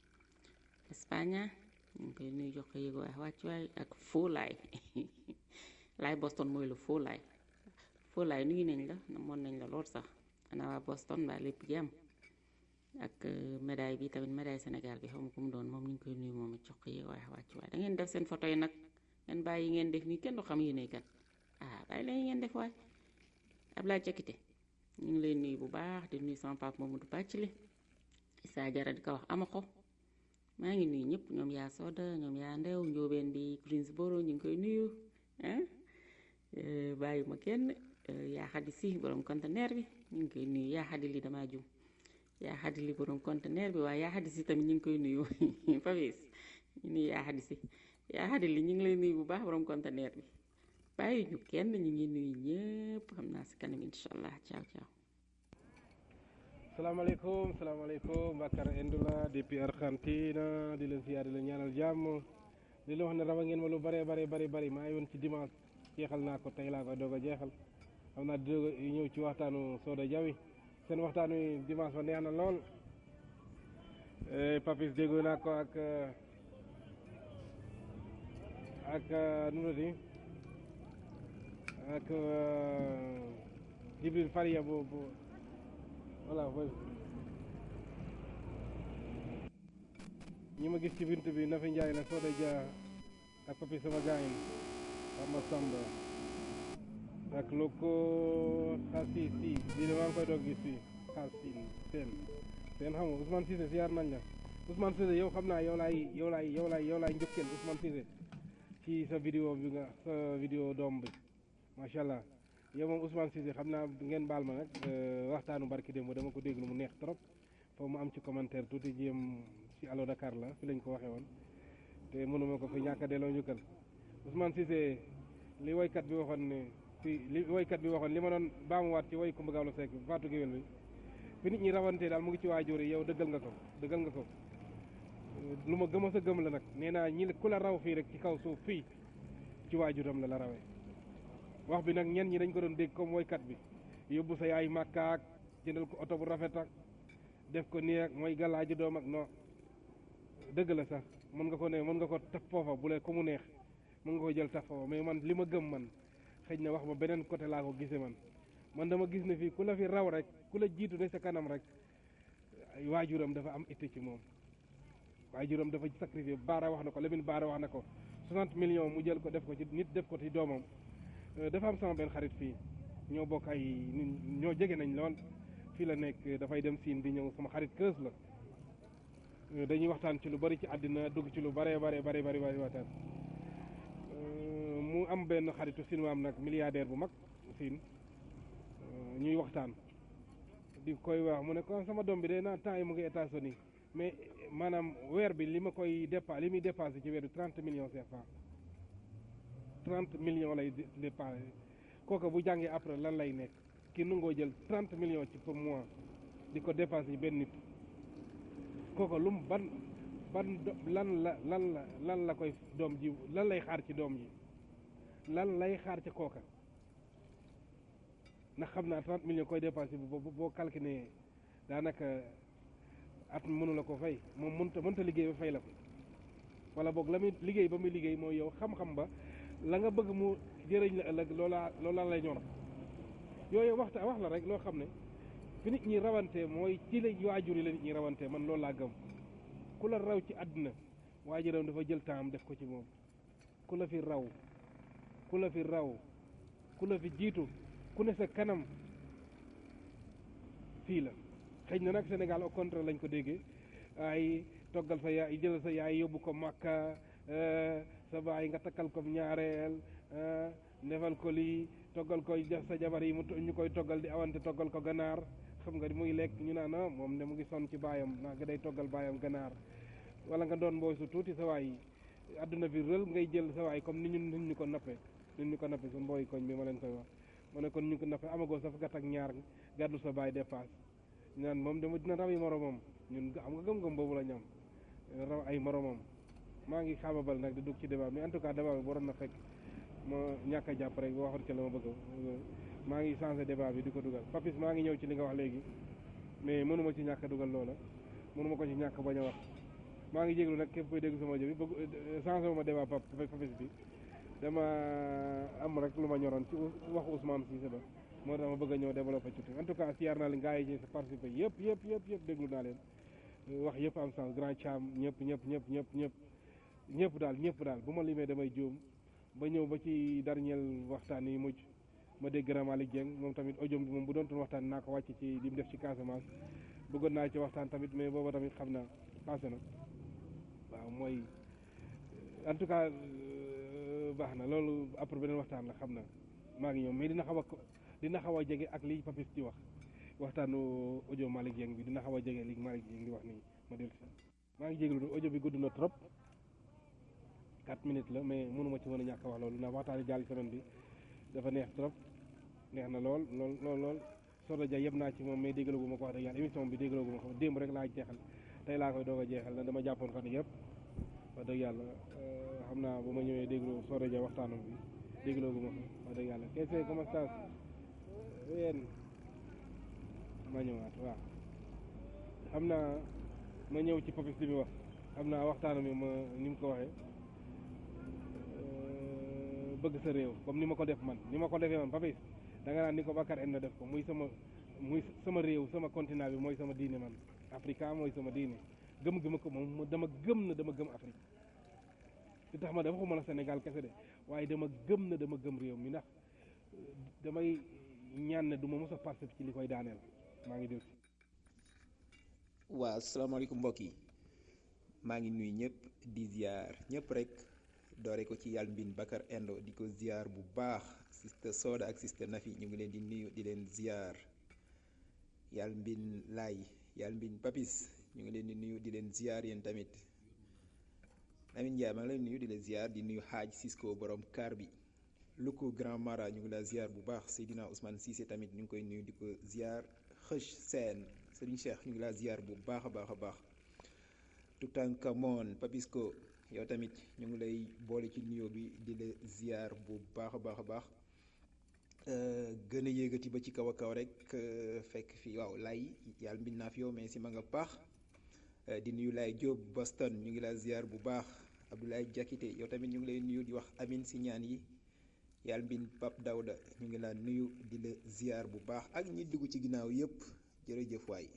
Espagne ñu ngi koy nuyu jox ko yéego waaye wàcc waay ak Folaay laay Boston mooy lu Folaay Folaay nuyu nañ la namoon nañ la lool sax ana waa Boston mbaa lépp jàmm ak médaille bi tamit médaille Sénégal bi xaw ma ko mu doon moom ñu ngi koy nuyu moom it jox ko yéego waaye wàcc waay da ngeen def seen photo yi nag ngeen bàyyi yi ngeen def nii kenn du xam yéenay kan ah bàyyi leen yi ngeen def waay Ablaye Jakite ñu ngi lay nuyu bu baax di nuyu sama papa Mamadou Bàccili Issa Jara di ko wax ama ko maa ngi nuyu ñëpp ñoom yaa Soda ñoom yaa Ndew njóobeen bi Greensboro ñu ngi koy nuyu ah bàyyi ma kenn yaa xadi si borom conteneur bi ñu ngi koy nuyu yaa xadi li damaa jum yaa xadi li borom conteneur bi waaye yaa xadi si tamit ñu ngi koy nuyu Fabis ñu nuyu yaa xadi si yaa xadi li ñu ngi lay nuyu bu baax borom conteneur bi bàyyi ñu kenn ñu ngi nuyu ñëpp xam naa si kanam incha allah ciao ciao. salaamaaleykum salaamaaleykum Bakar Indula depuis Argentine di leen siyaar di leen ñaanal jàmm di leen wax ne rawa ngeen ma lu bare bare bari bari maa ngi woon ci dimanche jeexal naa ko tey laa koy doog a jeexal xam naa di doog a ñëw ci waxtaanu Soda Jawi seen waxtaan wi dimanche ba neex na lool Papis déggoo naa ko ak ak nu mu tudd ak Jibril Faria bu bu voilà ñi ma gis ci bintu bi Nafi Njaay la Soda Dia ak papi sama gaayin Samba Samba ak loko xasi si lii de maa ngi koy doog gis fii xasin seen seen xam nga Ousmane Cissé siyaar nañ la Ousmane Cissé yow xam naa yow laay yow laay yow laay yow laay njëkkeel Ousmane Cissé ci sa vidéo bi nga sa vidéo doom bi macha allah yow moom Ousmane Cissé xam naa ngeen baal ma nag waxtaanu barki démb dama ko déglu mu neex trop foofu mu am ci commentaire tuuti jéem ci Allo Dakar la fi lañ ko waxee woon te mënuma ko fi ñàkk a delloo njukkal Ousmane Cissé li woykat bi waxoon ne fi li woykat bi waxoon li ma doon baamuwaat ci woy Kumba Gawlo Seck Fatou Guewel bi fi nit ñi rawantee daal mu ngi ci waajur yi yow dëggal nga ko dëggal nga ko lu ma gëm a sa gëm la nag nee naa ñi ku la raw fii rek ci kaw suuf fii ci waajuram la la rawee wax bi nag ñen ñi dañ ko doon dégg comme woykat bi yóbbu sa yaay màkkaak jëndal ko oto bu rafet ak def ko nii ak mooy galaaju doom ak non dëgg la sax mën nga ko ne mën nga ko taf foofa bu lee ko mu neex mën nga ko jël taf foofa mais man li ma gëm man xëy na wax ma beneen côté laa ko gisee man man dama gis ne fii ku la fi raw rek ku la jiitu ne sa kanam rek waajuram dafa am itte ci moom waajuram dafa sacrifié baara wax na ko Lamine baara wax na ko 60 millions mu jël ko def ko ci nit def ko ci doomam dafa am sama benn xarit fii ñoo bokk ay ñoo jege nañ lool fii la nekk dafay dem siin di ñëw sama xarit kës la dañuy waxtaan ci lu bari ci àddina dugg ci lu bare bare bari bari bari waxtaan mu am benn xaritu siin am nag milliardaire bu mag siin ñuy waxtaan di koy wax mu ne ko sama doom bi de naa temps yi mu ngi États-Unis mais maanaam weer bi li ma koy dépa li muy dépensé ci weer bi trente millions CFA trente millions lay dépensé kooku bu jàngee après lan lay nekk ki nungoo jël trente millions ci pour mois di ko dépensé benn nit kooku lu mu ban ban lan la lan la lan la koy doom ji lan lay xaar ci doom ji lan lay xaar ci kooka ndax xam naa trente millions koy dépensé boo boo calculé daanaka at mënu la ko fay moom mënta mënta liggéey ba fay la ko wala boog la muy liggéey ba muy liggéey mooy yow xam-xam ba la nga bëgg mu jëriñ la ëllëg loola loola lay ñor yooyu waxta wax la rek loo xam ne fi nit ñi rawante mooy ci la waajur yi la nit ñi rawante man loolu laa gëm ku la raw ci àdduna waajuram dafa jël temps def ko ci moom ku la fi raw ku la fi raw ku la fi jiitu ku ne sa kanam fii la xëy na nag Sénégal au contraire lañ ko déggee ay toggal sa yaay jël sa yaay yóbbu ko Makka sa baay nga takkal ko ñaareel defal ko lii toggal ko sa jabar yi mu ñu koy toggal di awante toggal ko ganaar xam nga muy lekk ñu naan ah moom de mu ngi sonn ci baayam ndax nga day toggal baayam ganaar wala nga doon mbooy su tuuti sa waay adduna bi rël ngay jël sa waay comme ni ñun nit ñu ko nappe nit ñu ko nappe su mbooy koñ bi ma leen koy wax ma ne kon ñu ko nappe amagoo sa gàtt ak ñaar gàddu sa baay dépasse ñu naan moom dama dina raw yi moromam ñun xam nga gëm-gëm boobu la ñam raw ay moromam maa ngi xaababal nag di dugg ci débat mais en tout cas débat bi waroon na fekk ma ñàkk a jàpp rek waxoon ci la ma bëgg maa ngi changé débat bi di ko dugal papis maa ngi ñëw ci li nga wax léegi mais mënuma ci ñàkk a dugal loola mënuma ko ci ñàkk bañ a wax maa ngi jéglu nag képp koy dégg sama jëbi bëgg changé wu ma débat pap papis bi dama am rek lu ma ñoroon ci waxu Ousmane Cissé ba moo tax ma bëgg a ñëw développé tuuti en tout cas siyaar naa leen gars yi ci participé yëpp yëpp yëpp yëpp déglu naa leen wax yëpp am sens grand cham ñëpp ñëpp ñëpp ñëpp ñëpp ñëpp daal ñëpp daal bu ma limee damay juum ba ñëw ba ci dernier waxtaan yi mujj ma dégg grand Malick Dieng moom tamit audio bi moom bu doon toon waxtaan naa ko wàcc ci li mu def ci Casamance bëggoon naa ci waxtaan tamit mais booba tamit xam naa passé na waaw mooy en tout cas baax na loolu après beneen waxtaan la xam na maa ngi ñëw mais dina xaw a dina xaw a jege ak li Papis di wax waxtaanu audio Malick Dieng bi dina xaw a jege li Malick Dieng di wax nii ma dellu si maa ngi jéglu audio bi gudd na trop quatre minutes la mais mënuma ci mën a ñàkk a wax loolu ndax waxtaani jàll semaine bi dafa neex trop neex na lool lool lool lool Soda Dia yëpp naa ci moom mais déggaloo gu ma ko wax dëgg yàlla émission bi déggaloo gu ma ko démb rek laa jeexal tey laa koy doog a jeexal na dama jàppoon fan yëpp wax dëgg yàlla xam naa bu ma ñëwee déglu Soda Dia waxtaanam bi déggaloo gu ma ko wax dëgg yàlla kese comment ça yéen ma ñëwaat waaw xam naa ma ñëw ci Papis li mu wax xam naa waxtaanam bi ma ni mu ko waxee bëgg sa réew comme ni ma ko def man ni ma ko defee man Papis da nga naan ni ko Bakar en def ko muy sama muy sama réew sama continent bi mooy sama diine man Africa mooy sama diine gëm-gëm ko moom dama gëm na dama gëm Afrique li tax ma dafa xuma la Sénégal kese de waaye dama gëm na dama gëm réew mi ndax damay ñaan ne du ma mos a participer ci li koy daaneel maa ngi dégg. waaw asalaamaaleykum mbokk yi maa ngi nuyu ñëpp di ziar ñëpp rek doore ko ci yàlla mbin Bakar Endo di ko ziar bu baax siste Soda ak siste Nafi ñu ngi leen di nuyu di leen ziar yàlla mbin laay yàlla mbin Papis ñu ngi leen di nuyu di leen ziar yéen tamit Amin Ndiaye maa ngi leen nuyu di leen ziar di nuyu xaaj Cisco borom kaar bi Luku Grand Mara ñu ngi la ziar bu baax Seydina Ousmane Cissé tamit ñu ngi koy nuyu di ko ziar xëch seen Serigne Cheikh ñu ngi laa ziar bu baax a baax a baax Tutankamon Papisco yow tamit ñu ngi lay boole ci nuyoo bi di la ziar bu baax a baax a baax gën a yéegati ba ci kaw a kaw rek fekk fi waaw lay yàlla mbind naa fi yow mais si ma nga baax di nuyu lay Diop Boston ñu ngi la ziar bu baax Abdoulaye Diakité yow tamit ñu ngi lay nuyu di wax amin si ñaan yi yàlla mbind Pap Dawda ñu ngi la nuyu di la ziar bu baax ak ñi dugg ci ginnaaw yépp jërëjëf waay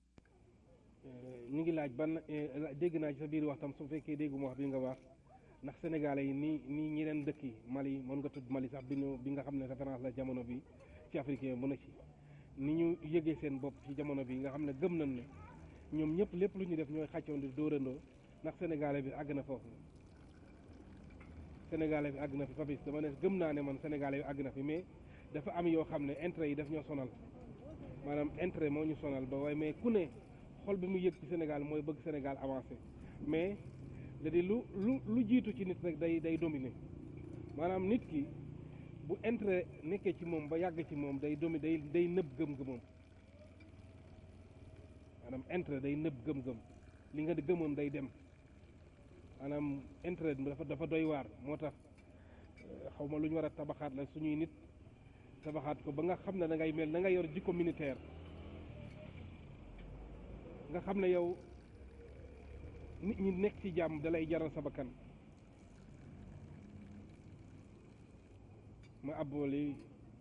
ñu ngi laaj ban dégg naa ci sa biir wax tam su fekkee dégguma wax bi nga wax ndax sénégalais yi nii nii ñeneen dëkk yi Mali mën nga tudd Mali sax bi ñu bi nga xam ne référence la jamono bi ci africain mën a ci ni ñu yëgee seen bopp ci jamono bi nga xam ne gëm nañ ne ñoom ñëpp lépp lu ñu def ñooy xàccoon di dóorandoo ndax sénégalais bi àgg na foofu sénégalais bi àgg na fi papis dama ne gëm naa ne man sénégalais bi àgg na fi mais dafa am yoo xam ne intérêt yi daf ñoo sonal maanaam intérêt moo ñu sonal ba waaye mais ku ne xol bi mu yëg ci Sénégal mooy bëgg Sénégal avancé mais da di lu lu lu jiitu ci nit rek day day dominer maanaam nit ki bu intérêt nekkee ci moom ba yàgg ci moom day domi day day nëb gëm-gëmam maanaam intérêt day nëb gëm-gëm li nga gëmoon day dem maanaam intérêt dafa dafa doy waar moo tax xaw ma lu ñu war a tabaxaat la suñuy nit tabaxaat ko ba nga xam ne da ngay mel da nga yor jikko militaire nga xam ne yow nit ñi nekk ci jàmm dalay jaral sa bakkan ma abbooli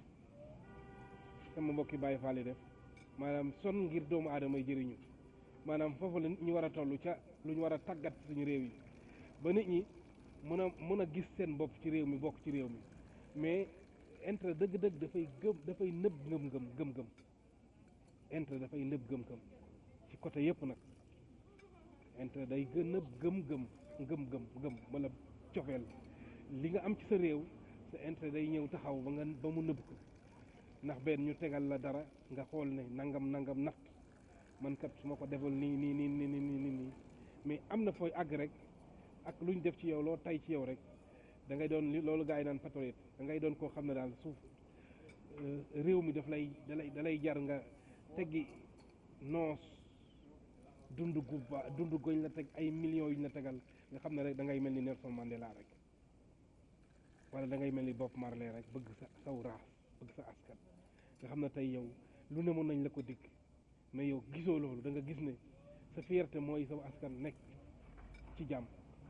sama mbokki Baye Fall def maanaam son ngir doomu aadama yi jëriñu maanaam foofu la nit ñi war a toll ca lu ñu war a tàggat suñu réew yi ba nit ñi mën a mën a gis seen bopp ci réew mi bokk ci réew mi mais intérêt dëgg-dëgg dafay gëm dafay nëb ngëm-ngëm gëm-gëm intérêt dafay nëb gëm-gëm ci côté yëpp nag intérêt day gën a gëm-gëm ngëm-gëm gëm wala cofeel li nga am ci sa réew sa intérêt day ñëw taxaw ba nga ba mu nëbb ko ndax benn ñu tegal la dara nga xool ne nangam nangam natt man kat su ma ko defal nii nii nii nii nii nii nii mais am na fooy àgg rek ak lu ñu def ci yow loo tay ci yow rek da ngay doon li loolu gaa yi naan patriote da ngay doon koo xam ne daal suuf réew mi daf lay dalay dalay jar nga teggi noos dund gu ba dund goñ la teg ay millions yu ñu la tegal nga xam ne rek da ngay mel ni Nelson Mandela rek wala da ngay mel ni Bob Marley rek bëgg sa saw raas bëgg sa askan nga xam ne tey yow lu ne mën nañ la ko digg mais yow gisoo loolu da nga gis ne sa fierté mooy saw askan nekk ci jàmm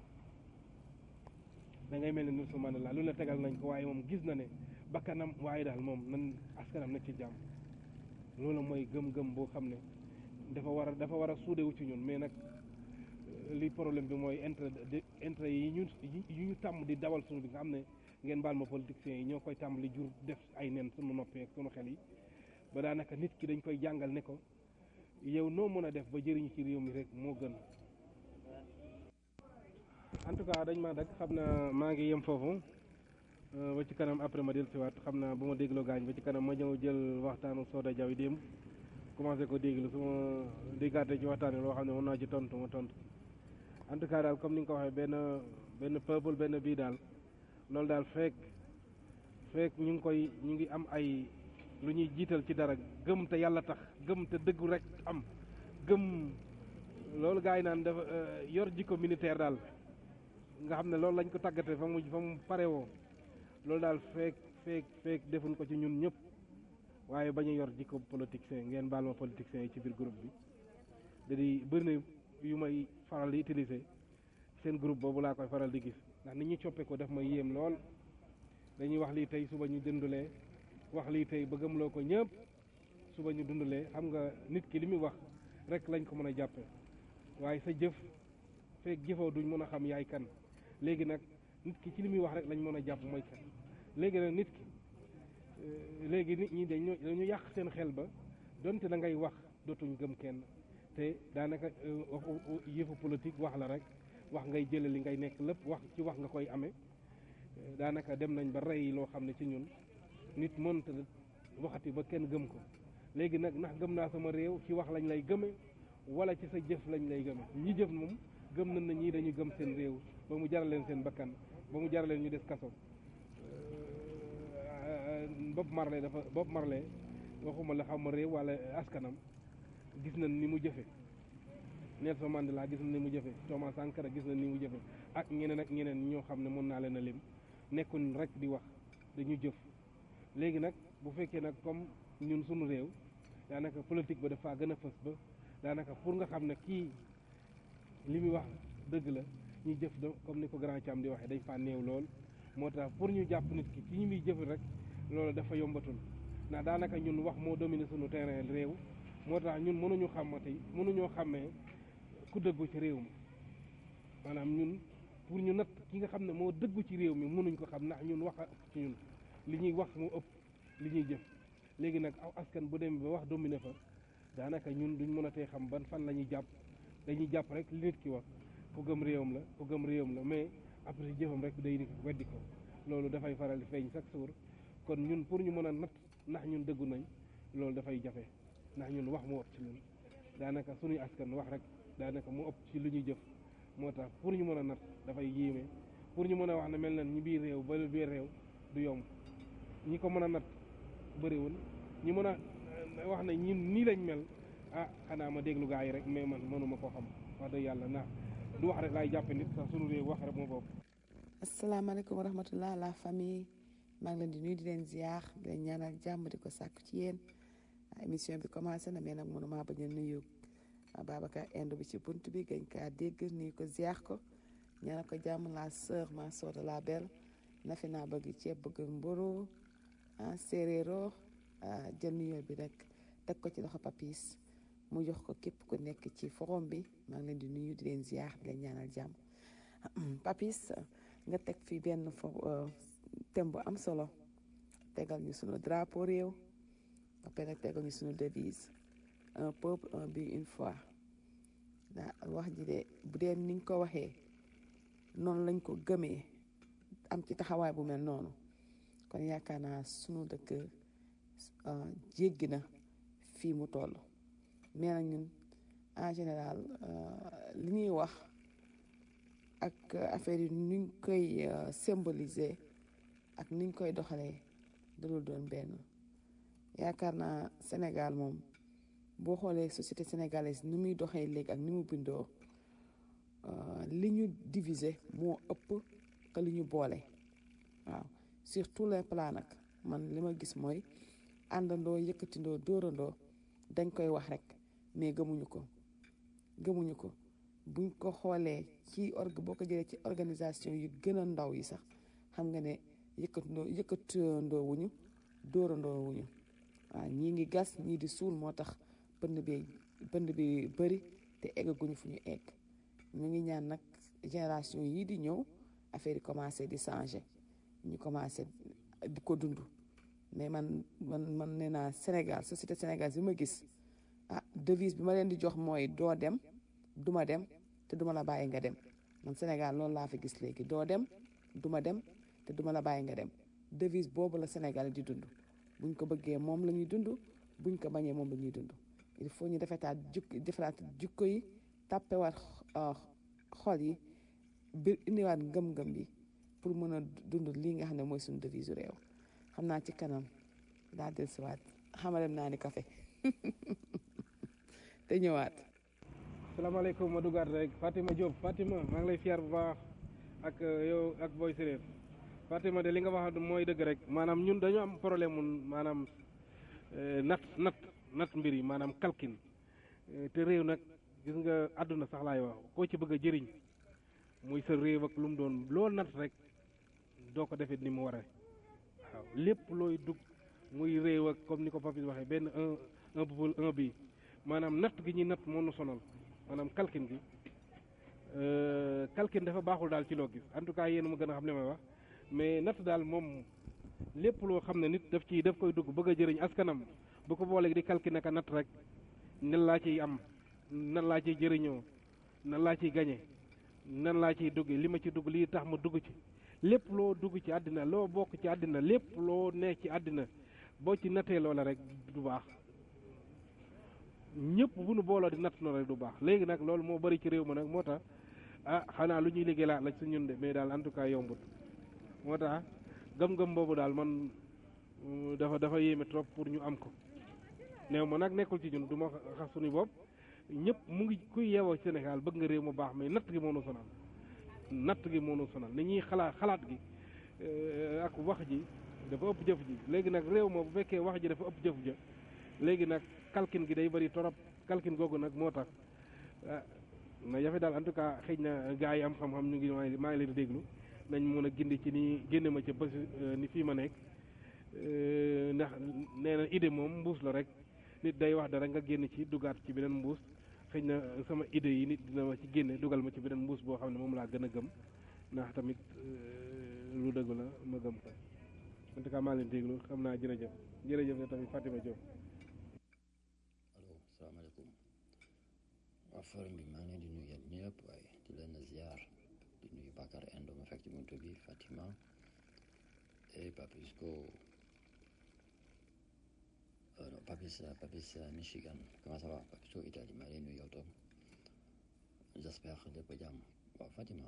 da ngay mel ni Nelson Mandela lu ne tegal nañ ko waaye moom gis na ne bakkanam waaye daal moom nan askanam nekk ci jàmm loolu mooy gëm-gëm boo xam ne dafa war a dafa war a suudewu ci ñun mais nag li problème bi mooy intérêt intérêt yi ñu yi ñu tàmm di dawal suñu bi nga xam ne ngeen baal ma politiciens yi ñoo koy tàmm li jur def ay nen suñu noppee ak suñu xel yi ba daanaka nit ki dañ koy jàngal ne ko yow noo mën a def ba jëriñu ci réew mi rek moo gën en tout cas dañ ma dagg xam naa maa ngi yem foofu ba ci kanam après ma del siwaat xam naa bu ma dégloo gaañ ba ci kanam ma ñëw jël waxtaanu Soda Jaw yi démb commencé ko déglu su ma déggaatee ci waxtaan loo xam ne mën naa ci tontu ma tontu en tout cas daal comme ni nga ko waxee benn benn peuple benn bii daal loolu daal fekk fekk ñu ngi koy ñu ngi am ay lu ñuy jiital ci dara gëm te yàlla tax gëm te dëggu rek am gëm loolu gars yi naan dafa yor jikko militaire daal nga xam ne loolu lañ ko tàggatee fa mu fa mu pare woo loolu daal fekk fekk fekk defuñ ko ci ñun ñëpp waaye bañ a yor jikko politicien ngeen baal ma politicien yi ci biir groupe bi da di bëri na yu may faral di utiliser seen groupe boobu laa koy faral di gis ndax nit ñi coppe ko def ma yéem lool dañuy wax lii tey suba ñu dundulee wax lii tey ba gëmloo ko ñëpp suba ñu dundulee xam nga nit ki li muy wax rek lañ ko mën a jàppe waaye sa jëf fekk jëfoo duñ mën a xam yaay kan léegi nag nit ki ci li muy wax rek lañ mën a jàpp mooy kan léegi nag nit ki léegi nit ñi dañu dañu yàq seen xel ba donte da ngay wax dootuñ gëm kenn te daanaka yëfu politique wax la rek wax ngay jële li ngay nekk lépp wax ci wax nga koy amee daanaka dem nañ ba rey loo xam ne ci ñun nit mënta waxati ba kenn gëm ko léegi nag ndax gëm naa sama réew ci wax lañ lay gëme wala ci sa jëf lañ lay gëme ñi jëf moom gëm nañ na ñii dañu gëm seen réew ba mu jaral leen seen bakkan ba mu jaral leen ñu des kaso Bob Marley dafa Bob Marley waxuma la xaw ma réew wala askanam gis nañ ni mu jëfe Nelson Mandela gis na ni mu jëfe Thomas Sankara gis na ni mu jëfe ak ñeneen ak ñeneen ñoo xam ne mën naa leen a lim nekkul rek di wax dañu jëf léegi nag bu fekkee nag comme ñun suñu réew daanaka politique ba dafa gën a fës ba daanaka pour nga xam ne kii li muy wax dëgg la ñuy jëf da comme ni ko grand Thiam di waxee dañ faa néew lool moo tax pour ñu jàpp nit ki ci ñu muy jëf rek loolu dafa yombatul ndax daanaka ñun wax moo dominer suñu terrain réew moo tax ñun mënuñu xamati mënuñoo xàmmee ku dëggu ci réew mi maanaam ñun pour ñu natt ki nga xam ne moo dëggu ci réew mi mënuñ ko xam ndax ñun wax a ëpp ci ñun li ñuy wax moo ëpp li ñuy jëf léegi nag aw askan bu demee ba wax dominer fa daanaka ñun duñ mën a tee xam ban fan la ñuy jàpp dañuy jàpp rek li nit ki wax ku gëm réewam la ku gëm réewam la mais après jëfam rek day di weddi ko loolu dafay faral di feeñ chaque jour kon ñun pour ñu mën a natt ndax ñun dëggu nañ loolu dafay jafe ndax ñun wax moo ëpp ci ñun daanaka suñuy askan wax rek daanaka mu ëpp ci lu ñuy jëf moo tax pour ñu mën a natt dafay yéeme pour ñu mën a wax ne mel na ñi biir réew ba biir réew du yomb ñi ko mën a natt bëriwul ñi mën a wax ne ñun nii lañ mel ah xanaa ma déglu gaa yi rek mais man mënuma koo xam wax dëgg yàlla ndax du wax rek laay jàppe nit sax suñu réew wax rek moo bopp asalaamaaleykum wa rahmatullah la famille maa ngi leen di nuyu di leen ziar di leen ñaanal jàmm di ko sàkku ci yéen émission bi commencé na mais nag mënuma bañ a nuyu Babacar Inde bi ci bunt bi gañ kaa dégg nuyu ko ziar ko ñaanal ko jàmm la sœur ma sœur de la belle nafi naa bëgg ceeb bëgg mburu ah séeréero jël nuyoo bi rek teg ko ci loxo papis mu jox ko képp ku nekk ci forum bi maa ngi leen di nuyu di leen ziar di leen ñaanal jàmm papis nga teg fi benn fo thème bu am solo tegal ñu sunu drapeau réew ba pare tegal ñu sunu devise un peuple un but une foi daa wax ji de bu dee niñ ko waxee noonu lañ ko gëmee am ci taxawaay bu mel noonu kon yaakaar naa sunu dëkk jéggi na fii mu toll mais nag ñun en général li ñuy wax ak affaire yi nuñ koy symboliser ak niñ koy doxalee dalul doon benn yaakaar naa Sénégal moom boo xoolee société sénégalaise ni muy doxee léegi ak ni mu bindoo li ñu diviser moo ëpp que li ñu boole waaw sur tous les plans nag man li ma gis mooy àndandoo yëkkatindoo dóorandoo dañ koy wax rek mais gëmuñu ko gëmuñu ko buñ ko xoolee ci org boo ko jëlee ci organisation yu gën a ndaw yi sax xam nga ne yëkkatindoo yëkkatindoo wuñu dóorandoo wuñu waaw ñii ngi gas ñii di suul moo tax bënd bi bënd bi bëri te eggaguñu fu ñu egg ñu ngi ñaan nag génération yii di ñëw affaire yi commencé di changer ñu commencé di ko dund mais man man man nee naa Sénégal société sénégalaise bi ma gis ah devise bi ma leen di jox mooy doo dem duma dem te duma la bàyyi nga dem man Sénégal loolu laa fi gis léegi doo dem duma dem te duma la bàyyi nga dem devise boobu la Sénégal di dund buñ ko bëggee moom la ñuy dund buñ ko bañee moom la ñuy dund il faut ñu defetaat jukk defaraat jukko yi tàppewaat xol yi bir indiwaat ngëm-ngëm bi pour mën a dund lii nga xam ne mooy suñu devise réew xam naa ci kanam daa del siwaat xamalem naa ni café te ñëwaat salaamaaleykum ma dugaat rek Fatima Diop Fatima maa ngi lay fier bu baax ak yow ak boy séréer Fatima de li nga wax mooy dëgg rek maanaam ñun dañu am problème mun maanaam nat nat nat mbir yi maanaam kalkin te réew nag gis nga àdduna sax laay wax koo ci bëgg a jëriñ muy sa réew ak lu mu doon loo nat rek doo ko defee ni mu waree waaw lépp looy dugg muy réew ak comme ni ko Papis waxee benn un un peuple un bi maanaam natt gi ñuy natt moo nu sonal maanaam kalkin gi kalkin dafa baaxul daal ci loo gis en tout cas yéen ma gën a xam li may wax mais natt daal moom lépp loo xam ne nit daf ci daf koy dugg bëgg a jëriñ askanam bu ko booleeg di kalkin ak a natt rek nan laa ciy am nan laa ciy jëriñoo nan laa ciy gañe nan laa ciy dugg li ma ci dugg lii tax ma dugg ci lépp loo dugg ci àddina loo bokk ci àddina lépp loo nekk ci àddina boo ci nattee loola rek du baax ñëpp bu nu booloo di natt noonu rek du baax léegi nag loolu moo bari ci réew ma nag moo tax ah xanaa lu ñuy liggéey laa la ci ñun de mais daal en tout cas yombut moo tax gëm-gëm boobu daal man dafa dafa yéeme trop pour ñu am ko néew ma nag nekkul ci ñun du ma xas suñu bopp ñëpp mu ngi kuy yeewoo Sénégal bëgg nga réew mu baax mais natt gi moo nu sonal natt gi moo nu sonal ni ñuy xalaat xalaat gi ak wax ji dafa ëpp jëf ji léegi nag réew ma bu fekkee wax ji dafa ëpp jëf ja léegi nag kalkin gi day bëri torop kalkin googu nag moo tax na jafe daal en tout cas xëy na gars yi am xam-xam ñu ngi maa ngi leen di déglu nañ mën a gindi ci ni génne ma ca bés ni fii ma nekk ndax nee na idée moom mbuus la rek nit day wax dara nga génn ci dugaat ci beneen mbuus xëy na sama idée yi nit dina ma ci génne dugal ma ci beneen mbuus boo xam ne moom laa gën a gëm ndax tamit lu dëgg la ma gëm ko en tout cas maa leen déglu xam naa jërëjëf jërëjëf ne tamit Fatima Diop. allo salaamaaleykum waa forum bi maa ngi leen di nuyu yéen ñëpp waaye di leen ziar di nuyu Bakar Endo ma fekk ci buntu bi Fatima et Papisco euh, non Papis Papis Michigan comment ça va Papisco Italie maa ngi leen nuyu yow tam j'espère lépp jàmm waaw Fatima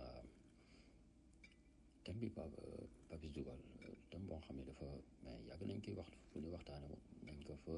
thème bi Pape Papis dugal thème boo xam ne dafa mais yàgg nañ koy wax fu ñu waxtaane nañ ko fa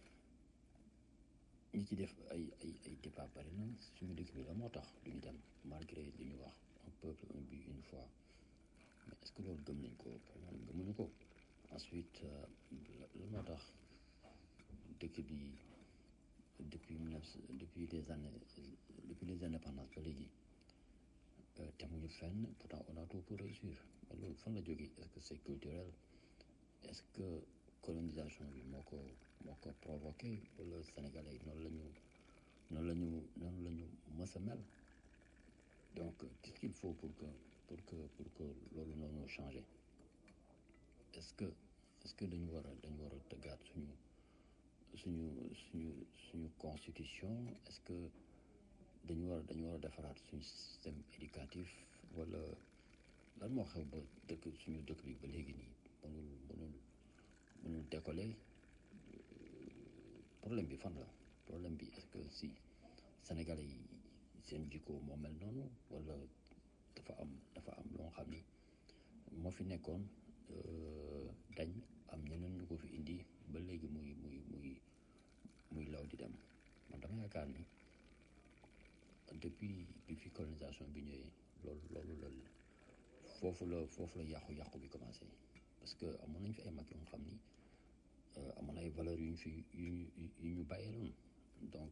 ñi ci def ay ay ay débat bari na suñu dëkk bi la moo tax du ñu dem malgré li ñu wax un peuple un but une foi mais est-ce que loolu gëm nañ ko maanaam gëmuñu ko ensuite la moo tax dëkk bi depuis mille neuf depuis les années depuis les indépendances ba léegi temuñu fenn pourtant on a tout pour réussir mais loolu fan la jógee est-ce que c'est culturel est-ce que colonisation bi moo ko moo ko provoqué wala sénégalais yi noonu la ñu noonu la ñu noonu la ñu mës a mel donc qu'est-ce qu'il faut pour que pour que pour que loolu noonu changé est-ce que est-ce que dañu war a dañu war a tëggaat suñu suñu suñu suñu constitution est-ce que dañu war a dañu war a defaraat suñu système éducatif wala lan moo xew ba dëkk suñu dëkk bi ba léegi nii mënul mënul mënul décoller problème bi fan la problème bi est-ce que si sénégalais yi seen jikko moo mel noonu wala dafa am dafa am loo xam ni moo fi nekkoon dañ am ñeneen ñu ko fi indi ba léegi muy muy muy muy law di dem man dama yaakaar ni depuis bi fi colonisation bi ñëwee loolu loolu la foofu la foofu la yàqu-yàqu bi commencé parce que amoon nañ fi ay mag yoo xam ni amoon ay valeurs yu ñu fi yu ñu yu ñu bàyyee loon donc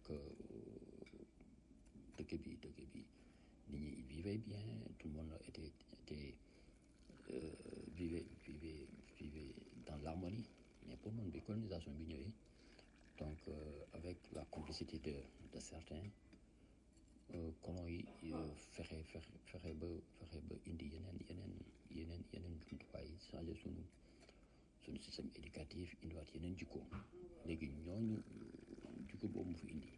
dëkk bi dëkk bi nit ñi vivait bien tout le monde était était vivait vivait vivait dans l'harmonie mais pour man bi colonisation bi ñëwee donc avec la complicité de de certains colons yi fexe fexe fexe ba fexe ba indi yeneen yeneen yeneen yeneen jumtuwaay changé sunu suñu système éducatif indiwaat yeneen jikko léegi ñooñu jikko boobu mu fi indi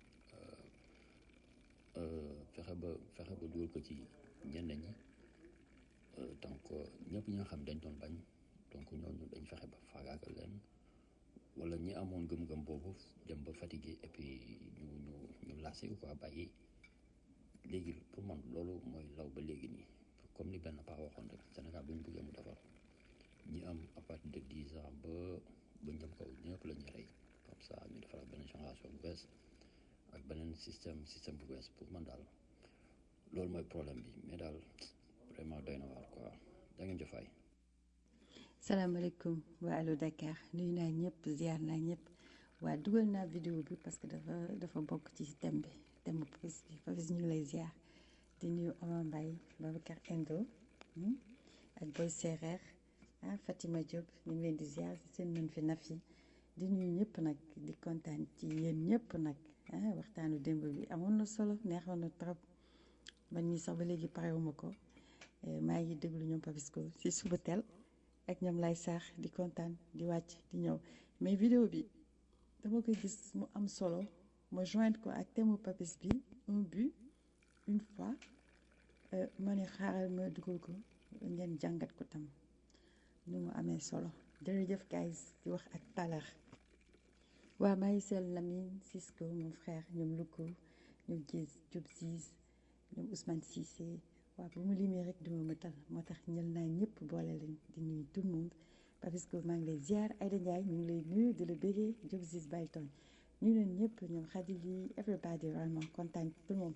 fexe ba fexe ba dugal ko ci ñenn ñi donc ñëpp ñi nga xam dañ doon bañ donc ñooñu dañ fexe ba faagaagal leen wala ñi amoon gëm-gëm boobu dem ba fatigué et puis ñu ñu ñu lassé quoi bàyyi léegi pour man loolu mooy law ba léegi nii comme ni benn paa waxoon rek Sénégal bu ñu bëggee mu defar ñi am à partir de dix ans ba ba ñëm kaw ñëpp la ñuy rey comme ça ñu defaraat beneen génération bu bees ak beneen système système bu bees pour man daal loolu mooy problème bi mais daal vraiment doy na waar quoi da ngeen jëfaay. salaamaaleykum waa Allo Dakar nuyu naa ñëpp ziar naa ñëpp waa dugal naa vidéo bi parce que dafa dafa bokk ci thème bi thème bu Papis bi Papis ñu ngi lay ziar di nuyu Omar Mbaye Babacar Endo ak Boy Sereer ah Fatima Diop ñu ngi leen di ziar si seen mën fi naf yi di nuyu ñëpp nag di kontaan ci yéen ñëpp nag ah waxtaanu démb bi amoon na solo neexoon na trop man mii sax ba léegi parewuma ko maa ngi déglu ñoom Papisco si suba teel ak ñoom lay saax di kontaan di wàcc di ñëw mais vidéo bi dama koy gis mu am solo ma joindre ko ak thème Papis bi un but une fois ma ne xaaral ma dugal ko ngeen jàngat ko tam nu mu amee solo jërëjëf guys di wax ak talax waa maa ngi seel Lamine Cisco mon frère ñoom Luko ñoom Diez Diop Ziz ñoom Ousmane Cissé waaw bu mu limee rek duma mëtal moo tax ñël naa ñëpp boole leen di nuyu tout le monde Papisco maa ngi lay ziar Aïda Ndiaye ñu ngi lay nuyu di la bégee Diop Ziz bàyyi tooñ ñu leen ñëpp ñoom Khady bi everybody vraiment kontaan tout le monde.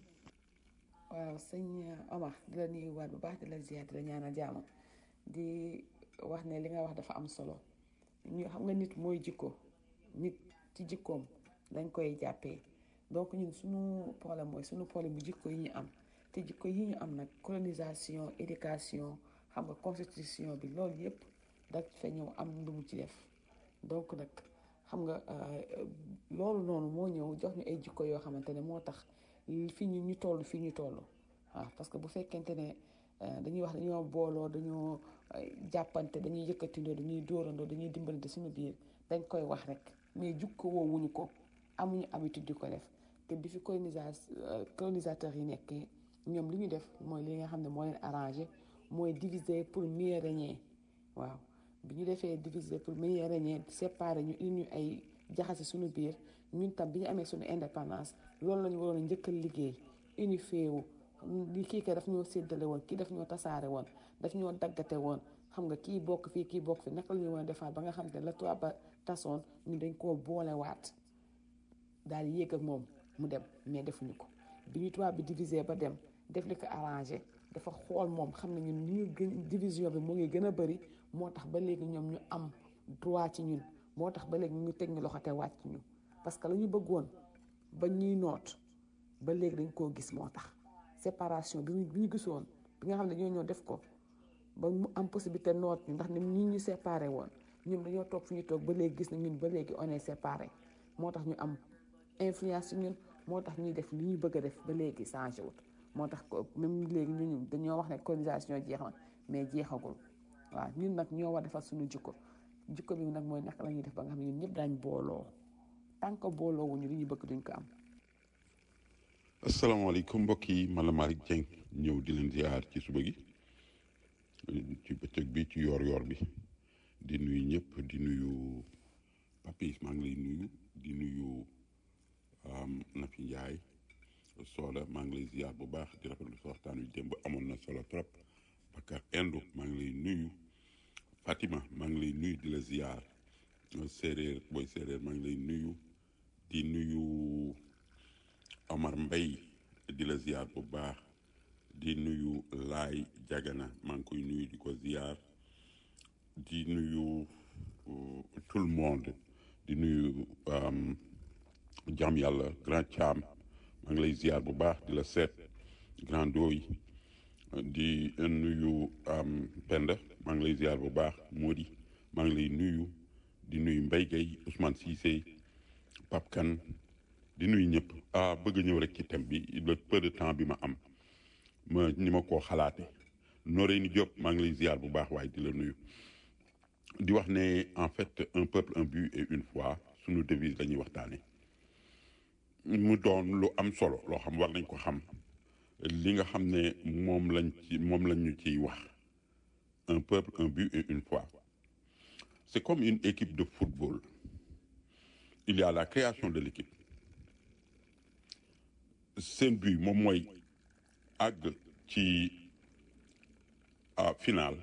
waaw sëñ Omar di la nuyuwaat bu baax di la ziar di la ñaanal jàmm di wax ne li nga wax dafa am solo ñu xam nga nit mooy jikko nit ci jikkoom dañ koy jàppee donc ñun suñu problème mooy suñu problème bu jikko yi ñu am te jikko yi ñu am nag colonisation éducation xam nga constitution bi loolu yëpp da fa ñëw am lu mu ci def donc nag xam nga loolu noonu moo ñëw jox ñu ay jikko yoo xamante ne moo tax fii ñu ñu toll fii ñu toll waaw parce que bu fekkente ne dañuy wax dañoo booloo dañoo jàppante dañuy yëkkatindoo dañuy dóorandoo dañuy dimbalante suñu biir dañ koy wax rek mais jukko woowuñu ko amuñu habitude di ko def te bi fi colonisa colonisateurs yi nekkee ñoom li ñu def mooy li nga xam ne moo leen arrangé mooy diviser pour mieux régner waaw bi ñu defee diviser pour mieux régner séparer ñu indi ñu ay jaxase suñu biir ñun tam bi ñu amee suñu indépendance loolu la ñu waroon a njëkk a liggéey unifié wu li kii ka daf ñoo séddale woon kii daf ñoo tasaare woon daf ñoo daggate woon xam nga kii bokk fii kii bokk fi naka la ñu war a defaat ba nga xam ne la tubaab ba tasoon ñu dañ koo boolewaat daal di yéeg ak moom mu dem mais defuñu ko bi ñu tubaab bi divisé ba dem def li ko arrangé dafa xool moom xam ne ñun ñu gën division bi mu ngi gën a bëri moo tax ba léegi ñoom ñu am droit ci ñun moo tax ba léegi ñu teg ñu loxo te wàcc ñu parce que la ñu bëggoon ba ñuy noot ba léegi dañ koo gis moo tax séparation bi ñu gisoon bi nga xam ne ñoo ñoo def ko ba mu am possibilité noot ñu ndax ni ñu ñu séparé woon ñun dañoo toog fu ñu toog ba léegi gis na ñun ba léegi on est séparé moo tax ñu am influence ci ñun moo tax ñuy def li ñu bëgg a def ba léegi changé wut moo tax même léegi ñun dañoo wax ne colonisation jeex na mais jeexagul waaw ñun nag ñoo war defar suñu jikko jikko bi nag mooy naka la ñuy def ba nga xam ne ñun ñëpp daañ booloo tant que booloo wuñu li ñu bëgg duñ ko am asalaamaaleykum mbokk yi man la Malick Dieng ñëw di leen ziar ci suba gi ci bëccëg bi ci yoor-yoor bi di nuyu ñëpp di nuyu Papis maa ngi lay nuyu di nuyu Nafi Ndiaye Soda maa ngi lay ziar bu baax di rafetlu sa waxtaan wi démb amoon na solo trop Bakar Endo maa ngi lay nuyu Fatima maa ngi lay nuyu di la ziar séeréer booy séeréer maa ngi lay nuyu di nuyu. Omar Mbay di la ziar bu baax di nuyu Laay Jagana maa ngi koy nuyu di ko ziar di nuyu tout le monde di nuyu jàmm yàlla grand Thiam maa ngi lay ziar bu baax di la seet grand Doy di nuyu Penda maa ngi lay ziar bu baax Modi maa ngi lay nuyu di nuyu Mbaye Gueye Ousmane Cissé Pape Kane di nuyu ñëpp ah bëgg ñëw rek ci thème bi le peu de temps bi ma am ma ni ma koo xalaate nooree ni Diop maa ngi lay ziar bu baax waaye di la nuyu di wax ne en fait un peuple un but et une foi suñu devise la ñuy waxtaane mu doon lu am solo loo xam war nañ ko xam li nga xam ne moom lañ ci moom lañ ñu ciy wax un peuple un but et une foi c'est comme une équipe de football il y a la création de l'équipe seen but moom mooy àgg ci final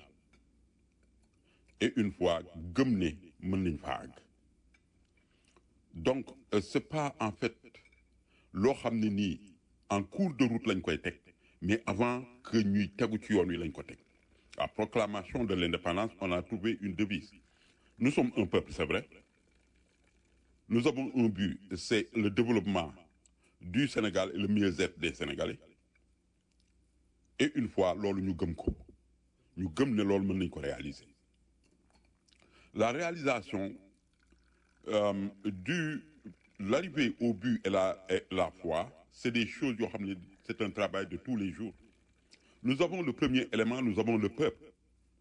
et une fois gëm ne mën nañ fa àgg donc c'est pas en fait loo xam ne nii en cours de route lañ koy teg mais avant que ñuy tegu ci yoon wi lañ ko teg à proclamation de l'indépendance on a trouvé une devise nous sommes un peuple c'est vrai nous avons un but c'est le développement du Sénégal et le mieux-être des Sénégalais et une fois loolu ñu gëm ko ñu gëm ne loolu mën nañ ko réaliser la réalisation euh, du l'arrivée au but et la et la foi c'est des choses yoo xam ne c'est un travail de tous les jours nous avons le premier élément nous avons le peuple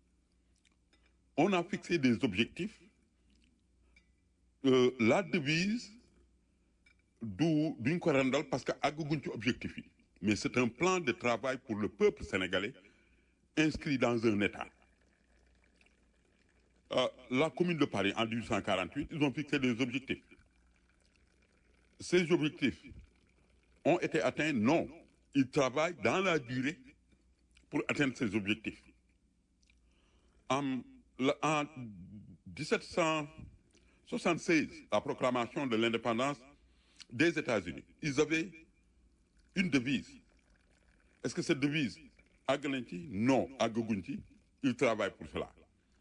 on a fixé des objectifs euh, la devise du duñ ko rendal parce que àgguñ ci objectif yi mais c'est un plan de travail pour le peuple sénégalais inscrit dans un état euh, la commune de Paris en 1848 ils ont fixé des objectifs ces objectifs ont été atteints non ils travaillent dans la durée pour atteindre ces objectifs en, en 1776 la proclamation de l'indépendance des États-Unis ils avaient une devise est-ce que cette devise àgg nañ ci non àggaguñ ci ils travaillent pour cela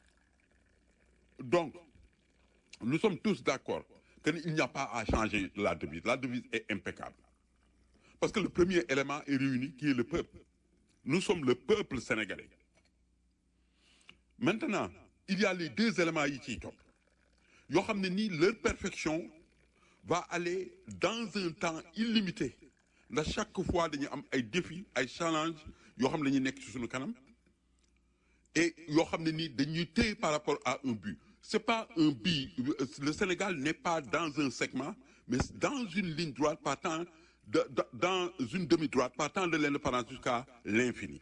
donc nous sommes tous d'accord que il n'y a pas à changer la devise la devise est impeccable parce que le premier élément est réuni qui est le peuple nous sommes le peuple sénégalais maintenant il y a les deux éléments yi ciy topp yoo xam ne nii leur perfection va aller dans un temps illimité ndax chaque fois dañuy am ay défis ay challenges yoo xam ne dañuy nekk ci suñu kanam et yoo xam ne nii dañuy téye par rapport à un but c'est pas un but le Sénégal n'est pas dans un segment mais dans une ligne droite partant de, de dans une demi-droite partant de l'indépendance jusqu'à l'infini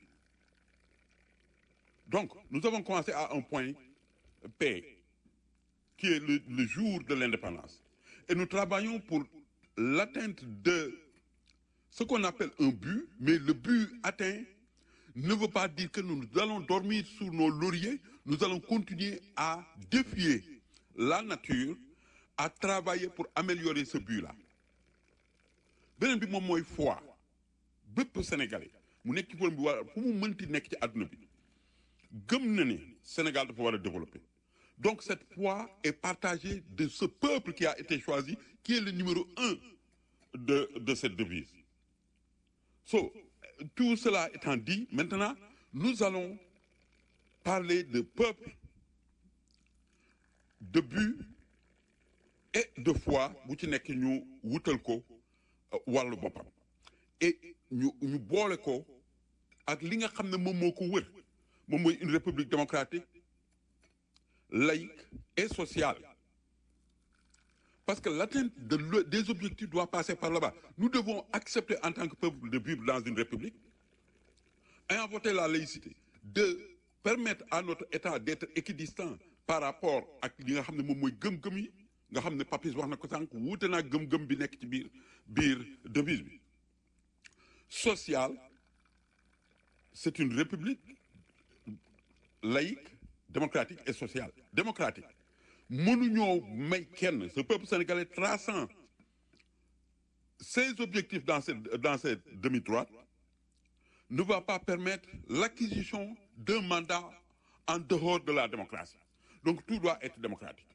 donc nous avons commencé à un point P qui est le, le jour de l'indépendance et nous travaillons pour l'atteinte de ce qu'on appelle un but mais le but atteint ne veut pas dire que nous allons dormir sur nos lauriers nous allons continuer à défier la nature à travailler pour améliorer ce but-là beneen bi moom mooy foi bépp sénégalais mu nekk ci problème bi war fu mu mënti nekk ci àdduna bi gëm na ni Sénégal dafa war a développer donc cette foi est partagée de ce peuple qui a été choisi qui est le numéro un de de cette devise so tout cela étant dit maintenant nous allons parler de peuple de but et de foi bu ci nekk ñu wutal ko wàllu boppam et ñu ñu boole ko ak li nga xam ne moom moo ko wër moom mooy une république démocratique laïque et sociale parce que l'atteinte de le, des objectifs doit passer par là-bas nous devons accepter en tant que peuple de vivre dans une république ayant voté la laïcité de permettre à notre État d'être équidistant par rapport ak li nga xam ne moom mooy gëm-gëm yi nga xam ne Papis wax na ko sànq wuute naa gëm-gëm bi nekk ci biir biir devise bi social c'est une république laïque démocratique et sociale démocratique mënuñoo may kenn ce peuple sénégalais traçant ses objectifs dans cette dans cette demi-droite ne va pas permettre l'acquisition d'un mandat en dehors de la démocratie donc tout doit être démocratique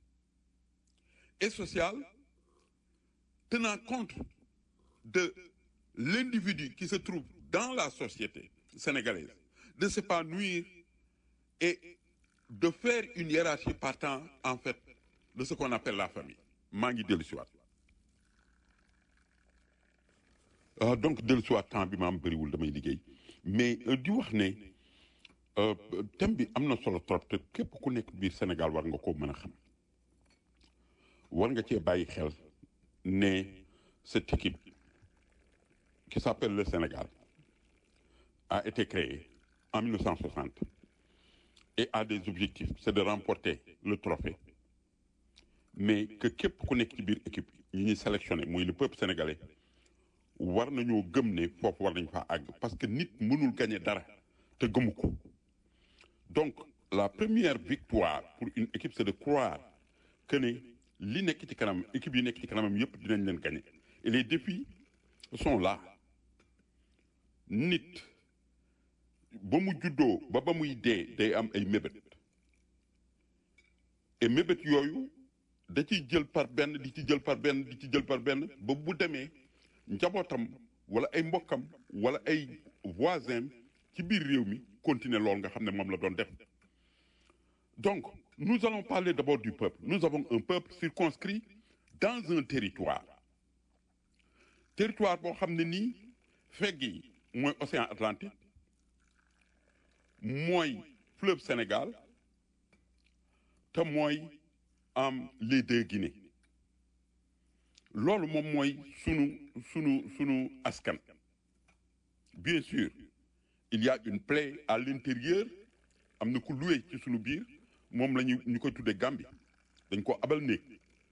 et social tenant compte de l'individu qui se trouve dans la société sénégalaise de s'épanouir et de faire une hiérarchie partant en fait de ce qu'on appelle la famille maa ngi dellu si waat ah donc dellu si waat temps bi ma am bëriwul damay liggéey mais di wax ne thème bi am na solo trop te képp ku nekk biir Sénégal war nga ko mën a xam war nga cee bàyyi xel ne cette équipe qui s'appelle le Sénégal a été créée en 1960 et a des objectifs c'est de remporter le trophée mais que képp ku nekk ci biir équipe yi ñuy sélectionné muy le peuple sénégalais war nañoo gëm ne foofu war nañ faa àgg parce que nit mënul gagner dara te gëmu ko donc la première victoire pour une équipe c'est de croire que ne li nekk ci kanam équipe yi nekk ci kanamam yépp dinañ leen gagner et les défis sont là nit ba mu juddoo ba ba muy dee day am ay mébét et mébét yooyu da ciy jël par benn di ci jël par benn di ci jël par benn ba bu demee njabootam wala ay mbokkam wala ay voisins ci biir réew mi continuer loolu nga xam ne moom la doon def donc nous allons parler d'abord du peuple nous avons un peuple circonscrit dans un territoire territoire boo xam ne nii fegg yi mooy océan Atlantique mooy fleuve Sénégal te mooy am les deux Guinées loolu moom mooy sunu sunu sunu askan bien sûr il y a une plaie à l'intérieur am na ku loué ci sunu biir moom la ñu ñu koy tuddee Gambie dañ ko abal néeg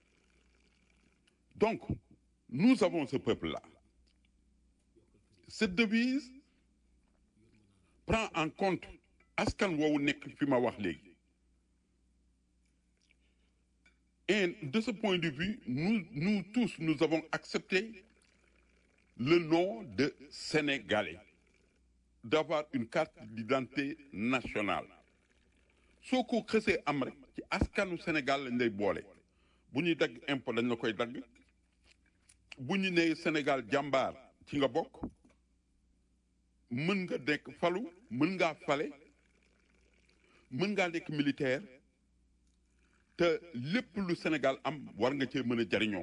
donc nous avons ce peuple-là cette devise prend en compte askan woowu nekk fi ma wax léegi Et de ce point de vue, nous, nous tous, nous avons accepté le nom de Sénégalais, d'avoir une carte d'identité nationale. soo ko xësee am rek ci askanu Sénégal lañ lay boole bu ñuy dagg impôt dañ la koy dagg bu ñu nee Sénégal jàmbaar ci nga bokk mën nga nekk falu mën ngaa fale mën ngaa nekk militaire te lépp lu Sénégal am war nga cee mën a jariñoo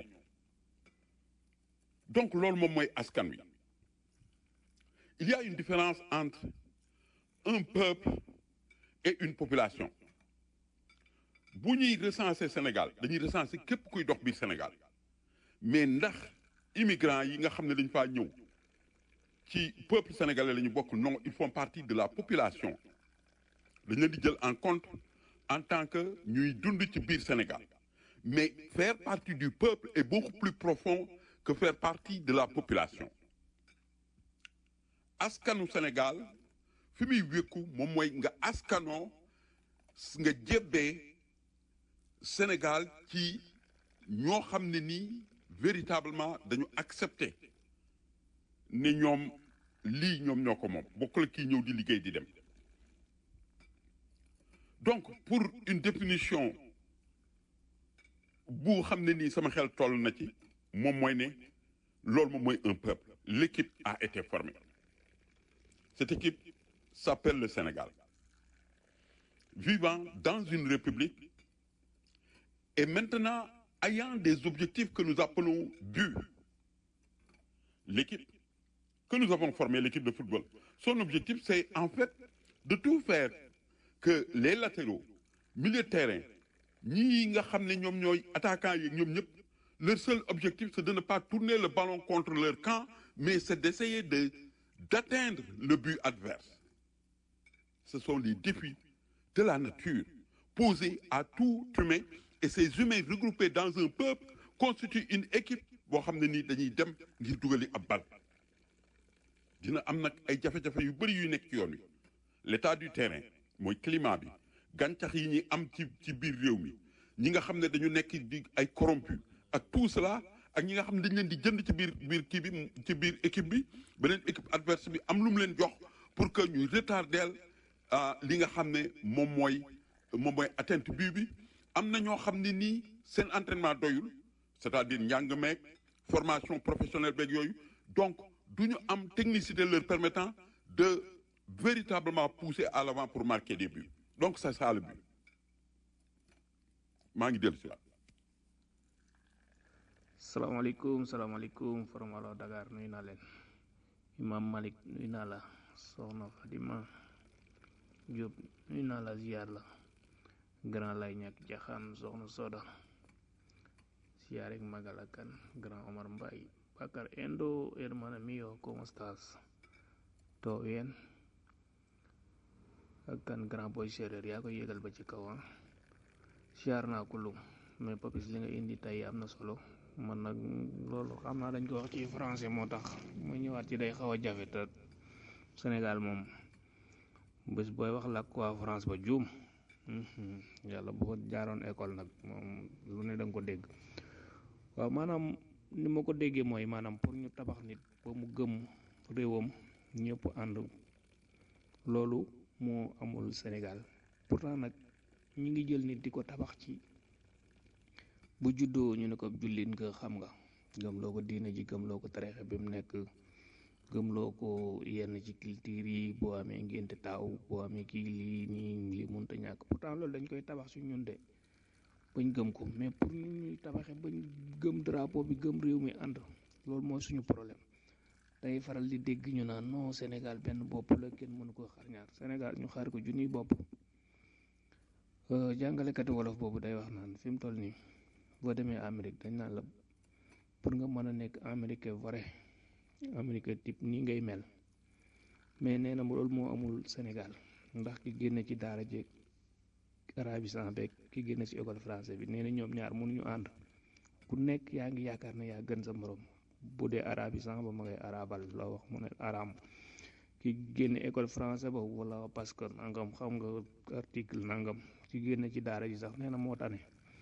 donc loolu moom mooy askan wi il y a une différence entre un peuple et une population bu ñuy recenser Sénégal dañuy recenser képp kuy dox biir Sénégal mais ndax immigrants yi nga xam ne dañ faa ñëw ci peuple sénégalais la ñu bokk non ils font partie de la population dañ leen di jël en compte en tant que ñuy dund ci biir Sénégal mais faire partie du peuple est beaucoup plus profond que faire partie de la population askanu Sénégal fi muy wékku moom mooy nga askanoo nga jébbee Sénégal ci ñoo xam ne nii véritablement dañu accepter ne ñoom lii ñoom ñoo ko moom bokk la kii ñëw di liggéey di dem donc pour une définition bu xam ne nii sama xel toll na ci moom mooy ne loolu moom mooy un peuple l'équipe a été formée cette équipe s'appelle le Sénégal vivant dans une république et maintenant ayant des objectifs que nous appelons buts l'équipe que nous avons formée l'équipe de football son objectif c'est en fait de tout faire que les latéraux milieu de terrain ñii nga xam ne ñoom ñooy attaquants yi ñoom ñëpp leur seul objectif c'est de ne pas tourner le ballon contre leur camp mais c'est d'essayer de d'atteindre le but adverse ce sont les défis de la nature posés à tout humain et ces humains regroupés dans un peuple constituent une équipe boo xam ne nii dañuy dem ngir dugali ab bal dina am nag ay jafe-jafe yu bëri yu nekk ci yoon wi l'état du terrain mooy climat bi gàncax yi ñuy am ci ci biir réew mi ñi nga xam ne dañu nekk di ay corrompu ak tout cela ak ñi nga xam ne dañ leen di jënd ci biir biir kii bi ci biir équipe bi beneen équipe adverse bi am lu mu leen jox pour que ñuy retardeel li nga xam ne moom mooy moom mooy atteinte bii bi am na ñoo xam ne nii seen entraînement doyul c'est-à-dire njàng meeg formation professionnelle beeg yooyu donc du ñu am technicité leur permettant de véritablement pousser à l'avant pour marquer des buts donc c'est ça le but maa ngi dellu si la salaamaaleykum salaamaaleykum formalo Dakar nuyu naa leen imam Malik nuyu naa la soxna Fadima Diop nuyu naa la ziar la grand lay ñàkk jaxaan soxna Soda ziar ak magal ak kan grand Omar Mbaye Bakar Endo hermano mío ¿cómo estás? ¿Todo bien? ak kan grand boy séeréer yaa ko yégal ba ci kaw ah ziar naa ko lu mais papis li nga indi tey am na solo man nag loolu xam naa dañ ko wax ci français moo tax mu ñëwaat ci day xaw a jafe te Sénégal moom bés booy wax làkk waa France ba juum yàlla bu ko jaaroon école nag moom lu ne da nga ko dégg waaw maanaam ni ma ko déggee mooy maanaam pour ñu tabax nit ba mu gëm réewam ñëpp ànd loolu moo amul Sénégal pourtant nag ñi ngi jël nit di ko tabax ci bu juddoo ñu ne ko jullit nga xam nga gëmloo ko diine ji gëmloo ko tareexe bi mu nekk gëmloo ko yenn ci culture yi boo amee ngénte taaw boo amee kii lii nii lii mënta ñàkk pourtant loolu dañ koy tabax ci ñun de bañ gëm ko mais pour ñu ñuy tabaxe bañ gëm drapeau bi gëm réew mi ànd loolu mooy suñu problème day faral di dégg ñu naan non Sénégal benn bopp la kenn mënu ko xar ñaar Sénégal ñu xaar ko junniy bopp jàngalekati wolof boobu day wax naan fi mu toll nii boo demee Amérique dañ naan la pour nga mën a nekk américain vrai américain type nii ngay mel mais nee na loolu moo amul Sénégal ndax ki génne ci daara jeeg arabisant beeg ki génne ci école français bi nee na ñoom ñaar mënuñu ànd ku nekk yaa ngi yaakaar ne yaa gën sa morom bu dee arabisant ba ma ngay arabal loo wax mu ne aram ki génne école français ba wala parce que nangam xam nga article nangam ki génne ci daara ji sax nee na moo tane te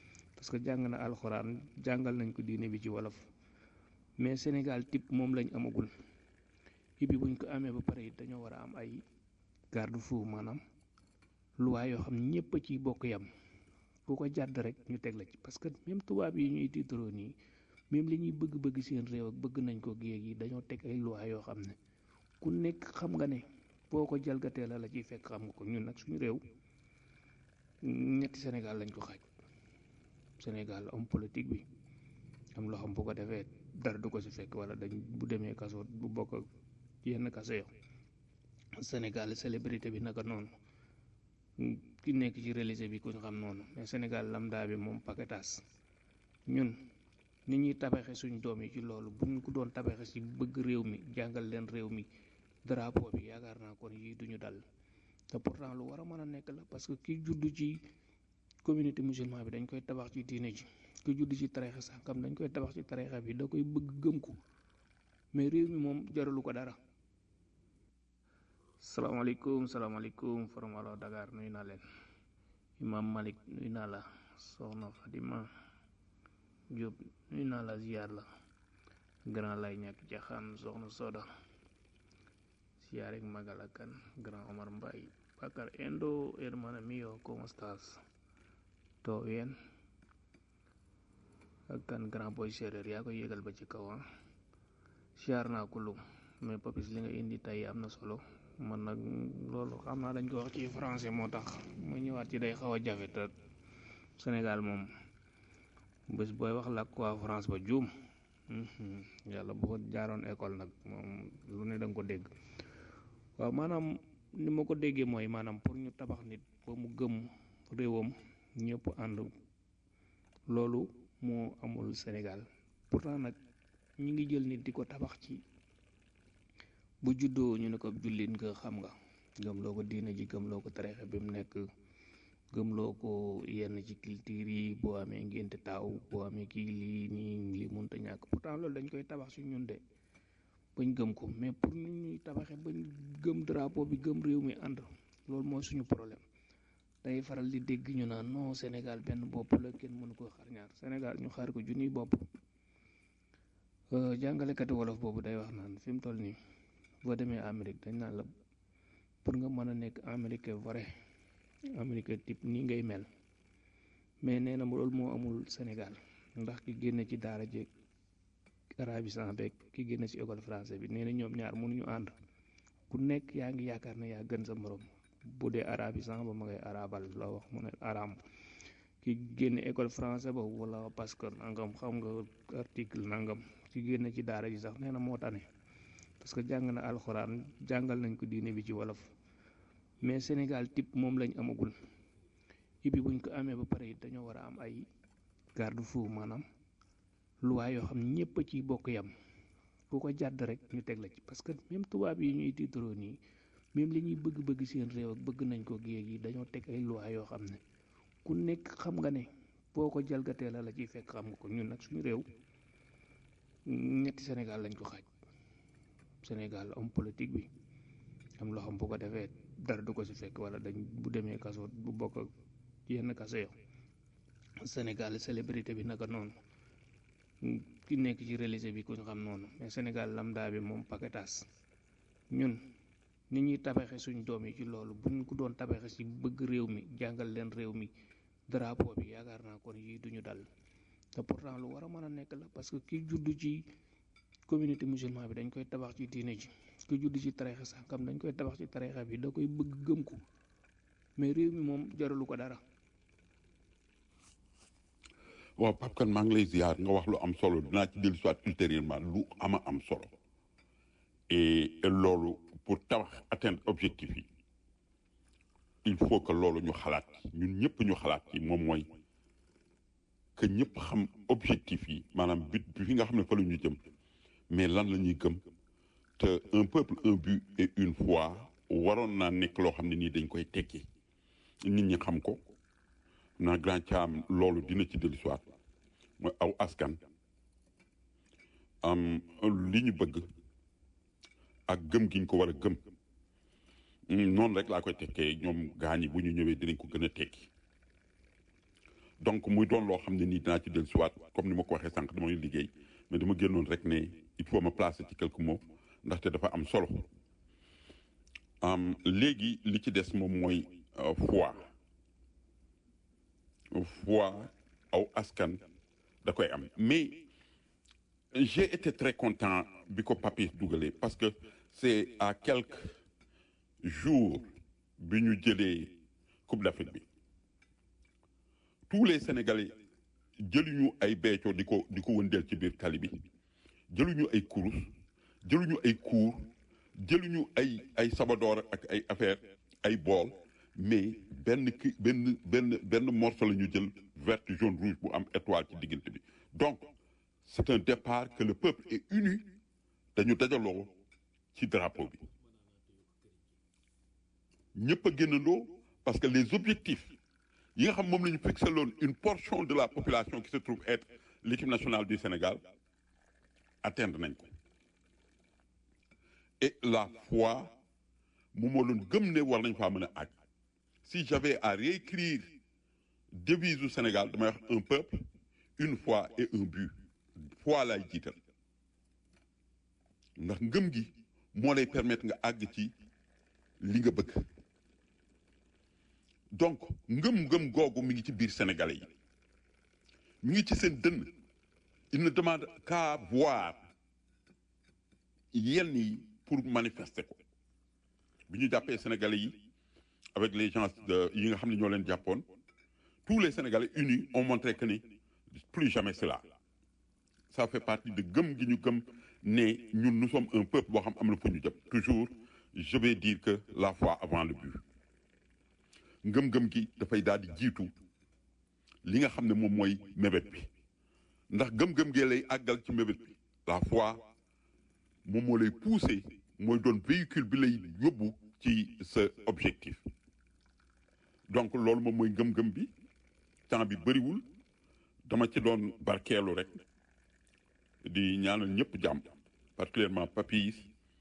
parce que jàng na alxuraan jàngal nañ ko diine bi ci wolof mais Sénégal type moom lañ amagul et puis buñ ko amee ba pare it dañoo war a am ay garde-fou maanaam loi yoo xam ñëpp a ciy bokk yam ku ko jàdd rek ñu teg la ci parce que même tubaab yi ñuy tiitaroo nii même li ñuy bëgg-bëgg seen réew ak bëgg nañ ko géeg yi dañoo teg ay loi yoo xam ne ku nekk xam nga ne boo ko jalgatee la la ciy fekk xam nga ko ñun nag suñu réew ñetti Sénégal lañ ko xaaj Sénégal homme politique bi am loo xam bu ko defee dara du ko si fekk wala dañ bu demee kaso bu bokk ak yenn kaso yo Sénégal célébrité bi naka noonu ki nekk ci réalisé bi ku ñu xam noonu mais Sénégal lambda bi moom paquetas ñun nit ñuy tabaxe suñ doom yi ci loolu bu ñu ko doon tabaxe si bëgg réew mi jàngal leen réew mi drapeau bi yaakaar naa kon yii duñu dal te pourtant lu war a mën a nekk la parce que ki juddu ci communauté musulman bi dañ koy tabax ci diine ji ki juddu ci tarixa sànkam dañ koy tabax ci tarixa bi da koy bëgg gëm ko mais réew mi moom jaralu ko dara salaamaaleykum salaamaaleykum forum Allo Dakar nuyu naa leen imam Malik nuyu naa la soxna Fatima Diop nuyu naa la ziar la grand lay ñàkk jaxaan soxna Soda ziar ak magal ak kan grand Omar Mbaye Bakar Endo hermano mío ¿cómo estás? ¿Todo bien? ak kan grand boy séeréer yaa koy yëgal ba ci kaw ah ziar naa ko lu mais papis li nga indi tey am na solo man nag loolu xam naa dañ ko wax ci français moo tax mu ñëwaat ci day xaw a jafe te Sénégal moom bés booy wax làkk waa France ba juum yàlla bu ko jaaroon école nag moom lu ne da nga ko dégg waaw maanaam ni ma ko déggee mooy maanaam pour ñu tabax nit ba mu gëm réewam ñëpp ànd loolu moo amul Sénégal pourtant nag ñu ngi jël nit di ko tabax ci bu juddoo ñu ne ko jullit nga xam nga gëmloo ko diine ji gëmloo ko tarixa bi mu nekk gëmloo ko yenn ci culture yi boo amee ngénte taaw boo amee kii lii nii li mënta ñàkk pourtant loolu dañ koy tabax ci ñun de bañ gëm ko mais pour ñu ñuy tabaxe bañ gëm drapeau bi gëm réew mi ànd loolu mooy suñu problème day faral di dégg ñu naan non Sénégal benn bopp la kenn mënu ko xar ñaar Sénégal ñu xaar ko junniy bopp jàngalekati wolof boobu day wax naan fi mu toll nii boo demee Amérique dañ naan la pour nga mën a nekk américain vrai américain type nii ngay mel mais nee na loolu moo amul Sénégal ndax ki génne ci daara jeeg arabisant beeg ki génne ci école français bi nee na ñoom ñaar mënuñu ànd ku nekk yaa ngi yaakaar ne yaa gën sa morom bu dee arabisant ba ma ngay arabal la wax mu ne aram ki génne école français ba wala parce que nangam xam nga article nangam ki génne ci daara ji sax nee na moo tane parce que jàng na alxuraan jàngal nañ ko diine bi ci wolof mais Sénégal type moom lañ amagul et puis buñ ko amee ba pare it dañoo war a am ay garde-fou maanaam loi yoo xam ñëpp a ciy bokk yam ku ko jàdd rek ñu teg la ci parce que même tubaab yi ñuy tiitaroo nii même li ñuy bëgg-bëgg seen réew ak bëgg nañ ko géeg yi dañoo teg ay loi yoo xam ne ku nekk xam nga ne boo ko jalgatee la la ciy fekk xam nga ko ñun nag suñu réew ñetti Sénégal lañ ko xaaj Sénégal homme politique bi am loo xam bu ko defee dara du ko si fekk wala dañ bu demee kaso bu bokk ak yenn kaso yo Sénégal célébrité bi naka noonu ki nekk ci réalisé bi ku ñu xam noonu mais Sénégal lambda bi moom paquetas ñun nit ñuy tabaxe suñ doom yi ci loolu bu ñu ko doon tabaxe si bëgg réew mi jàngal leen réew mi drapeau bi yaakaar naa kon yii duñu dal te pourtant lu war a mën a nekk la parce que ki juddu ci communauté musulman bi dañ koy tabax ci diine ji ki juddu ci tarixa sànkam dañ koy tabax ci tarixa bi da koy bëgg gëm ko mais réew mi moom jaralu ko dara waaw Pape Kane maa ngi lay ziar nga wax lu am solo dinaa ci dellu soit ultérieurement lu ama am solo et loolu pour tabax atteindre objectif yi il faut que loolu ñu xalaat ñun ñëpp ñu xalaat ci moom mooy que ñëpp xam objectif yi maanaam but bi fi nga xam ne fa la ñu jëm mais lan la ñuy gëm te un peuple un but et une foi waroon naa nekk loo xam ne nii dañ koy tekki nit ñi xam ko na grand caam loolu dina ci dellu soit mooy aw askan am li ñu bëgg ak gëm gi ñu ko war a gëm noonu rek laa koy tekkee ñoom gaañi bu ñu ñëwee dinañ ko gën a tekki donc muy doon loo xam ne nii dinaa ci dellu siwaat comme ni ma ko waxee sànq damay liggéey mais dama génnoon rek ne il faut ma placer ci quelques mots ndaxte dafa am solo léegi li ci des moom mooy foi foi aw askan da koy am mais j'ai été très content bi ko Papis dugalee parce que c'est à quelques jours bi ñu jëlee Coupe d'Afrique bi tous les Sénégalais jëluñu ay beeco di ko di ko wëndeel ci biir tali bi jëluñu ay kurus jëluñu ay cour jëluñu ay ay sabadoor ak ay affaire ay bool mais benn ki benn benn benn morceau la ñu jël vert jaune rouge bu am étoile ci diggante bi donc c'est un départ que le peuple est uni dañu dajaloo ci drapeau bi ñëpp a génnandoo parce que les objectifs yi nga xam moom la ñu fixé loon une portion de la population qui se trouve être l'équipe nationale du Sénégal atteindre nañ ko et la foi moom moo doon gëm ne war nañ faa mën a àgg si j'avais à réécrire devise du Sénégal damay wax un peuple une foi et un but foi laay jiital ndax ngëm gi moo lay permettre nga àgg ci li nga bëgg donc ngëm-ngëm googu mi ngi ci biir sénégalais yi mi ngi ci seen dënn il ne demande qu'à voir yenn yi pour manifester ko bi ñu jàppee sénégalais yi avec les gens de yi nga xam ne ñoo leen jàppoon tous les sénégalais unis ont montré que ni plus jamais cela ça fait partie de gëm gi ñu gëm ne ñun nous sommes un peuple boo xam am na fu ñu jëm toujours je vais dire que la foi avant le but ngëm-ngëm gi dafay daal di jiitu li nga xam ne moom mooy mébét bi ndax gëm-gëm gee lay àggal ci mébét bi la foi moom moo lay pousser mooy doon véhicule bi lay yóbbu ci sa objectif donc loolu moom mooy ngëm-ngëm bi temps bi bëriwul dama ci doon barkeelu rek di ñaanal ñëpp jàmm particulièrement Papis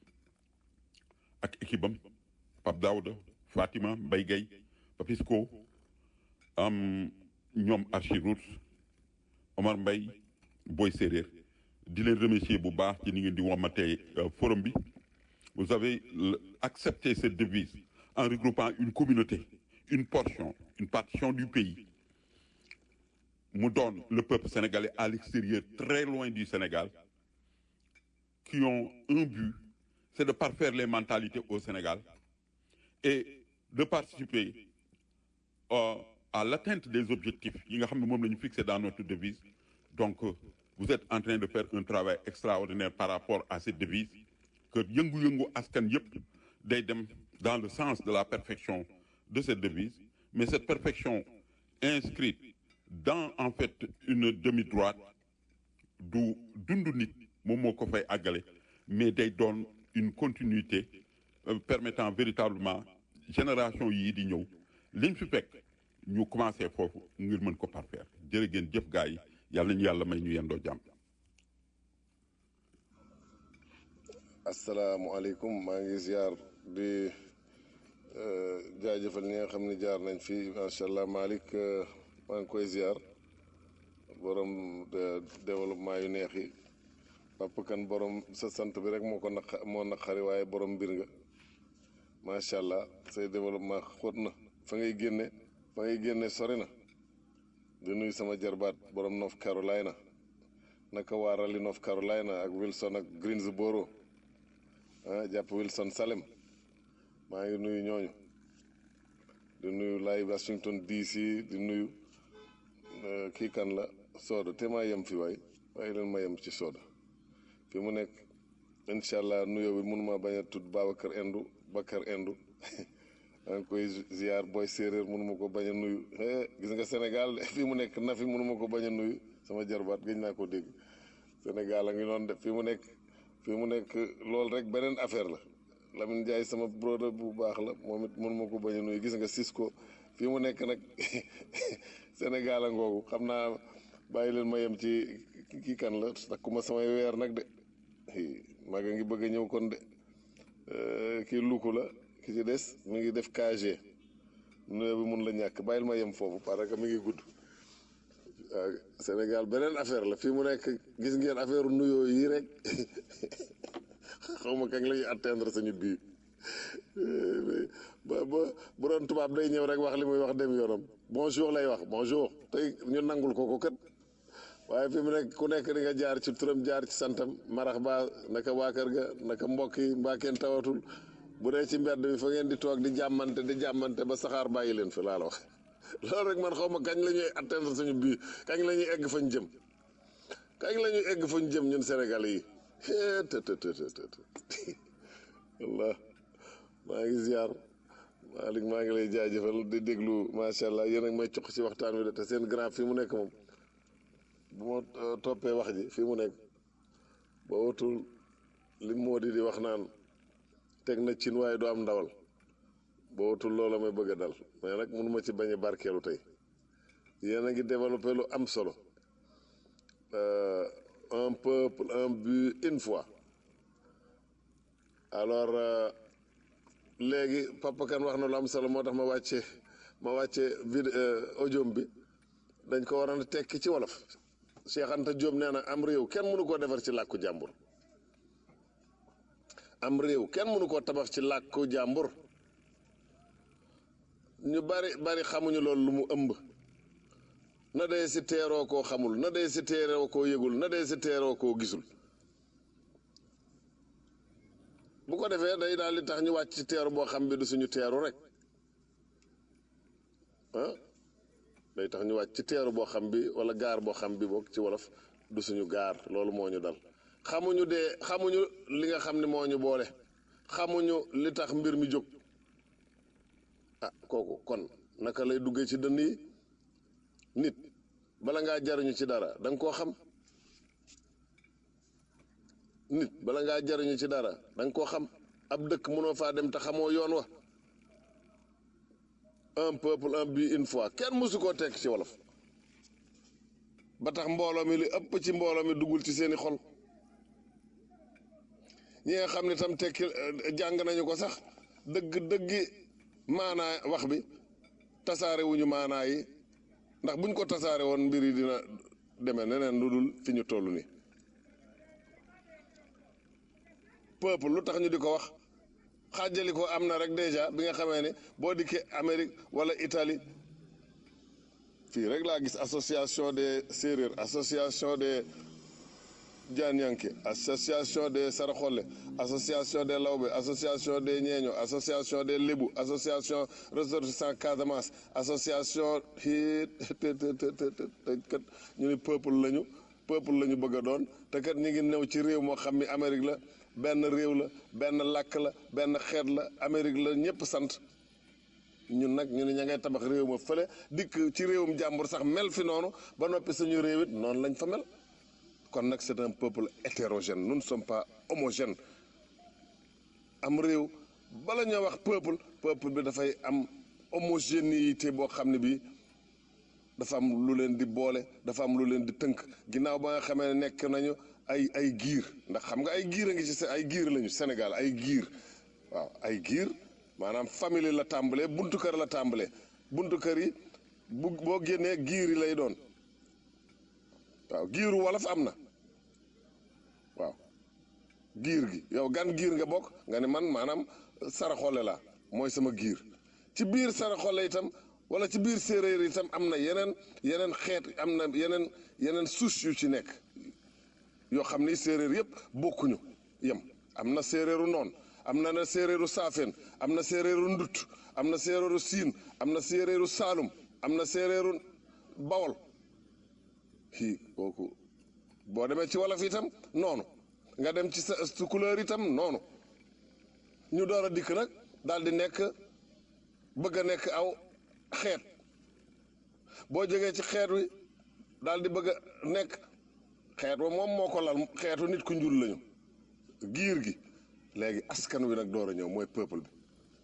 ak équipe am Pape Daouda Fatima Mbaye Gueye Papisco am ñoom Archiroute Omar Mbaye Boy Séréer di leen remercier bu baax ci ni ngeen di womatee forum bi vous avez accepté cette devise en regroupant une communauté une portion une partition du pays mu doon le peuple sénégalais à l'extérieur très loin du Sénégal qui ont un but c'est de parfaire les mentalités au Sénégal et de participer euh, à l'atteinte des objectifs yi nga xam ne moom la ñu fixé dans notre devise donc euh, vous êtes en train de faire un travail extraordinaire par rapport à cette devise que yëngu-yëngu askan yëpp day dem dans le sens de la perfection de cette devise mais cette perfection inscrite dans en fait une demi-droite du dundu nit moom moo ko fay àggale mais day doon une continuité euh, permettant véritablement génération yii di ñëw liñ fi fekk ñu commencé foofu ngir mën ko parfaire jërë ngeen jëf gaa yi yàlla ñu yàlla may ñu yendoo jàmm asalaamualeykum maa ngi ziar di jaajëfal ñi nga xam ne jaar nañ fi macha allah Malick maa ngi koy ziar borom développement yu neex yi Papa Kan borom sa sant bi rek moo ko naq moo naqari waaye borom mbir nga macha allah say développement xóot na fa ngay génne fa ngay génne sori na di nuyu sama jarbaat borom North Carolina naka waa Raleigh North Carolina ak Wilson ak Greensboro ah jàpp Wilson Salem maa ngi nuyu ñooñu di nuyu lay Washington DC di nuyu kii kan la Soda te maa yem fi waay waaye leen ma yem ci Soda fi mu nekk incha allah nuyoo bi mënuma bañ a tudd Babacar Endu Bakar Endu maa ngi koy ziar booy séeréer mënuma ko bañ a nuyu gis nga Sénégal fi mu nekk na fi mënuma ko bañ a nuyu sama jarbaat gëj naa ko dégg Sénégal a ngi noonu def fi mu nekk fi mu nekk loolu rek beneen affaire la Lamine Ndiaye sama brother bu baax la moom it mënuma ko bañ a nuyu gis nga Cisco fi mu nekk nag Sénégal a ngoogu xam naa bàyyi leen ma yem ci kii kan la takkuma samay weer nag de maa ngi bëgg a ñëw kon de kii luku la ki ci des mi ngi def KG nuyoo bi mun la ñàkk bàyyil ma yem foofu parce que mi ngi gudd waaw Sénégal beneen affaire la fii mu nekk gis ngeen affaire nuyoo yi rek xaw ma kañ la ñuy atteindre suñu bii ba ba bu doon tubaab day ñëw rek wax li muy wax dem yoonam bonjour lay wax bonjour tey ñu nangul ko ko kat waaye fi mu nekk ku nekk di nga jaar ci turam jaar ci santam marax ba naka waa kër ga naka mbokk yi mbaa kenn tawatul bu dee ci mbedd bi fa ngeen di toog di jàmmante di jàmmante ba saxaar bàyyi leen fi laa la wax loolu rek man xaw ma kañ la ñuy atteindre suñu bii kañ la ñuy egg fañ jëm kañ la ñuy egg fañ jëm ñun Sénégalais yi të të të të wallah maa ngi ziar Malick maa ngi lay jaajëfal di déglu macha allah yéen ak may cox ci waxtaan wi de te seen grand fii mu nekk moom bu ma toppee wax ji fii mu nekk ba wutul li moo di di wax naan teg na cin waaye du am ndawal ba wutul loola may bëgg a dal mais nag mënuma ci bañ a barkeelu tey yéen a ngi développé lu am solo un peuple un but une fois alors léegi papa kan wax na lu am solo moo tax ma wàcce ma wàcce vidéo audio bi dañ ko waroon a tekki ci wolof Cheikh Anta Diop nee na am réew kenn mënu koo defar ci làkku jàmbur am réew kenn mënu koo tabax ci làkku jàmbur ñu bari bari xamuñu loolu lu mu ëmb na dee si teeroo koo xamul na dee si teeroo koo yëgul na dee si teeroo koo gisul bu ko defee day daal di tax ñu wàcc ci teeru boo xam bi du suñu teeru rek ah day tax ñu wàcc ci teeru boo xam bi wala gaar boo xam bi boog ci wolof du suñu gaar loolu moo ñu dal xamuñu dee xamuñu li nga xam ne moo ñu boole xamuñu li tax mbir mi jóg ah kooku kon naka lay duggee ci dënn yi nit bala ngaa jariñu ci dara da nga koo xam nit bala ngaa jariñu ci dara da nga koo xam ab dëkk mënoo faa dem te xamoo yoon wa un peuple un but une fois kenn mësu koo tekk ci wolof ba tax mbooloo mi li ëpp ci mbooloo mi duggul ci seeni xol ñi nga xam ne tam tekki jàng nañu ko sax dëgg dëggi maanaa wax bi tasaare wuñu maanaa yi ndax buñ ko tasaare woon mbir yi dina demee neneen lu dul fi ñu toll nii peuple lu tax ñu di ko wax xaajali ko am na rek déjà bi nga xamee ne boo dikkee Amérique wala Italie fii rek laa gis association des séeréer association des Dianyanké association des Saraxole association des Lawbe association des Ñeeño association des Lébu association ressortissants Casamance association hii te te te te kat ñu ni peuple lañu peuple lañu bëgg a doon te kat ñu ngi new ci réew moo xam ni Amérique la benn réew la benn làkk la benn xeet la Amérique la ñëpp sant ñun nag ñu ne ña ngay tabax réew ma fële dikk ci réewum jàmbur sax mel fi noonu ba noppi suñu réew it noonu lañ fa mel kon nag c'est un peuple hétérogène nous ne sommes pas homogènes am réew bala ñoo wax peuple peuple bi dafay am homogénéité boo xam ne bii dafa am lu leen di boole dafa am lu leen di tënk ginnaaw ba nga xamee ne nekk nañu ay ay giir ndax xam nga ay giir a ngi ci ay giir lañu Sénégal ay giir waaw ay giir maanaam famille la tàmbalee buntu kër la tàmbalee buntu kër yi bu boo génnee giir yi lay doon waaw giiru wolof am na waaw giir gi yow gan giir nga bokk nga ne man maanaam saraxole la mooy sama giir ci biir saraxole itam wala ci biir séeréer itam am na yeneen yeneen xeet am na yeneen yeneen souche yu ci nekk yoo xam ni séeréer yëpp bokkuñu yem am na séeréeru noon am na na séeréeru saafeen am na séeréeru ndut am na séeréeru siin am na séeréeru saalum am na séeréeru bawol kii kooku boo demee ci wolof itam noonu nga dem ci sa su couleur itam noonu ñu door a dikk nag daal di nekk bëgg a nekk aw xeet boo jógee ci xeet wi daal di bëgg a nekk xeet wa moom moo ko lal xeetu nit ku njul lañu giir gi léegi askan wi nag door a ñëw mooy peuple bi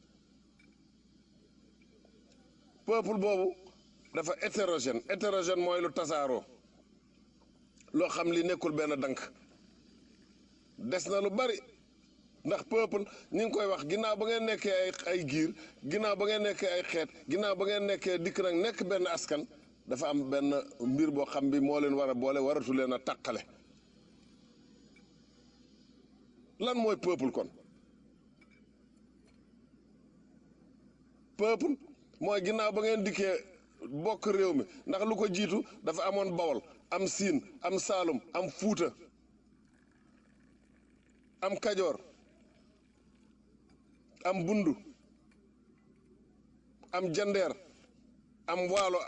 peuple boobu dafa hétérogène hétérogène mooy lu tasaaroo loo xam li nekkul benn dank des na lu bari ndax peuple ñi ngi koy wax ginnaaw ba ngeen nekkee ay ay giir ginnaaw ba ngeen nekkee ay xeet ginnaaw ba ngeen nekkee dikk nag nekk benn askan dafa am benn mbir boo xam bi moo leen war a boole waratu leen a tàqale lan mooy peuple kon peuple mooy ginnaaw ba ngeen dikkee bokk réew mi ndax lu ko jiitu dafa amoon bawol am siin am saalum am fuuta am kajoor am bundu am jandeer am waalo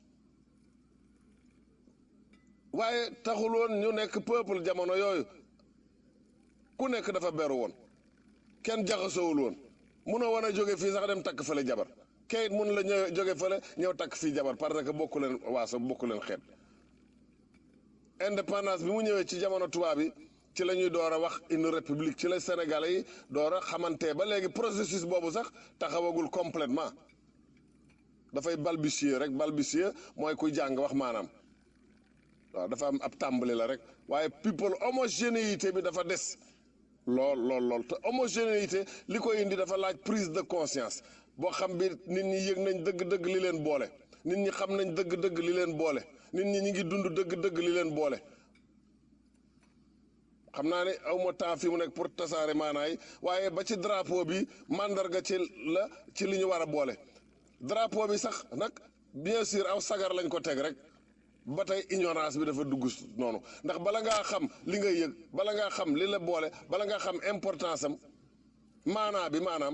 waaye taxul woon ñu nekk peuple jamono yooyu ku nekk dafa beru woon kenn jaxasoowul woon munoo wan a jóge fii sax dem takk fële jabar kayit mun la ñëw jóge fële ñëw takk fii jabar parce que bokku leen waaso bokku leen xeet indépendance bi mu ñëwee ci jamono tubaab bi ci la ñuy door a wax une république ci la Sénégalais yi door a xamante ba léegi processus boobu sax taxawagul complètement dafay balbutier rek balbutier mooy kuy jàng wax maanaam waaw dafa am ab tàmbali la rek waaye people homogénéité bi dafa des lool lool lool te homogénéité li ko indi dafa laaj prise de conscience boo xam bi nit ñi yëg nañ dëgg-dëgg li leen boole nit ñi xam nañ dëgg-dëgg li leen boole nit ñi ñi ngi dund dëgg-dëgg li leen boole xam naa ne awma temps fi mu nekk pour tasaare maanaay waaye ba ci drapeau bi mandarga ci la ci li ñu war a boole drapeau bi sax nag bien sûr aw sagar lañ ko teg rek ba tey ignorance bi dafa dugg noonu ndax bala ngaa xam li nga yëg bala ngaa xam li la boole bala ngaa xam importance am maanaa bi maanaam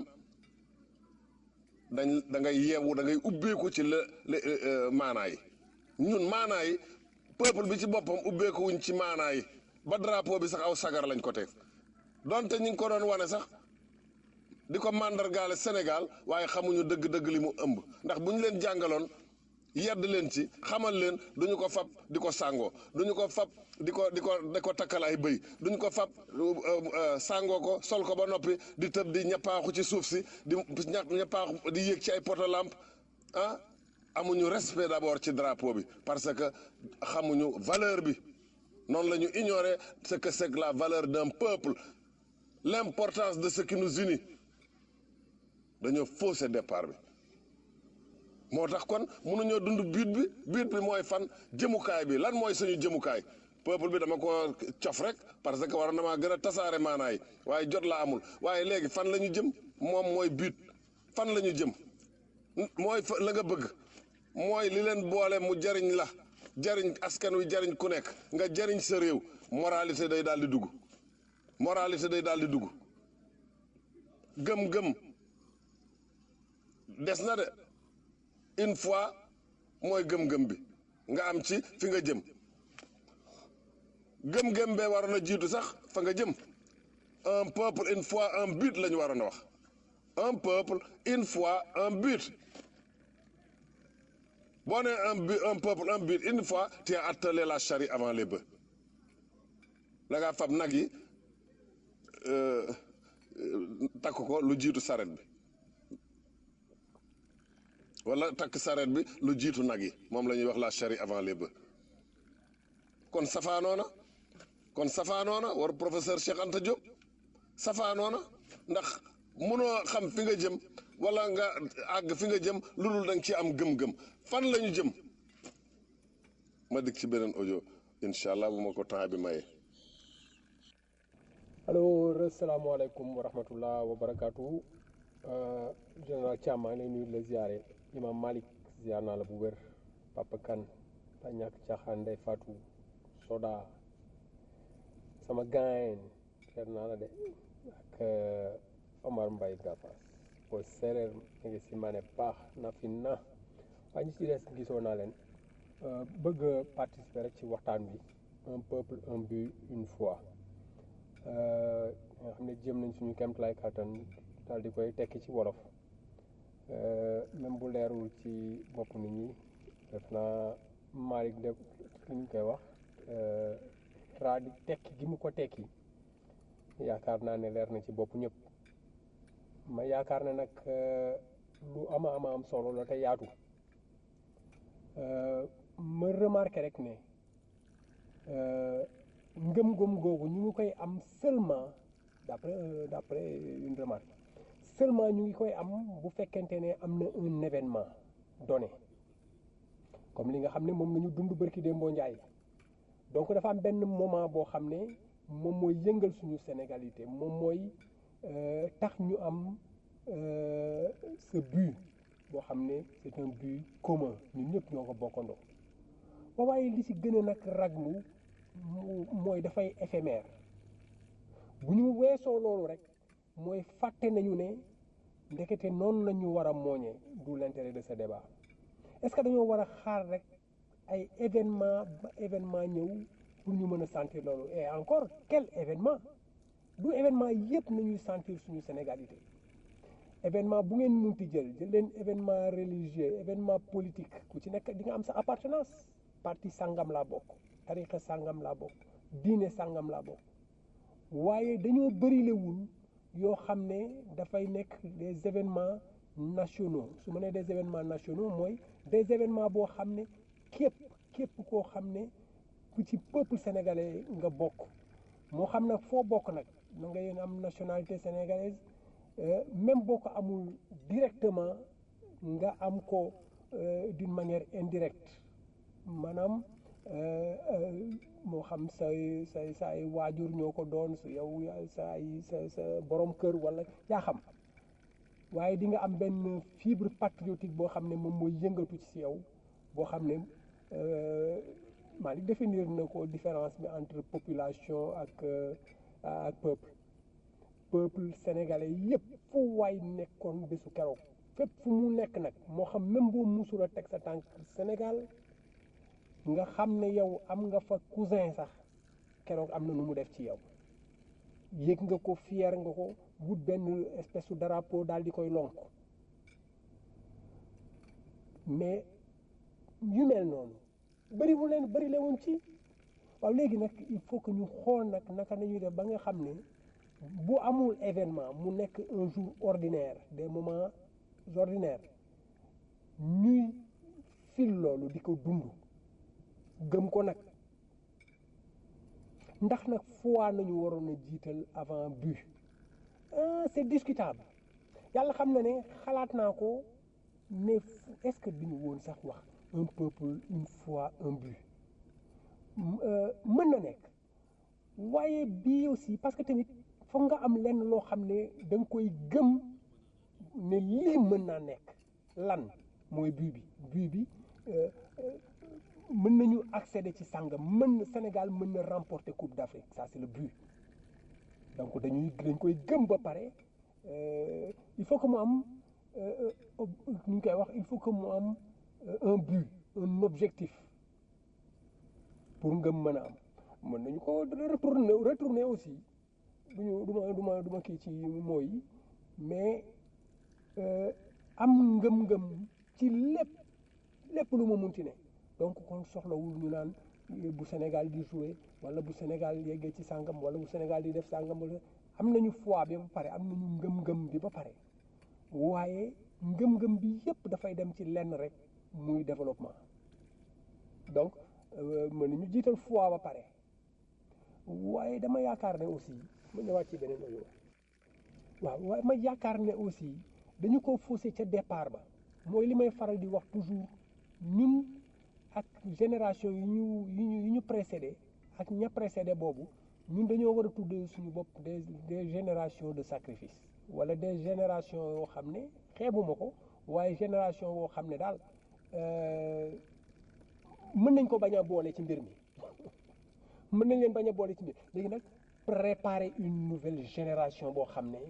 dañ da ngay yeewu da ngay ubbeeku ci la maanaa yi ñun maanaa yi peuple bi ci boppam ubbeeku wuñ ci maanaa yi ba drapeau bi sax aw sagar lañ ko teg donte ñi ngi ko doon wane sax di ko màndargaale Sénégal waaye xamuñu dëgg-dëgg li mu ëmb ndax bu ñu leen jàngaloon yedd leen ci xamal leen duñu ko fab di ko sàngoo duñu ko fab di ko di ko di ko takkal ay bëy duñu ko fab sàngoo ko sol ko ba noppi di tëb di ñappaaxu ci suuf si di ñappaaxu di yéeg ci ay poto lampe ah amuñu respect d'abord ci drapeau bi parce que xamuñu valeur bi noonu la ñu ignorer ce que c'est que la valeur d'un peuple l'importance de ce qui nous unit dañoo faussé départ bi moo tax kon mënuñoo dund but bi but bi mooy fan jëmukaay bi lan mooy suñu jëmukaay peuple bi dama ko cof rek parce que war na maa gën a tasaare maanaay waaye jot la amul waaye léegi fan la ñu jëm moom mooy but fan la ñu jëm mooy fa la nga bëgg mooy li leen boole mu jariñ la jariñ askan wi jariñ ku nekk nga jariñ sa réew moralité day daal di dugg moralité day daal di dugg gëm-gëm des na de une fois mooy gëm-gëm bi nga am ci fi nga jëm gëm-gëm bee waroon a jiitu sax fa nga jëm un peuple une fois un but la ñu waroon a wax un peuple une fois un but boo nee un but un peuple un but une fois tu as attelé la charrue avant les bœufs la ngaa fab nag yi takk ko lu jiitu saret bi wala takk saret bi lu jiitu nag yi moom la ñuy wax la charrue avant les bœufs kon safaanoona kon safaanoona war professeur Cheikh Anta Diop safaanoona ndax mënoo xam fi nga jëm wala nga àgg fi nga jëm lu dul da nga ci am gëm-gëm fan la ñu jëm ma dikk ci beneen audio incha allah bu ma ko temps bi maye. allo asalaamaaleykum wa rahmatullah wa barakaatu général Thiam maa ngi lay nuyu di la ziare imam Malick ziar naa la bu wér Papa Kane ba ñàkk caaxaan Ndeye Fatou Soda sama gaañ seet naa la de ak Omar Mbaye Gafas booy séeréer mi ngi si ma ne baax na fi na waaye ñi ci des gisoo naa leen bëgg a participer rek ci waxtaan bi un peuple un but une foi nga xam ne jéem nañ suñu kemtalaay kàttan daal di koy tekki ci wolof même bu leerul ci bopp nit ñi def naa Malick de li ñu koy wax tra di tekki gi mu ko tekki yaakaar naa ne leer na ci bopp ñëpp ma yaakaar ne nag lu ama ama am solo la te yaatu ma remarqué rek ne ngëm-ngëm googu ñu ngi koy am seulement d'après d'après une remarque seulement ñu ngi koy am bu fekkente ne am na un événement donné comme li nga xam ne moom nañu dund bërki Dembo Njaay donc dafa am benn moment boo xam ne moom mooy yëngal suñu sénégalité moom mooy tax ñu am ce but boo xam ne c'est un but commun ñun ñëpp ñoo ko bokkandoo ba waaye li ci gën a nag raglu mooy dafay éphémère bu ñu weesoo loolu rek mooy fàtte nañu ne ndekete noonu la ñu war a mooñee du l'intérêt de ce débat est-ce que dañoo war a xaar rek ay événement ba événement ñëw pour ñu mën a sentir loolu et encore quel événement du événement yëpp nañuy sentir suñu sénégalité événement bu ngeen munti jël jël leen événement religieux événement politique ku ci nekk di nga am sa appartenance parti sangam laa bokk tarixa sangam laa bokk diine sangam laa bokk waaye dañoo bërilewul yoo xam ne dafay nekk des événements nationaux su ma nee des événements nationaux mooy des événements boo xam ne képp képp koo xam ne ku ci peuple sénégalais nga bokk moo xam nag foo bokk nag na nga yéen am nationalité sénégalaise même boo ko amul directement nga am ko d'une manière indirecte maanaam moo xam say say sa ay waajur ñoo ko doon su yow sa ay sa sa borom kër wala yaa xam waaye di nga am benn fibre patriotique boo xam ne moom mooy yëngatu ci yow boo xam ne maa ngi définir na ko différence bi entre population ak ak peuple peuple sénégalais yëpp fu waay nekkoon bésu keroog fépp fu mu nekk nag moo xam même boo musul a teg sa tànk Sénégal nga xam ne yow am nga fa cousin sax keroog am na nu mu def ci yow yëg nga ko fier nga ko wut benn espèce de drapeau daal di koy lonk mais yu mel noonu bëriwul leen bëri la woon ci waaw léegi nag il faut que ñu xool nag naka nañuy def ba nga xam ne bu amul événement mu nekk un jour ordinaire des moments ordinaires ñuy fil loolu di ko dund gëm ko nag ndax nag foi nañu waroon a jiital avant but ah c'est discutable yàlla xam na ne xalaat naa ko mais est-ce que duñu woon sax wax un peuple une foi un but mën na nekk waaye bii aussi parce que tamit foog nga am lenn loo xam ne da nga koy gëm ne lii mën naa nekk lan mooy but bi but bi mën nañu accéder ci sàngam mën na Sénégal mën na remporter Coupe d'Afrique ça c'est le but donc dañuy dañ koy gëm ba pare il faut que mu am nu ñu koy wax il faut que mu am un but un objectif pour ngëm mën a am mën nañu ko retourner retourner aussi duñu duma duma duma kii ci mooy mais am ngëm-ngëm ci lépp lépp lu ma munti ne donc kon soxlawul ñu naan bu Sénégal di jouer wala bu Sénégal yeggee ci sàngam wala bu Sénégal di def sàngam wala am nañu foi bi ba pare am nañu ngëm-ngëm bi ba pare waaye ngëm-ngëm bi yépp dafay dem ci lenn rek muy développement donc mën nañu jiital foi ba pare waaye dama yaakaar ne aussi ma ñëwaat ci beneen audio waaw waaye ma yaakaar ne aussi dañu ko faussé ca départ ba mooy li may faral di wax toujours ñun ak génération yi ñu yi ñu yi ñu précédé ak ña précédé boobu ñun dañoo war a tuddee suñu bopp des des générations de sacrifice wala des générations yoo xam ne xeebuma ko waaye génération yoo xam ne daal mën nañ ko bañ a boole ci mbir mi mën nañ leen bañ a boole ci mbir léegi nag préparer une nouvelle génération boo xam ne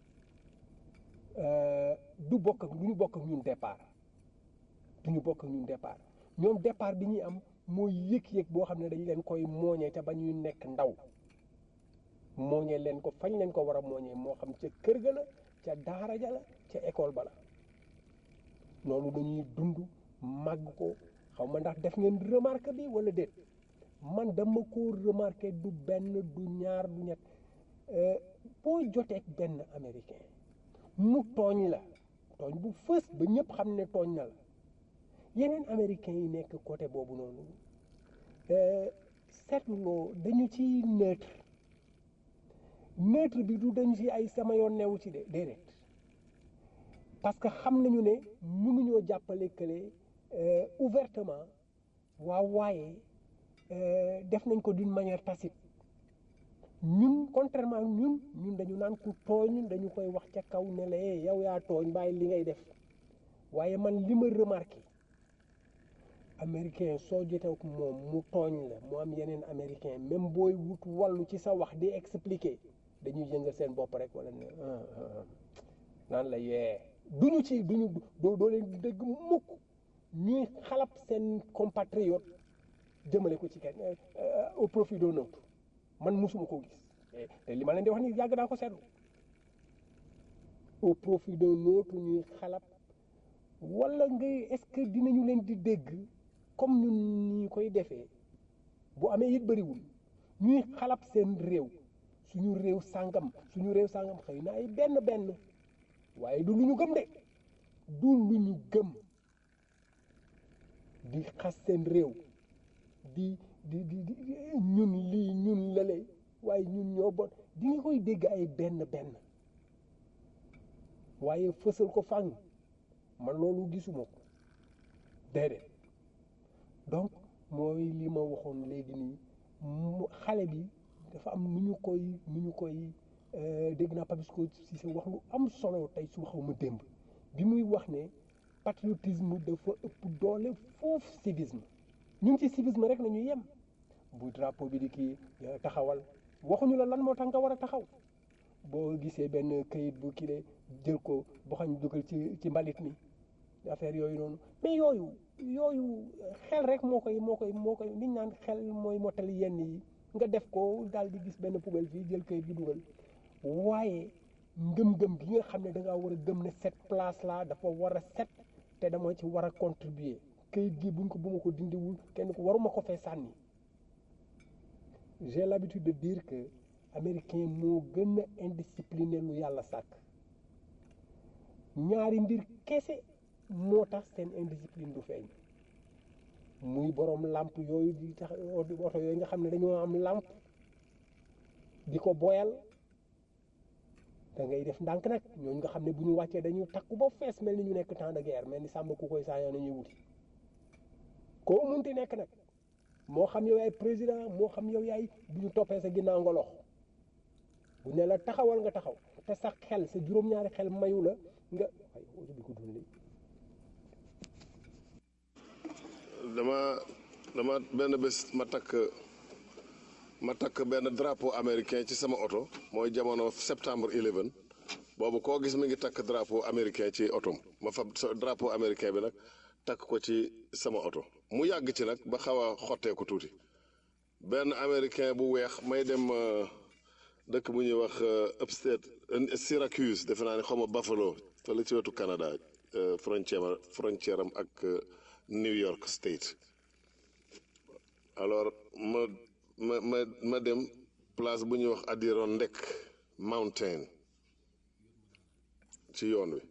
du bokk ak du ñu bokk ak ñun départ du ñu bokk ak ñun départ ñoom départ bi ñuy am mooy yëg-yëg boo xam ne dañ leen koy mooñee ca ba ñuy nekk ndaw mooñee leen ko fañ leen ko war a mooñee moo xam ca kër ga la ca daara ja la ca école ba la loolu dañuy dund màgg ko xaw ma ndax def ngeen remarque bi wala déet man dama ko remarqué du benn du ñaar du ñett boo joteeg benn américain mu tooñ la tooñ bu fës ba ñëpp xam ne tooñ na la yeneen américains yi nekk côté boobu noonu seetloo dañu ci neutre neutre bi du dañu ci ay sama yoon newu ci de déedéet parce que xam nañu ne mënuñoo jàppale kële ouvertement waaw waaye def nañ ko d'une manière tacite ñun contrairement ñun ñun dañu naan ku tooñ dañu koy wax ca kaw ne la yow yaa tooñ bàyyi li ngay def waaye man li ma remarqué américain soo jotee ak moom mu tooñ la mu am yeneen américain même booy wut wàllu ci sa wax di expliquer dañuy yëngal seen bopp rek wala ne naan la yee duñu ci duñu doo doo leen dégg mukk ñuy xalab seen compatriote jëmale ko ci kenn au profit d'un autre man musuma ko gis te li ma leen di wax ni yàgg naa ko seetlu au profit d'un autre ñuy xalab wala nga est-ce que dinañu leen di dégg comme ñun ñi koy defee bu amee it bëriwul ñuy xalab seen réew suñu réew sàngam suñu réew sàngam xëy na ay benn benn waaye du lu ñu gëm de du lu ñu gëm di xas seen réew di di di di ñun lii ñun lale waaye ñun ñoo bon di nga koy dégg ay benn benn waaye fësal ko fàng man loolu gisuma ko déedéet donc mooy li ma waxoon léegi nii xale bi dafa am nu ñu koy nu ñu koy dégg naa Papisco Cissé wax lu am solo tey su xaw ma démb bi muy wax ne patriotisme dafa ëpp doole foofu civisme ñun ci civisme rek nañu yem bu drapeau bi di kii taxawal waxuñu la lan moo tax nga war a taxaw boo gisee benn kayit bu kii jël ko boo xam ne dugal ci ci mbalit mi affaire yooyu noonu mais yooyu yooyu xel rek moo koy moo koy moo koy liñ naan xel mooy mottali yenn yi nga def ko daal di gis benn poubelle fii jël kayit gi dugal waaye ngëm-ngëm gi nga xam ne da ngaa war a gëm ne cette place là dafa war a set te dama ci war a contribuer kayit gi buñ ko bu ma ko dindiwul kenn ko waruma ko fee sànni j'ai l'habitude de dire que américain moo gën a indiscipliné lu yàlla sàkk ñaari mbir kese moo tax seen indiscipline du feeñ muy borom làmp yooyu di tax oto yooyu nga xam ne dañoo am làmp di ko boyal da ngay def ndànk nag ñooñu nga xam ne bu ñu wàccee dañuy takku ba fees mel ni ñu nekk temps de guerre mel ni sàmm ku koy saañoo nañuy wuti koo munti nekk nag moo xam yow yaay président moo xam yow yaay bu ñu toppee sa ginnaaw nga lox bu ne la taxawal nga taxaw te sa xel sa juróom-ñaari xel mayu la nga ay bi ko dund dama dama benn bés ma takk ma takk benn drapeau américain ci sama oto mooy jamono septembre 11 boobu koo gis mi ngi takk drapeau américain ci otom ma fab drapeau américain bi nag takk ko ci sama oto mu yàgg ci nag ba xaw a xotteeku tuuti benn américain bu weex may dem dëkk bu ñuy wax upstate Syracuse defe naa ne xaw ma Buffalo fële ci wetu Canada frontière frontière am ak New York State alors ma ma ma ma dem place bu ñuy wax Adirondack Mountain ci yoon wi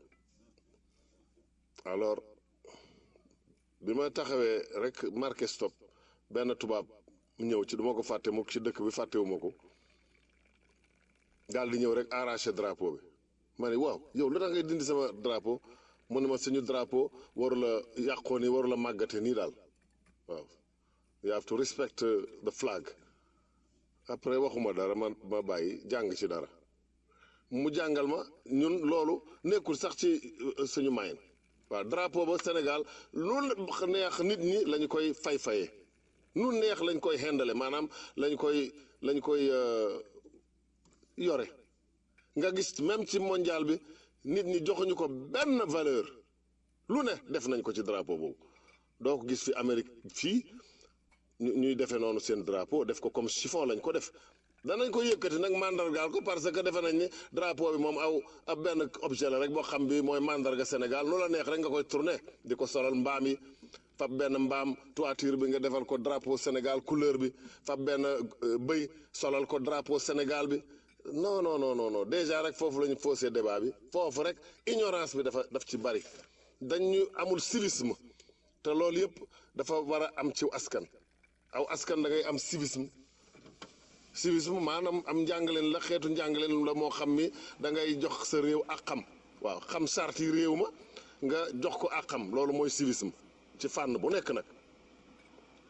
alors bi ma taxawee rek marqué stop benn tubaab ñëw ci duma ko fàtte mukk ci dëkk bi fàttewuma ko daal di ñëw rek arraché drapeau bi ma ne waaw yow lu tax ngay dindi sama drapeau mu ne ma suñu drapeau waru la yàqoo ni waru la màggate nii daal waaw you have to respect the flag après waxuma dara ma ma bàyyi jàng ci dara mu jàngal ma ñun loolu nekkul sax ci suñu mayin waaw drapeau ba Sénégal lu neex nit ñi lañu koy fay-fayee nu neex lañ koy xendale maanaam lañ koy lañ koy yore nga gis même ci mondial bi nit ñi joxuñu ko benn valeur lu ne def nañ ko ci drapeau boobu doo ko gis fi Amérique fii ñuy defee noonu seen drapeau def ko comme chiffon lañ ko def danañ ko yëkkati nag mandargaal ko parce que defe nañ ni drapeau bi moom aw ab benn objet la rek boo xam bi mooy mandarga Sénégal lu la neex rek nga koy tourné di ko solal mbaam yi fab benn mbaam toiture bi nga defal ko drapeau Sénégal couleur bi fab benn bëy solal ko drapeau Sénégal bi non non non non non déjà rek foofu la ñu faussé débat bi foofu rek ignorance bi dafa daf ci bari dañu amul civisme te loolu yëpp dafa war a am ci askan aw askan da ngay am civisme civisme maanaam am njàngaleen la xeetu njàngaleen la moo xam ni da ngay jox sa réew ak xam waaw xam sarti réew ma nga jox ko ak xam loolu mooy civisme ci fànn bu nekk nag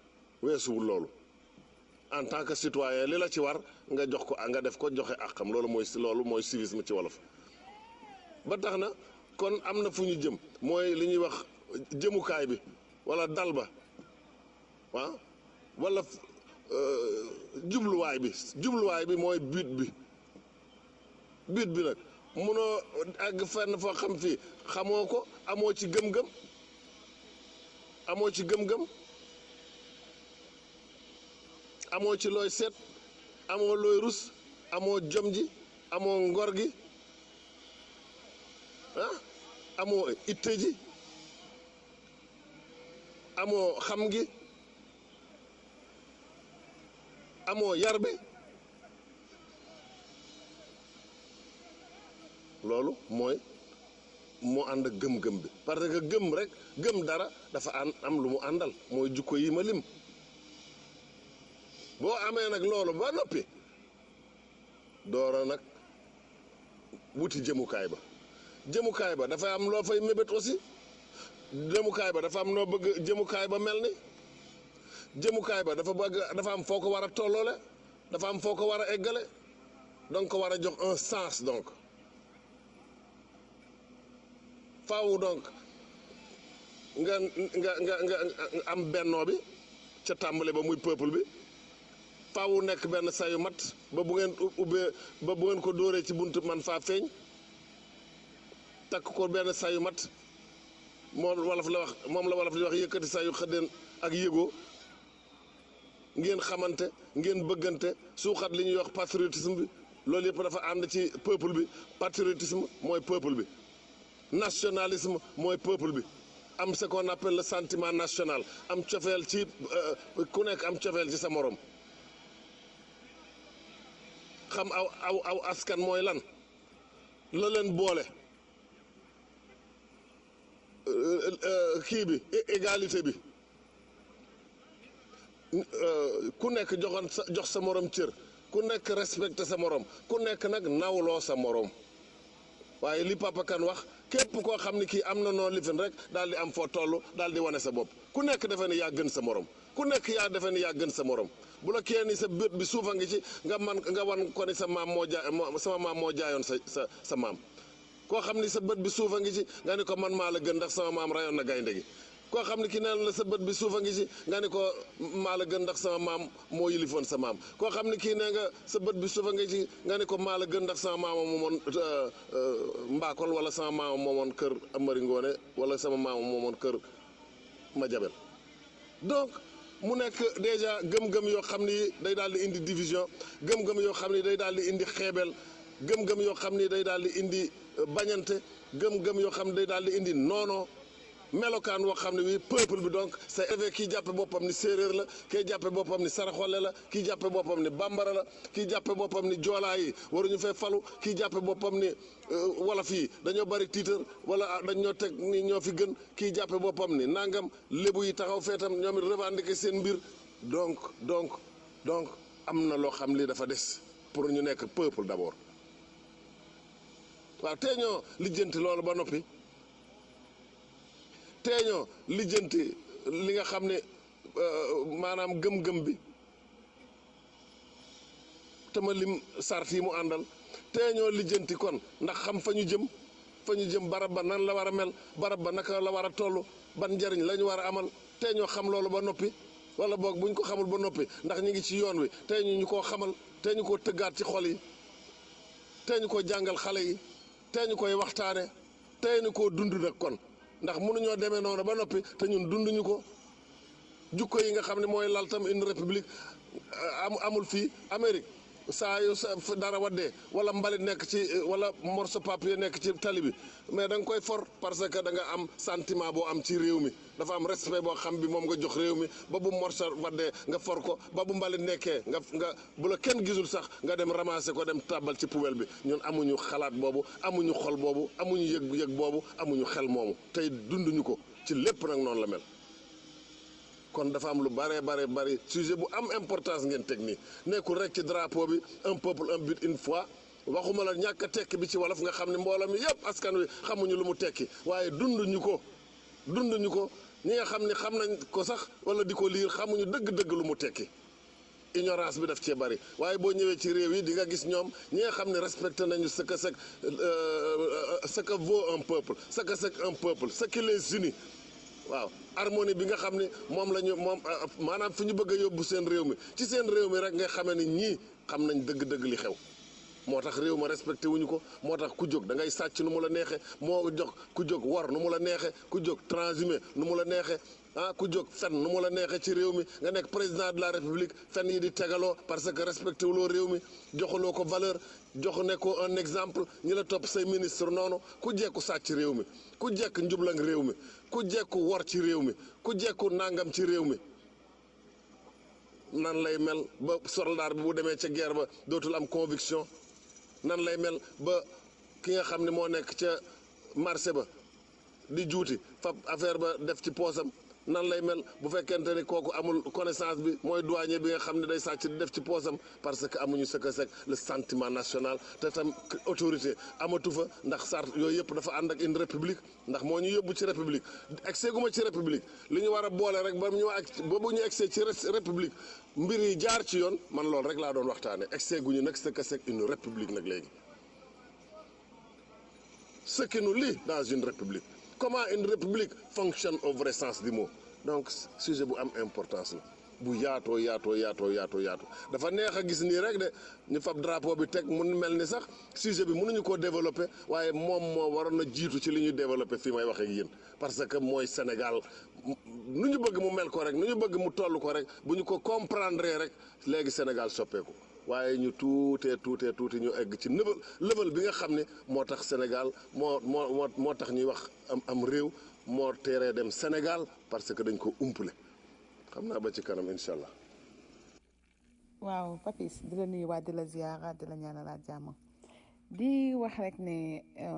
weesuwul loolu en tant que citoyen li la ci war nga jox ko nga def ko joxe àqam loolu mooy loolu mooy civisme ci wolof ba tax na kon am na fu ñu jëm mooy li ñuy wax jëmukaay bi wala dal ba waaw wala jubluwaay bi jubluwaay bi mooy but bi but bi nag munoo àgg fenn foo xam fii xamoo ko amoo ci gëm-gëm amoo ci gëm-gëm amoo ci looy seet amoo looy rus amoo jom ji amoo ngor gi ah amoo itte ji amoo xam gi amoo yar bi loolu mooy moo ànd ak gëm-gëm bi parce que gëm rek gëm dara dafa an am lu mu àndal mooy jukko yi ma lim boo amee nag loolu ba noppi doora nag wuti jëmukaay ba jëmukaay ba dafa am loo fay mébét aussi jëmukaay ba dafa am noo bëgg jëmukaay ba mel ni jëmukaay ba dafa bëgg dafa am foo ko war a tolloole dafa am foo ko war a eggale donc ko war a jox un sens donc faaw donc nga nga nga nga am bennoo bi ca tàmbale ba muy peuple bi faaw nekk benn sayu mat ba bu ngeen ubbee ba bu ngeen ko dóoree ci bunt man faa feeñ takk ko benn sayu mat moom wolof la wax moom la wolof di wax yëkkati sayu xëddeen ak yëgoo ngeen xamante ngeen bëggante suuxat li ñuy wax patriotisme bi loolu yëpp dafa ànd ci peuple bi patriotisme mooy peuple bi nationalisme mooy peuple bi am ce qu'on appelle le sentiment national am cofeel ci ku nekk am cofeel ci sa morom xam aw aw aw askan mooy lan la leen boole kii bi égalité bi ku nekk joxoon sa jox sa morom cër ku nekk respecté sa morom ku nekk nag nawloo sa morom waaye li Papa Kane wax képp koo xam ne kii am na noo lifin rek daal di am foo toll daal di wane sa bopp ku nekk defe ne yaa gën sa morom ku nekk yaa defe ne yaa gën sa morom bu la kee ni sa bët bi suufa ngi ci nga man nga wan ko ni sa maam moo jaay sama maam moo jaayoon sa sa sa maam koo xam ni sa bët bi suufa ngi ci nga ni ko man maa la gën ndax sama maam rayoon na gaynde gi koo xam ne ki neen la sa bët bi suufa ngi ci nga ni ko maa la gën ndax sama maam moo yilifoon sa maam koo xam ne kii nee nga sa bët bi suufa ngi ci nga ni ko maa la gën ndax sama maama moomoon mbaakol wala sama maama moomoon kër Amari Ngoone wala sama maama moomoon kër Madiabel donc mu nekk déjà gëm-gëm yoo xam ni day daal di indi division gëm-gëm yoo xam ni day daal di indi xeebel gëm-gëm yoo xam ni day daal di indi bañante gëm-gëm yoo xam ne day daal di indi noono melokaan woo xam ne wi peuple bi donc c'est élevé kii jàppe boppam ni séeréer la kii jàppe boppam ni saraxole la kii jàppe boppam ni bambara la kii jàppe boppam ni joolaa yi waruñu fee falu kii jàppe boppam ni wolof yi dañoo bari tiitar wala dañ ñoo teg ni ñoo fi gën kii jàppe boppam ni nangam lébu yi taxaw feetam ñoom it revendiquer seen mbir donc donc donc am na loo xam li dafa des pour ñu nekk peuple d'abord waaw tee ñoo lijjanti loolu ba noppi teeñoo lijjanti li nga xam ne maanaam gëm-gëm bi te ma lim sart yi mu àndal teeñoo lijjanti kon ndax xam fa ñu jëm fa ñu jëm barab ba nan la war a mel barab ba naka la war a toll ban njariñ la ñu war a amal teeñoo xam loolu ba noppi wala boog buñ ko xamul ba noppi ndax ñu ngi ci yoon wi tey ñu ñu koo xamal tey ñu koo tëggaat ci xol yi tey ñu koo jàngal xale yi tey ñu koy waxtaane tey ñu koo dund nag kon ndax mënuñoo demee noonu ba noppi te ñun dunduñu ko jukko yi nga xam ne mooy lal tam une république am amul fii Amérique saa yu sa dara waddee wala mbalit nekk ci wala morceau papier nekk ci tali bi mais da nga koy for parce que da nga am sentiment boo am ci réew mi dafa am respect boo xam bi moom nga jox réew mi ba bu morceau waddee nga for ko ba bu mbalit nekkee nga nga bu la kenn gisul sax nga dem ramasser ko dem tàbbal ci poubelle bi ñun amuñu xalaat boobu amuñu xol boobu amuñu yëg-yëg boobu amuñu xel moomu tey dunduñu ko ci lépp nag noonu la mel kon dafa am lu bare bare bari sujet bu am importance ngeen teg nii nekkul rek ci drapeau bi un peuple un but une fois waxuma la ñàkk a tekki bi ci wolof nga xam ne mbooloo mi yëpp askan wi xamuñu lu mu tekki waaye dunduñu ko dunduñu ko ñi nga xam ne xam nañ ko sax wala di ko liir xamuñu dëgg-dëgg lu mu tekki ignorance bi daf cee bari waaye boo ñëwee ci réew yi di nga gis ñoom ñi nga xam ne respecté nañu ce que c'est ce que vaut un peuple ce que c'est un peuple ce qui les unit waaw harmonie bi nga xam ne moom la ñu moom maanaam fi ñu bëgg a yóbbu seen réew mi ci seen réew mi rek nga xamee ni ñii xam nañ dëgg-dëgg li xew moo tax réew ma respecté wuñu ko moo tax ku jóg da ngay sàcc nu mu la neexe moo jox ku jóg war nu mu la neexe ku jóg transhumé nu mu la neexe ah ku jóg fen nu mu la neexee ci réew mi nga nekk président de la république fen yi di tegaloo parce que respecté wuloo réew mi joxuloo ko valeur jox ne ko un exemple ñi la topp say ministre noonu ku jekku sàcc réew mi ku jekk njublang réew mi ku jekku wor ci réew mi ku jekku nangam ci réew mi nan lay mel ba soldat bi bu demee ca guerre ba dootul am conviction nan lay mel ba ki nga xam ne moo nekk ca marché ba di juuti fab affaire ba def ci poosam nan lay mel bu fekkente ni kooku amul connaissance bi mooy douanier bi nga xam ne day sàcc di def ci poosam parce que amuñu ce que c'est le sentiment national te tam autorité amatu fa ndax sart yooyu yëpp dafa ànd ak une république ndax moo ñu yóbbu ci république egsee gu ma ci république li ñu war a boole rek ba ñu ak ba bu ñu egsee ci république mbir yi jaar ci yoon man loolu rek laa doon waxtaane egsee gu ñu nag ce que c'est une république nag léegi ce qui nous lie dans une république comment une république fonctionne au vrai sens du mot donc sujet bu am importance la bu yaatoo yaatoo yaatoo yaatoo yaatoo dafa neex a gis nii rek de ñu fab drapeau bi teg mun mel ni sax sujet bi mënuñu koo développer waaye moom moo waroon a jiitu ci li ñuy développer fii may wax ak yéen parce que mooy Sénégal nu ñu bëgg mu mel ko rek nu ñu bëgg mu toll ko rek bu ñu ko comprendre rek léegi Sénégal soppeeku waaye ñu tuutee tuutee tuuti ñu egg ci level level bi nga xam ne moo tax Sénégal moo moo moo moo tax ñuy wax am am réew moo teeree dem Sénégal parce que dañ ko umpule xam naa ba ci kanam incha allah. waaw papis di la nuyuwaat di la ziyaara di la ñaanalaat jàmm di wax rek ne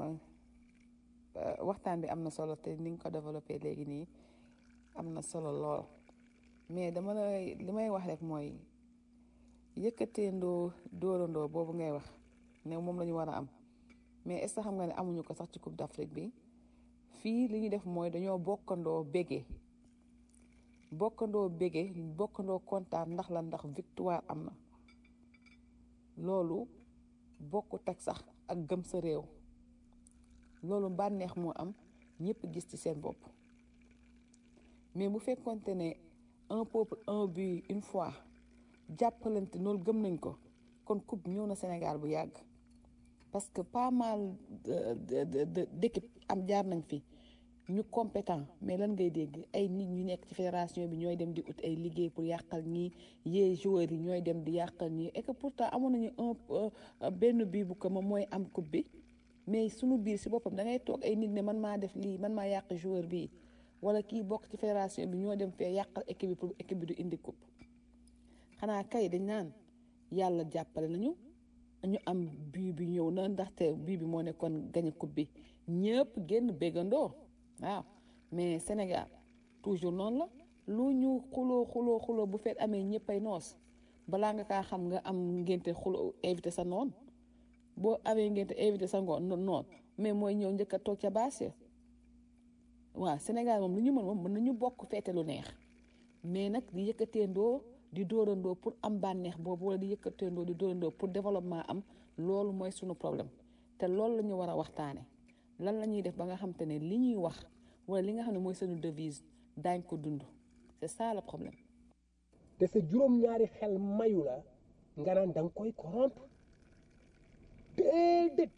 waxtaan bi am na solo te ni nga ko développé léegi nii am na solo lool mais dama lay li may wax rek mooy yëkkateendoo dóorandoo boobu ngay wax ne moom la ñu war a am mais est ce que xam nga ne amuñu ko sax ci coupe d'Afrique bi fii li ñu def mooy dañoo bokkandoo bégee bokkandoo bégee bokkandoo kontaan ndax la ndax victoire am na loolu bokkut ak sax ak gëm sa réew loolu bànneex moo am ñëpp gis ci seen bopp mais bu fekkonte ne un peuple un but une fois jàppalante loolu gëm nañ ko kon coupe ñëw na Sénégal bu yàgg parce que pas mal d'équipe am jaar nañ fi ñu compétent mais lan ngay dégg ay nit ñu nekk ci fédération bi ñooy dem di ut ay liggéey pour yàqal ñii yee joueurs yi ñooy dem di yàqal ñii et que pourtant amoon nañu un benn bii bu ko moom mooy am coupe bi mais sunu biir si boppam da ngay toog ay nit ne man maa def lii man maa yàq joueur bii wala kii bokk ci fédération bi ñoo dem fee yàqal équipe bi pour équipe bi du indi coupe xanaa kay dañ naan yàlla jàppale nañu ñu am bii bi ñëw na ndaxte bii bi moo nekkoon gañe coupe bi ñëpp génn béggandoo waaw mais Sénégal toujours noonu la lu ñu xuloo xuloo xuloo bu feet amee ñëppay noos balaa nga kaa xam nga am ngénte xuloo invité sa noon boo amee ngénte invité sa ngoon noon mais mooy ñëw njëkk a toog ca baas ya waaw Sénégal moom lu ñu mën moom mën nañu bokk feete lu neex mais nag di yëkkateendoo di dóorandoo pour am bànneex boobu wala di yëkkateendoo di dóorandoo pour développement am loolu mooy sunu problème te loolu la ñu war a waxtaane lan la ñuy def ba nga xam te ne li ñuy wax wala li nga xam ne mooy sunu devise daañ ko dund c'est ça le problème te sa juróom-ñaari xel mayu la nga naan da nga koy corrompre déedéet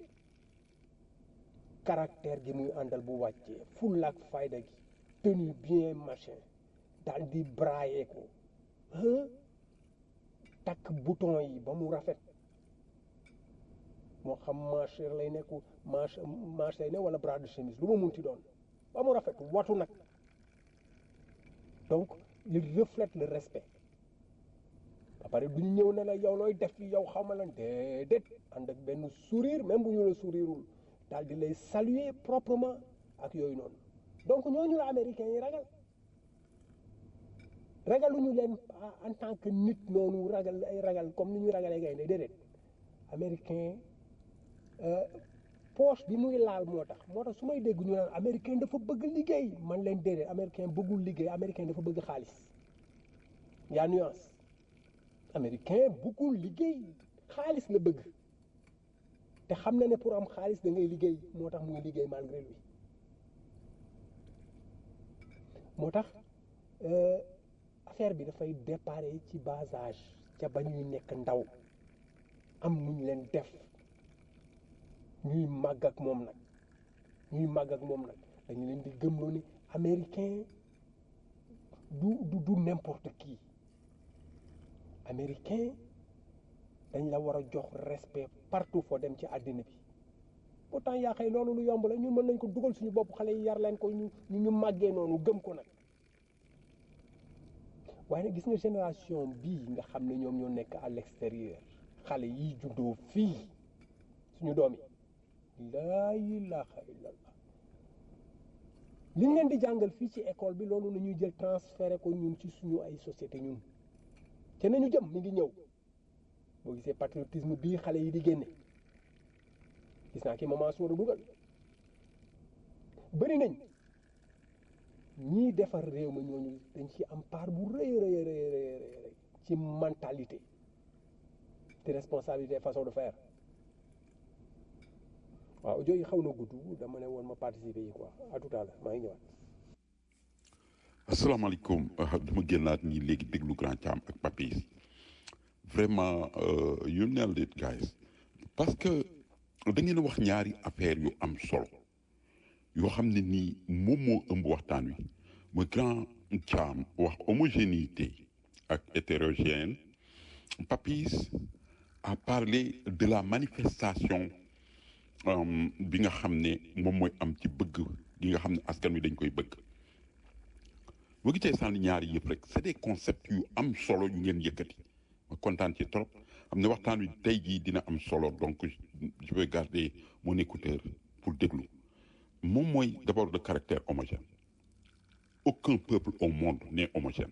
caractère gi muy àndal bu wàccee fulla ak fayda gi tenue bien machin daal di brailler ko takk bouton yi ba mu rafet moo xam manche lay nekk manche manche lay ne wala bras de chemise lu ma munti doon ba mu rafet watu nag donc il reflète le respect ba pare duñ ñëw ne la yow looy def fi yow xaw ma lan déedéet ànd ak benn sourire même bu ñu la sourireul daal di lay saluer proprement ak yooyu noonu donc ñooñu la américains yi ragal ragaluñu leen en tant que nit noonu ragal ay ragal comme ni ñu ragalee gaynde déedéet américain poche bi muy laal moo tax moo tax su may dégg ñu naan américain dafa bëgg liggéey man leen déedéet américain bëggul liggéey américain dafa bëgg xaalis yaa nuance américain bëggul liggéey xaalis la bëgg te xam na ne pour am xaalis da ngay liggéey moo tax mu ngi liggéey malgré lui moo tax affaire bi dafay déparé ci bas âge ca ba ñuy nekk ndaw am nuñ leen def ñuy màgg ak moom nag ñuy màgg ak moom nag dañu leen di gëmloo ni américain du du du n'importe qui américain dañ la war a jox respect partout foo dem ci àddina bi pourtant yaa xëy loolu lu yomb la ñun mën nañ ko dugal suñu bopp xale yi yar leen ko ñu ñu màggee noonu gëm ko nag waaye nag gis nga génération bii nga xam ne ñoom ñoo nekk à l'extérieur xale yi juddoo fii suñu doom yi laa ilaha illallah li ñu leen di jàngal fii ci école bi loolu la ñuy jël transféré ko ñun ci suñu ay société ñun te nañu jëm mi ngi ñëw boo gisee patriotisme bii xale yi di génne gis naa ki maman su war a dugal bëri nañ ñii defar réew ma ñooñu dañ ci am part bu rëy rëy rëy rëy rëy ci mentalité te responsabilité façon de faire waaw audio yi xaw na gudd dama ne woon ma participer yi quoi à tout à l'heure maa ngi ñëwaat asalaamaaleykum dama génnaat ñi léegi déglu grand Thiam ak Papis vraiment you nailed it guys parce que da ngeen a wax ñaari affaire yu am solo yoo xam ne nii moom moo ëmb waxtaan wi mooy grand Thiam wax homogénéité ak hétérogène Papis a parlé de la manifestation bi nga xam ne moom mooy am ci bëgg gi nga xam ne askan wi dañ koy bëgg boo gisee sànni ñaari yëpp rek c'est des concepts yu am solo yu ngeen yëkkati ma kontaan ci trop xam ne waxtaan wi tey jii dina am solo donc je vais garder mon écouteur pour déglu moom mooy d'abord de caractère homogène aucun peuple au monde n'est homogène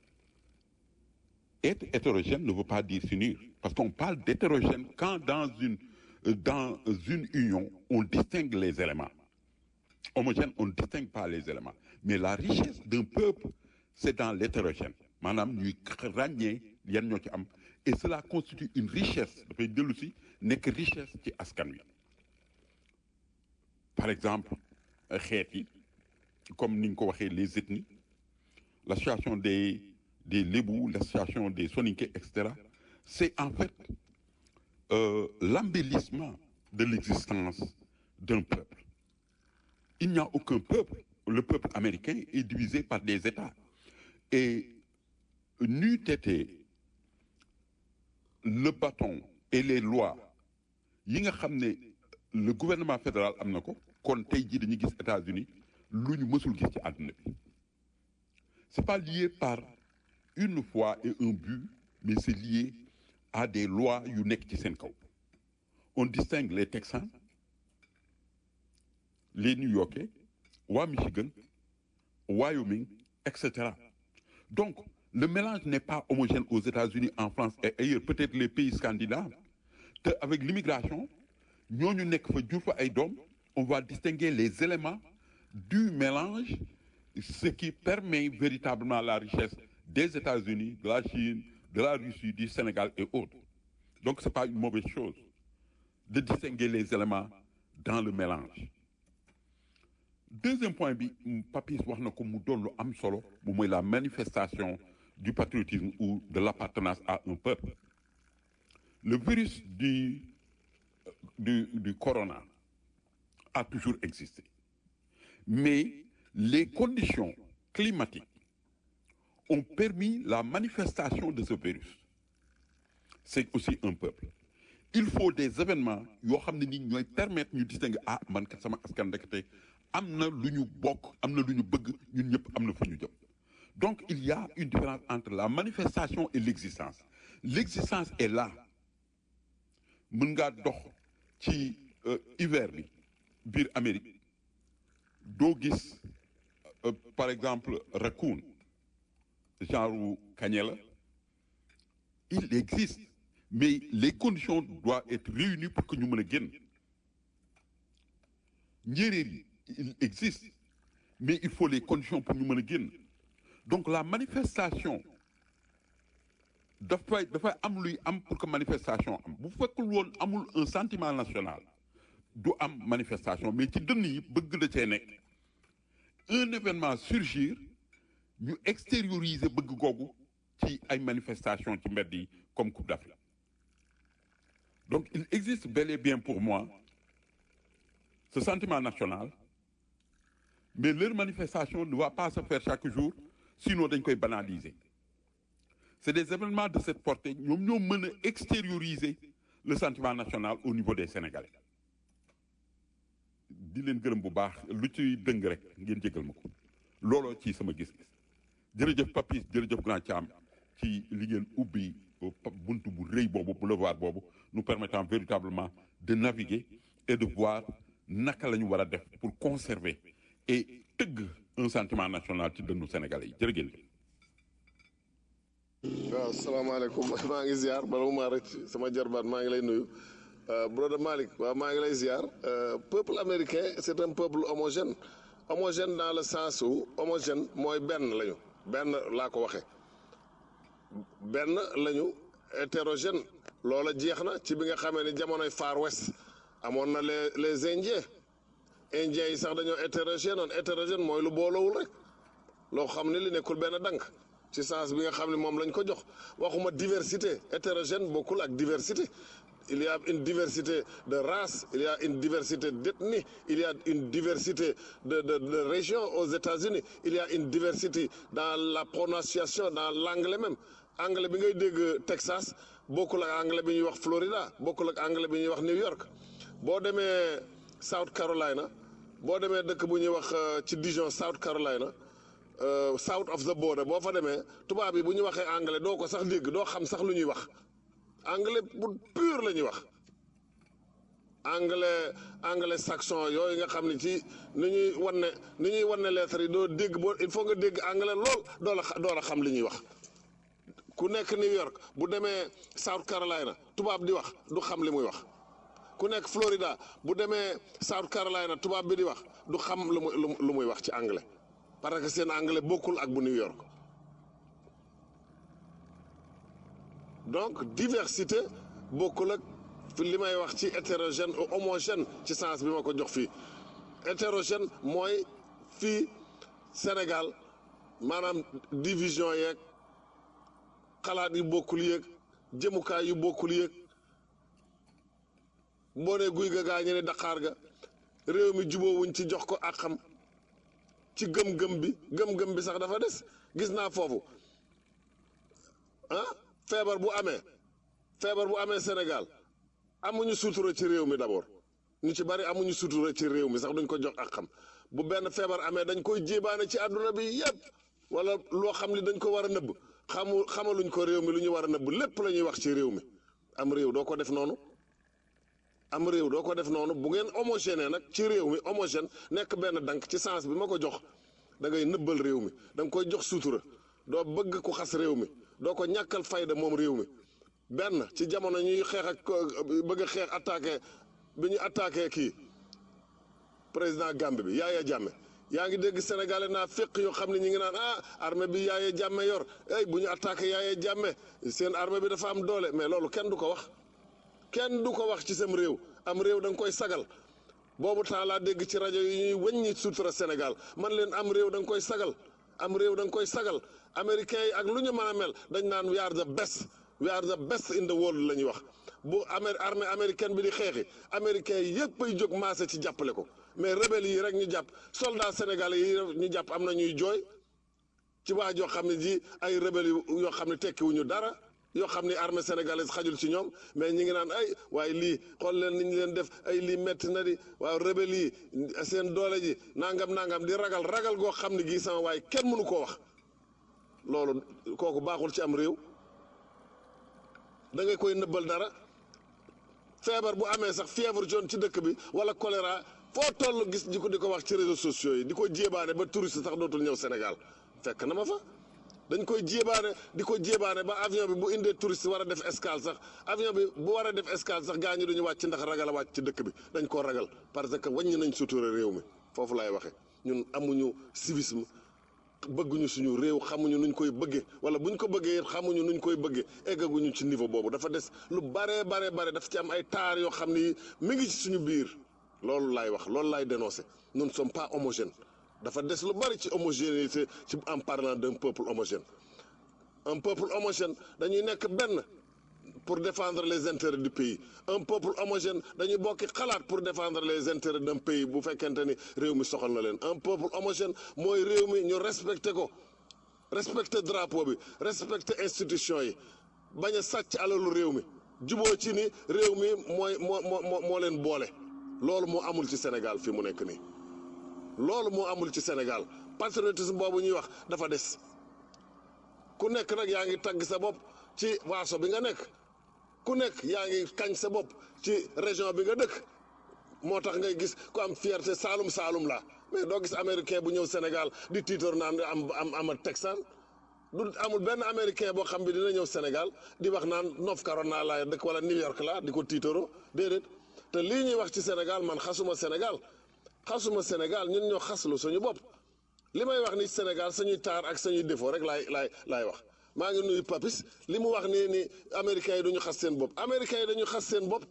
être hétérogène ne veut pas dire s'unir parce qu'on parle d'hétérogène quand dans une dans une union on distingue les éléments homogène on ne distingue pas les éléments mais la richesse d'un peuple c'est dans l'hétérogène maanaam ñuy ràññee yan ñoo ci am et cela constitue une richesse dafay dellu si nekk richesse ci askan wi par exemple xeet yi comme ni nga ko waxee les ethnies l'association des des Lébou l'association des Soninké et cetera c'est en fait euh, l'embellissement de l'existence d'un peuple il n'y a aucun peuple le peuple américain est divisé par des États et n'eût été le bâton et les lois yi nga xam ne le gouvernement fédéral am na ko kon tey jii dañuy gis États-Unis lu ñu mësul gis ci àdduna bi c'est pas lié par une foi et un but mais c'est lié à des lois yu nekk ci seen kaw on distingue les Texans les New-Yorkais waa Michigan Wyoming etc donc le mélange n'est pas homogène aux États-Unis en France et ailleurs peut-être les pays scandinaves te avec l'immigration ñooñu nekk fa jur fa ay doom on va distinguer les éléments du mélange ce qui permet véritablement la richesse des États-Unis de la Chine de la Russie du Sénégal et autres donc c'est pas une mauvaise chose de distinguer les éléments dans le mélange deuxième point bi Papis wax na ko mu doon lu am solo bu mooy la manifestation du patriotisme ou de l'appartenance à un peuple le virus du du du corona a toujours existé mais les conditions climatiques ont permis la manifestation de ce virus c'est aussi un peuple il faut des événements yoo xam ne ni ñooy permettre ñu distinguer ah man kat sama askan ndekete am na lu ñu bokk am na lu ñu bëgg ñun ñëpp am na fu ñu jëm donc il y a une différence entre la manifestation et l'existence l'existence est là mën ngaa dox ci hiver bi biir Amérique doo gis par exemple raccoon genre kañe la il existe mais les conditions doivent être réunies pour que ñu mën a génn njéeréer yi il existe mais il faut les conditions pour ñu mën a génn donc la manifestation dafay dafay am luy am pour que manifestation am bu fekkul woon amul un sentiment national du am manifestation mais ci dënn yi bëgg da cee nekk un événement surgir ñu extérioriser bëgg googu ci ay manifestation ci mbedd yi comme Coupe d'Afrique donc il existe bel et bien pour moi ce sentiment national mais leur manifestation ne va pas se faire chaque jour sinon dañ koy banaliser c'est des événements de cette portée ñoom ñoo mën a extérioriser le sentiment national au niveau des Sénégalais di leen gërëm bu baax lu ci dëng rek ngeen jégal ma ko looloo ci sama gis-gis jërëjëf Papis jërëjëf Grand Thiam ci li ngeen ubbi buntu bu rëy boobu boulevard boobu nous permettant véritablement de naviguer et de voir naka la ñu war a def pour conserver et tëgg un sentiment national ci dënnu Sénégalais yi jërë ngeen waaw salaamaaleykum maa ngi ziar bala mu maa rëcc sama jarbaat maa ngi lay nuyu brother Malick waaw maa ngi lay ziar peuple américain c'est un peuple homogène homogène dans le sens où homogène mooy benn lañu benn laa ko waxee benn lañu hétérogène loola jeex na ci bi nga xamee ni jamonoy Far West amoon na les les indiens indiens yi sax dañoo hétérogène noonu hétérogène mooy lu boolowul rek loo xam ne li nekkul benn dank ci sens bi nga xam ne moom lañ ko jox waxuma diversité hétérogène bokkul ak diversité il y a une diversité de race il y a une diversité d'ethnie il y a une diversité de de de région aux États-Unis il y a une diversité dans la prononciation dans l'anglais même anglais bi ngay dégg Texas bokkul ak anglais bi ñuy wax Florida bokkul ak anglais bi ñuy wax New York boo demee South Carolina boo demee dëkk bu ñuy wax ci Dijon South Carolina south of the border boo fa demee tubaab yi bu ñu waxee anglais doo ko sax dégg doo xam sax lu ñuy wax anglais bu pur la ñuy wax anglais anglais saxon yooyu nga xam ne ci ni ñuy wan ne ni ñuy wan ne lettres yi doo dégg boo il faut nga dégg anglais lool doo la doo la xam li ñuy wax ku nekk New York bu demee South Carolina tubaab di wax du xam li muy wax ku nekk Florida bu demee South Carolina tubaab bi di wax du xam lu muy lu muy wax ci anglais parce que seen anglais bokkul ak bu New York donc diversité bokkul ak fi li may wax ci hétérogène ou homogène ci sens bi ma ko jox fii hétérogène mooy fii Sénégal maanaam division yeeg xalaat yu bokkul yeeg jëmukaay yu bokkul yeeg boo nee guy ga gaa ñu ne Dakar ga réew mi jubóowuñ ci jox ko ak xam ci gëm-gëm bi gëm-gëm bi sax dafa des gis naa foofu ah feebar bu amee feebar bu amee Sénégal amuñu sutura ci réew mi d'abord ñu ci bari amuñu sutura ci réew mi sax duñ ko jox ak xam bu benn feebar amee dañ koy jébaane ci àdduna bi yépp wala loo xam ni dañ ko war a nëbb xamu xamaluñ ko réew mi lu ñu war a nëbb lépp la ñuy wax ci réew mi am réew doo ko def noonu am réew doo ko def noonu bu ngeen homogène nag ci réew mi homogène nekk benn dank ci sens bi ma ko jox da ngay nëbbal réew mi da nga koy jox sutura doo bëgg ku xas réew mi doo ko ñàkkal fayda moom réew mi benn ci jamono ñuy xeex ak bëgg a xeex attaqué bi ñu attaqué kii président Gambie bi Yaya Jammeh yaa ngi dégg sénégalais naa féq yoo xam ne ñi ngi naan ah armée bi Yaya Jammeh yor ey bu ñu attaqué Yaya Jammeh seen armée bi dafa am doole mais loolu kenn du ko wax kenn du ko wax ci sam réew am réew da nga koy sagal boobu temps laa dégg ci rajo yi ñuy wëññi sutura Sénégal man leen am réew da nga koy sagal am réew da nga koy sagal américains yi ak lu ñu mën a mel dañ naan we are the best we are the best in the world la ñuy wax bu amé armée américaine bi di xeexi américains yi yëpp ay jóg maase ci jàppale ko mais rebelles yi rek ñu jàpp soldats sénégalais yi ñu jàpp am na ñuy jooy ci waa joo xam ne ji ay rebelles yoo xam ne tekkiwuñu dara yoo xam ni armée sénégalaise xajul ci ñoom mais ñi ngi naan ay waaye lii xool leen ni ñu leen def ay lii metti na di waaw rebelle yi seen doole ji nangam nangam di ragal ragal goo xam ne gii sama waaye kenn mënu koo wax loolu kooku baaxul ci am réew da ngay koy nëbbal dara feebar bu amee sax fièvre jaune ci dëkk bi wala choléra foo toll gis di ko di ko wax ci réseaux sociaux yi di ko jéebaane ba touriste sax dootul ñëw Sénégal fekk na ma fa dañ koy jéebaane di ko jéebaane ba avion bi bu indee touriste war a def escale sax avion bi bu war a def escale sax gaa ñi duñu wàcc ndax ragal a wàcc ci dëkk bi dañ koo ragal parce que wàññi nañ sutura réew mi foofu laay waxe ñun amuñu civisme bëgguñu suñu réew xamuñu nuñ koy bëggee wala buñ ko bëggee xamuñu nuñ koy bëggee eggaguñu ci niveau boobu dafa des lu bare bare bare daf ci am ay taar yoo xam ni mi ngi ci suñu biir loolu laay wax loolu laay dénoncer nous ne sommes pas homogènes dafa des lu bari ci homogénéité ci en parlant d'un peuple homogène un peuple homogène dañuy nekk benn pour défendre les intérêts du pays un peuple homogène dañuy bokki xalaat pour défendre les intérêts d'un pays bu fekkente ni réew mi soxal na leen un peuple homogène mooy réew mi ñu respecté ko respecté drapeau bi respecté institution yi bañ a sàcc alalu réew mi juboo ci ni réew mi mooy moo moo moo leen boole loolu moo amul ci Sénégal fi mu nekk nii loolu moo amul ci Sénégal patriotisme boobu ñuy wax dafa des ku nekk nag yaa ngi tagg sa bopp ci waaso bi nga nekk ku nekk yaa ngi kañ sa bopp ci région bi nga dëkk moo tax ngay gis ku am fierté Saalum Saalum la mais doo gis américain bu ñëw Sénégal di tiitor naan am am am texan du amul benn américain boo xam bi dina ñëw Sénégal di wax naan North Carolina laa dëkk wala New York la di ko tiitoro déedéet te lii ñuy wax ci Sénégal man xasuma Sénégal xasuma Sénégal ñun ñoo xaslu suñu bopp li may wax ni Sénégal sañuy taar ak sañuy défaut rek laay laay laay wax maa ngi nuyu Papis li mu wax nii ni américains yi duñu xas seen bopp américains yi dañu xas seen bopp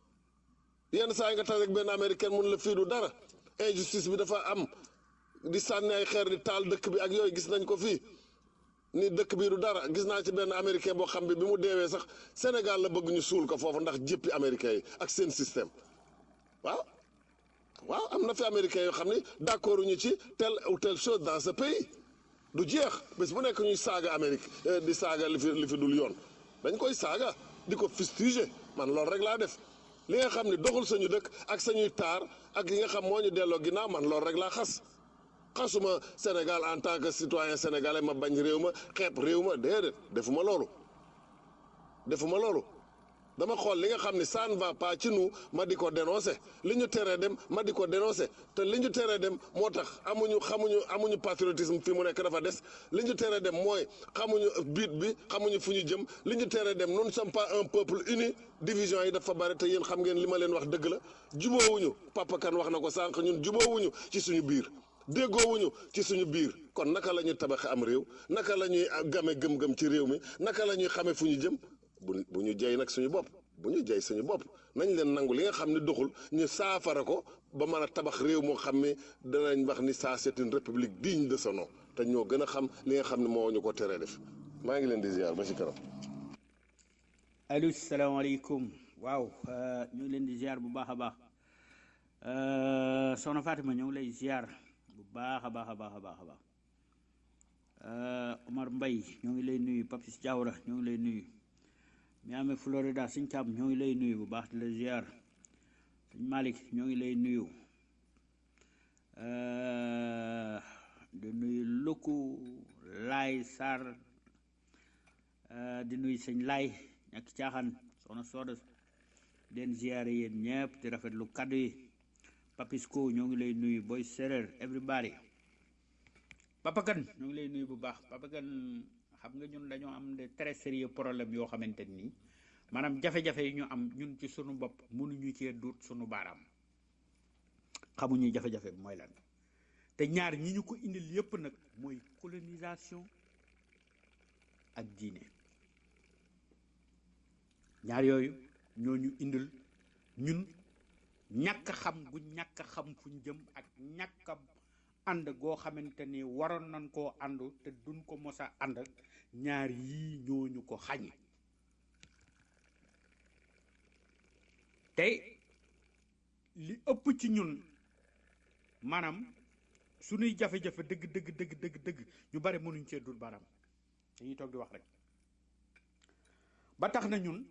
yenn saa yi nga tax rek benn américain mun la fii du dara injustice bi dafa am di sànni ay xeer di taal dëkk bi ak yooyu gis nañ ko fii ni dëkk bi du dara gis naa ci benn américain boo xam bi bi mu deewee sax Sénégal la bëgg ñu suul ko foofu ndax jéppi américains yi ak seen système waaw waaw am na fi américains yoo xam ni d'accord ñu ci telle ou telle chose dans ce pays du jeex bés bu nekk ñuy saaga Amérique di saaga li fi li fi dul yoon dañ koy saaga di ko fustiger man loolu rek laa def li nga xam ne doxul sañu dëkk ak sañuy taar ak yi nga xam moo ñu delloo ginnaaw man loolu rek laa xas xasuma Sénégal en tant que citoyen sénégalais ma bañ réew ma xeeb réew ma déedéet defuma loolu defuma loolu dama xool li nga xam ni ça ne va pas ci nous ma di ko dénoncer li ñu teree dem ma di ko dénoncer te li ñu teree dem moo tax amuñu xamuñu amuñu patriotisme fi mu nekk dafa des li ñu teree dem mooy xamuñu biit bi xamuñu fu ñu jëm li ñu teree dem nous ne sommes pas un peuple uni division yi dafa bari te yéen xam ngeen li ma leen wax dëgg la juboowuñu Papa Kane wax na ko sànq ñun juboowuñu ci suñu biir déggoowuñu ci suñu biir kon naka la ñuy tabaxe am réew naka la ñuy game gëm-gëm ci réew mi naka la ñuy xamee fu ñu jëm bu bu ñu jey nag suñu bopp bu ñu jey suñu bopp nañ leen nangu li nga xam ne doxul ñu saafara ko ba mën a tabax réew moo xam ne danañ wax ni ça c'est une république digne de son nom te ñoo gën a xam li nga xam ne moo ñu ko teree def maa ngi leen di ziar ba ci kanam. allo salaamaaleykum waaw ñu ngi leen di ziar bu baax a baax soxna Fatima ñu ngi lay ziar bu baax a baax a baax a baax a baax Omar Mbaye ñoo ngi lay nuyu Papis Diawra ñoo ngi lay nuyu. Miami Florida suñ càmm ñoo ngi lay nuyu bu baax di la ziar suñ Malick ñoo ngi lay nuyu di nuyu Luku Laay Sarr di nuyu sëñ Laay ñàkk caaxaan soxna Sooda den ziare yéen ñëpp di rafetlu kaddu yi Papisco ñoo ngi lay nuyu Boy Séréer everybody Papa Kane ñoo ngi lay nuyu bu baax Papa Kane xam nga ñun dañoo am de très sérieux problème yoo xamante nii maanaam jafe-jafe yi ñu am ñun ci sunu bopp mënuñu cee duut sunu baaraam xamuñu jafe-jafe bi mooy lan te ñaar ñi ñu ko indil yépp nag mooy colonisation ak diine ñaar yooyu ñoo ñu indil ñun ñàkk xam gu ñàkk xam fuñ jëm ak ñàkk ànd goo xamante ni waroon nañ koo àndu te duñ ko mos a ànd ñaar yii ñooñu ko xañ tey li ëpp ci ñun maanaam suñuy jafe-jafe dëgg dëgg dëgg dëgg dëgg ñu bare mënuñ cee dul baram dañuy toog di wax rek ba tax na ñun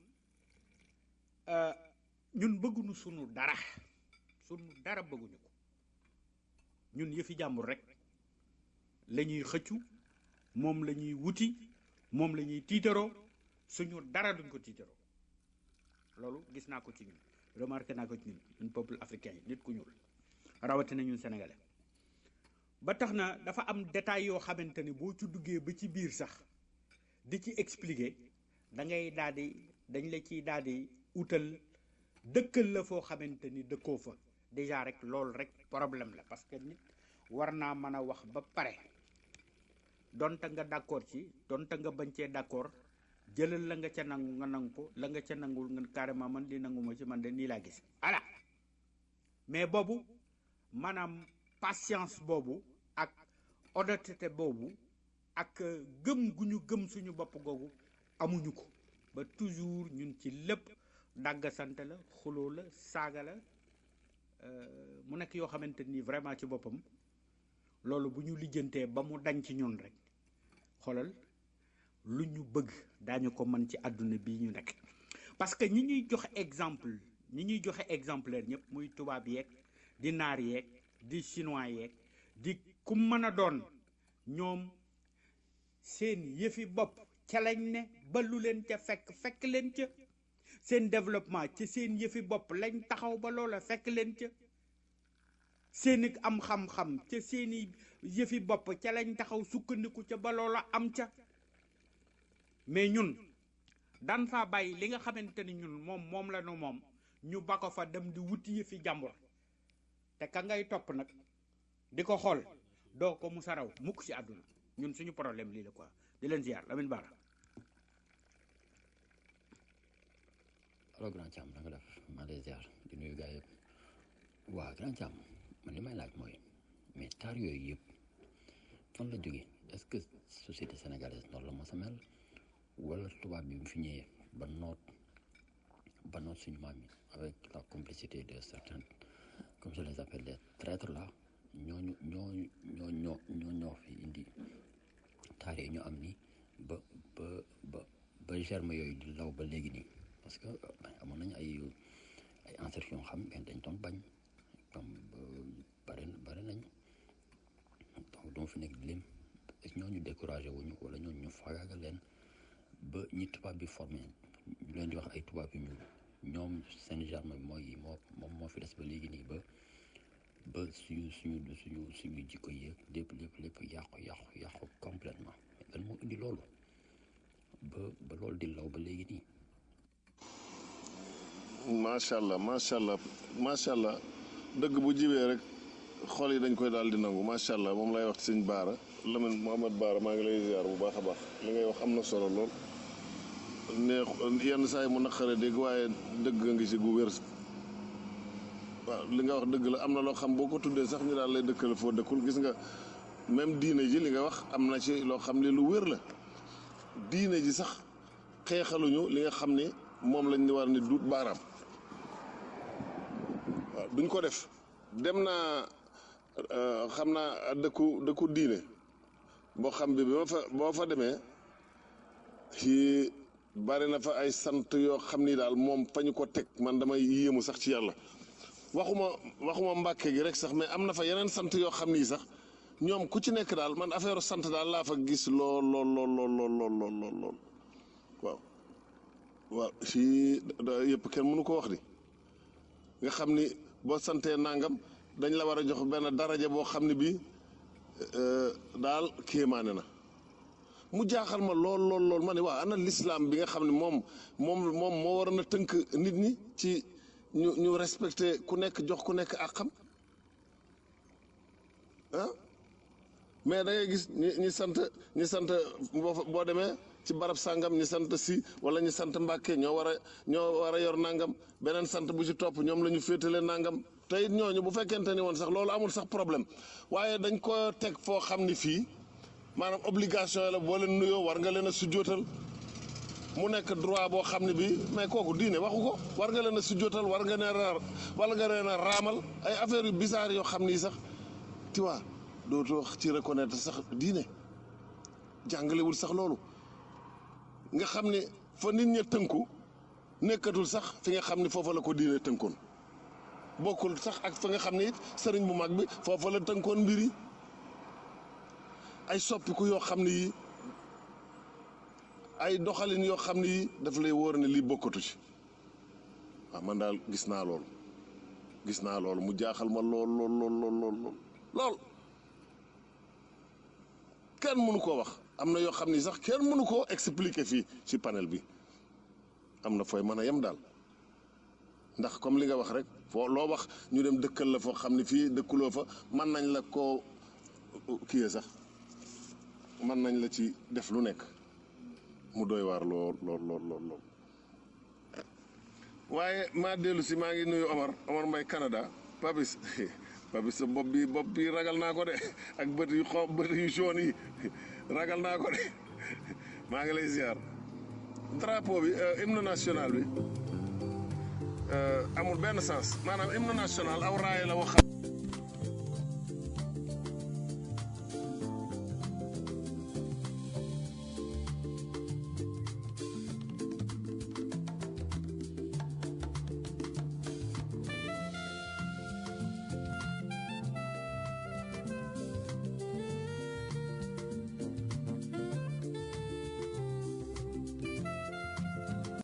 ñun bëgguñu sunu dara sunu dara bëgguñu ko ñun yëfi jàmbur rek la ñuy xëccu moom la ñuy wuti moom la ñuy tiitaroo suñu dara duñ ko tiitaroo loolu gis naa ko ci ñun remarqué naa ko ci ñun ñun peuple africain yi nit ku ñuul rawatina ñun sénégalais ba tax na dafa am détail yoo xamante ni boo ci duggee ba ci biir sax di ci expliquer da ngay daal di dañ la ciy daal di utal dëkkal la foo xamante ni dëkkoo fa déjà rek loolu rek problème la parce que nit war naa mën a wax ba pare donte nga d'accord ci donte nga bañ cee d'accord jëlal la nga ca nangu nga nangu ko la nga ca nangul nga carrément man di nanguma ci man de nii laa gis voilà mais boobu maanaam patience boobu ak honnêteté boobu ak gëm gu ñu gëm suñu bopp googu amuñu ko ba toujours ñun ci lépp dàggasante la xuloo la saaga la mu nekk yoo xamante ni vraiment ci boppam loolu bu ñu lijjantee ba mu dañ ci ñun rek xoolal lu ñu bëgg daañu ko mën ci àdduna bii ñu nekk parce que ñi ñuy joxe exemple ñi ñuy joxe exemplaire ñëpp muy tubaab yeeg di naar yeeg di chinois yeeg di ku mën a doon ñoom seen yëfi bopp ca lañ ne ba lu leen ca fekk fekk leen ca seen développement ci seen yëfi bopp lañ taxaw ba loola fekk leen ca seeni am xam-xam ca seeni yëfi bopp ca lañ taxaw sukkandiku ca ba loola am ca mais ñun daan faa bàyyi li nga xamante ni ñun moom moom la nu moom ñu ba ko fa dem di wuti yëfi jàmbur te ka ngay topp nag di ko xool doo ko musa raw mukk ci àdduna ñun suñu problème lii la quoi di leen ziar Lamine Bara allo grand Thiam na nga def maa lay ziar di nuyu gars yëpp waa grand Thiam man li may laaj mooy mais taar yooyu yëpp fan la jógee est-ce que société sénégalaise noonu la mos a mel wala tubaab bi mu fi ñëwee ba noot ba noot suñu maam yi avec la complicité de certains comme je les appelle les traîtres là ñooñu ñooñu ñoo ñoo ñoo ñoo fi indi taar yi ñu am ni ba ba ba ba germe yooyu di law ba léegi nii parce que amoon nañu ay ay ancêtres yoo xam ne dañ doon bañ comme bari bari nañ donc doo fi nekk di lim ñooñu découragé wuñu wala ñooñu ñu faagaagal leen ba ñi tubaab bi formé ñu leen di wax ay tubaab yu ñuul ñoom seen germe mooy moo moom moo fi des ba léegi nii ba ba suñu suñu suñu suñu jikko yéeg lépp lépp lépp yàqu yàqu yàqu complètement lan moo indi loolu ba ba loolu di law ba léegi nii macha allah macha allah macha allah dëgg bu jibee rek xol yi dañ koy daal di nangu macha allah moom lay wax ci sëñ Baara Lamine Mohamed Baara maa ngi lay ziar bu baax a baax li ngay wax am na solo lool neex yenn saa yi mu naqare dégg waaye dëgg nga ngi ci gu wér waaw li nga wax dëgg la am na loo xam boo ko tuddee sax ñu daal lay dëkkal foo dëkkul gis nga même diine ji li nga wax am na ci loo xam ne lu wér la diine ji sax xeexaluñu li nga xam ni moom lañ war ni duut baaraam waaw duñ ko def dem naa xam naa dëkku dëkku diine boo xam bi bi ma fa boo fa demee ci bari na fa ay sant yoo xam ni daal moom fa ñu ko teg man damay yéemu sax ci yàlla waxuma waxuma mbàkke gi rek sax mais am na fa yeneen sant yoo xam ni sax ñoom ku ci nekk daal man affaire sant daal laa fa gis lool lool lool lool lool lool lool lool lool waaw waaw fii yëpp kenn mënu ko wax di nga xam ni boo santee nangam dañ la war a jox benn daraja boo xam ne bii daal kéemaane na mu jaaxal ma lool lool lool ma ne waa ana lislaam bi nga xam ne moom moom moom moo waroon a tënk nit ñi ci ñu ñu respecté ku nekk jox ku nekk ak xam ah mais da ngay gis ñi ñi sant ñi sant boo boo demee ci barab sàngam ñi sant si wala ñi sant mbàkke ñoo war a ñoo war a yor nangam beneen sant bu ci topp ñoom la ñu féetale nangam te it ñooñu bu fekkente ni woon sax loolu amul sax problème waaye dañ ko teg foo xam ni fii maanaam obligation la boo leen nuyoo war nga leen a sujjootal mu nekk droit boo xam ne bii mais kooku diine waxu ko war nga leen a sujjootal war nga leen a wala nga leen a raamal ay affaires yu bizarre yoo xam ni sax tu vois dootoo ci reconnaître sax diine jàngalewul sax loolu nga xam ne fa nit ña tënku nekkatul sax fi nga xam ne foofa la ko diine tënkoon bokkul sax ak fa nga xam ne it sëriñ bu mag bi foofa la tënkoon mbir yi ay soppiku yoo xam ne yi ay doxalin yoo xam ne yi daf lay wóor ne lii bokkatu ci waaw man daal gis naa loolu gis naa loolu mu jaaxal ma lool lool lool lool lool lool kenn mënu koo wax am na yoo xam ni sax kenn mënu koo expliquer fii ci panel bi am na fooy mën a yem daal ndax comme li nga wax rek foo loo wax ñu dem dëkkal la foo xam ne fii dëkkuloo fa mën nañ la koo kiyee sax mën nañ la ci def lu nekk mu doy waar lool lool lool lool lool waaye maa dellu si maa ngi nuyu Omar Omar Mbay Canada Papis Papis sa bopp bi bopp bi ragal naa ko de ak bët yu xaw bët yu jaune yi ragal naa ko de maa ngi lay ziar drapeau bi hymne national bi amul benn sens maanaam hymne national aw raay la wax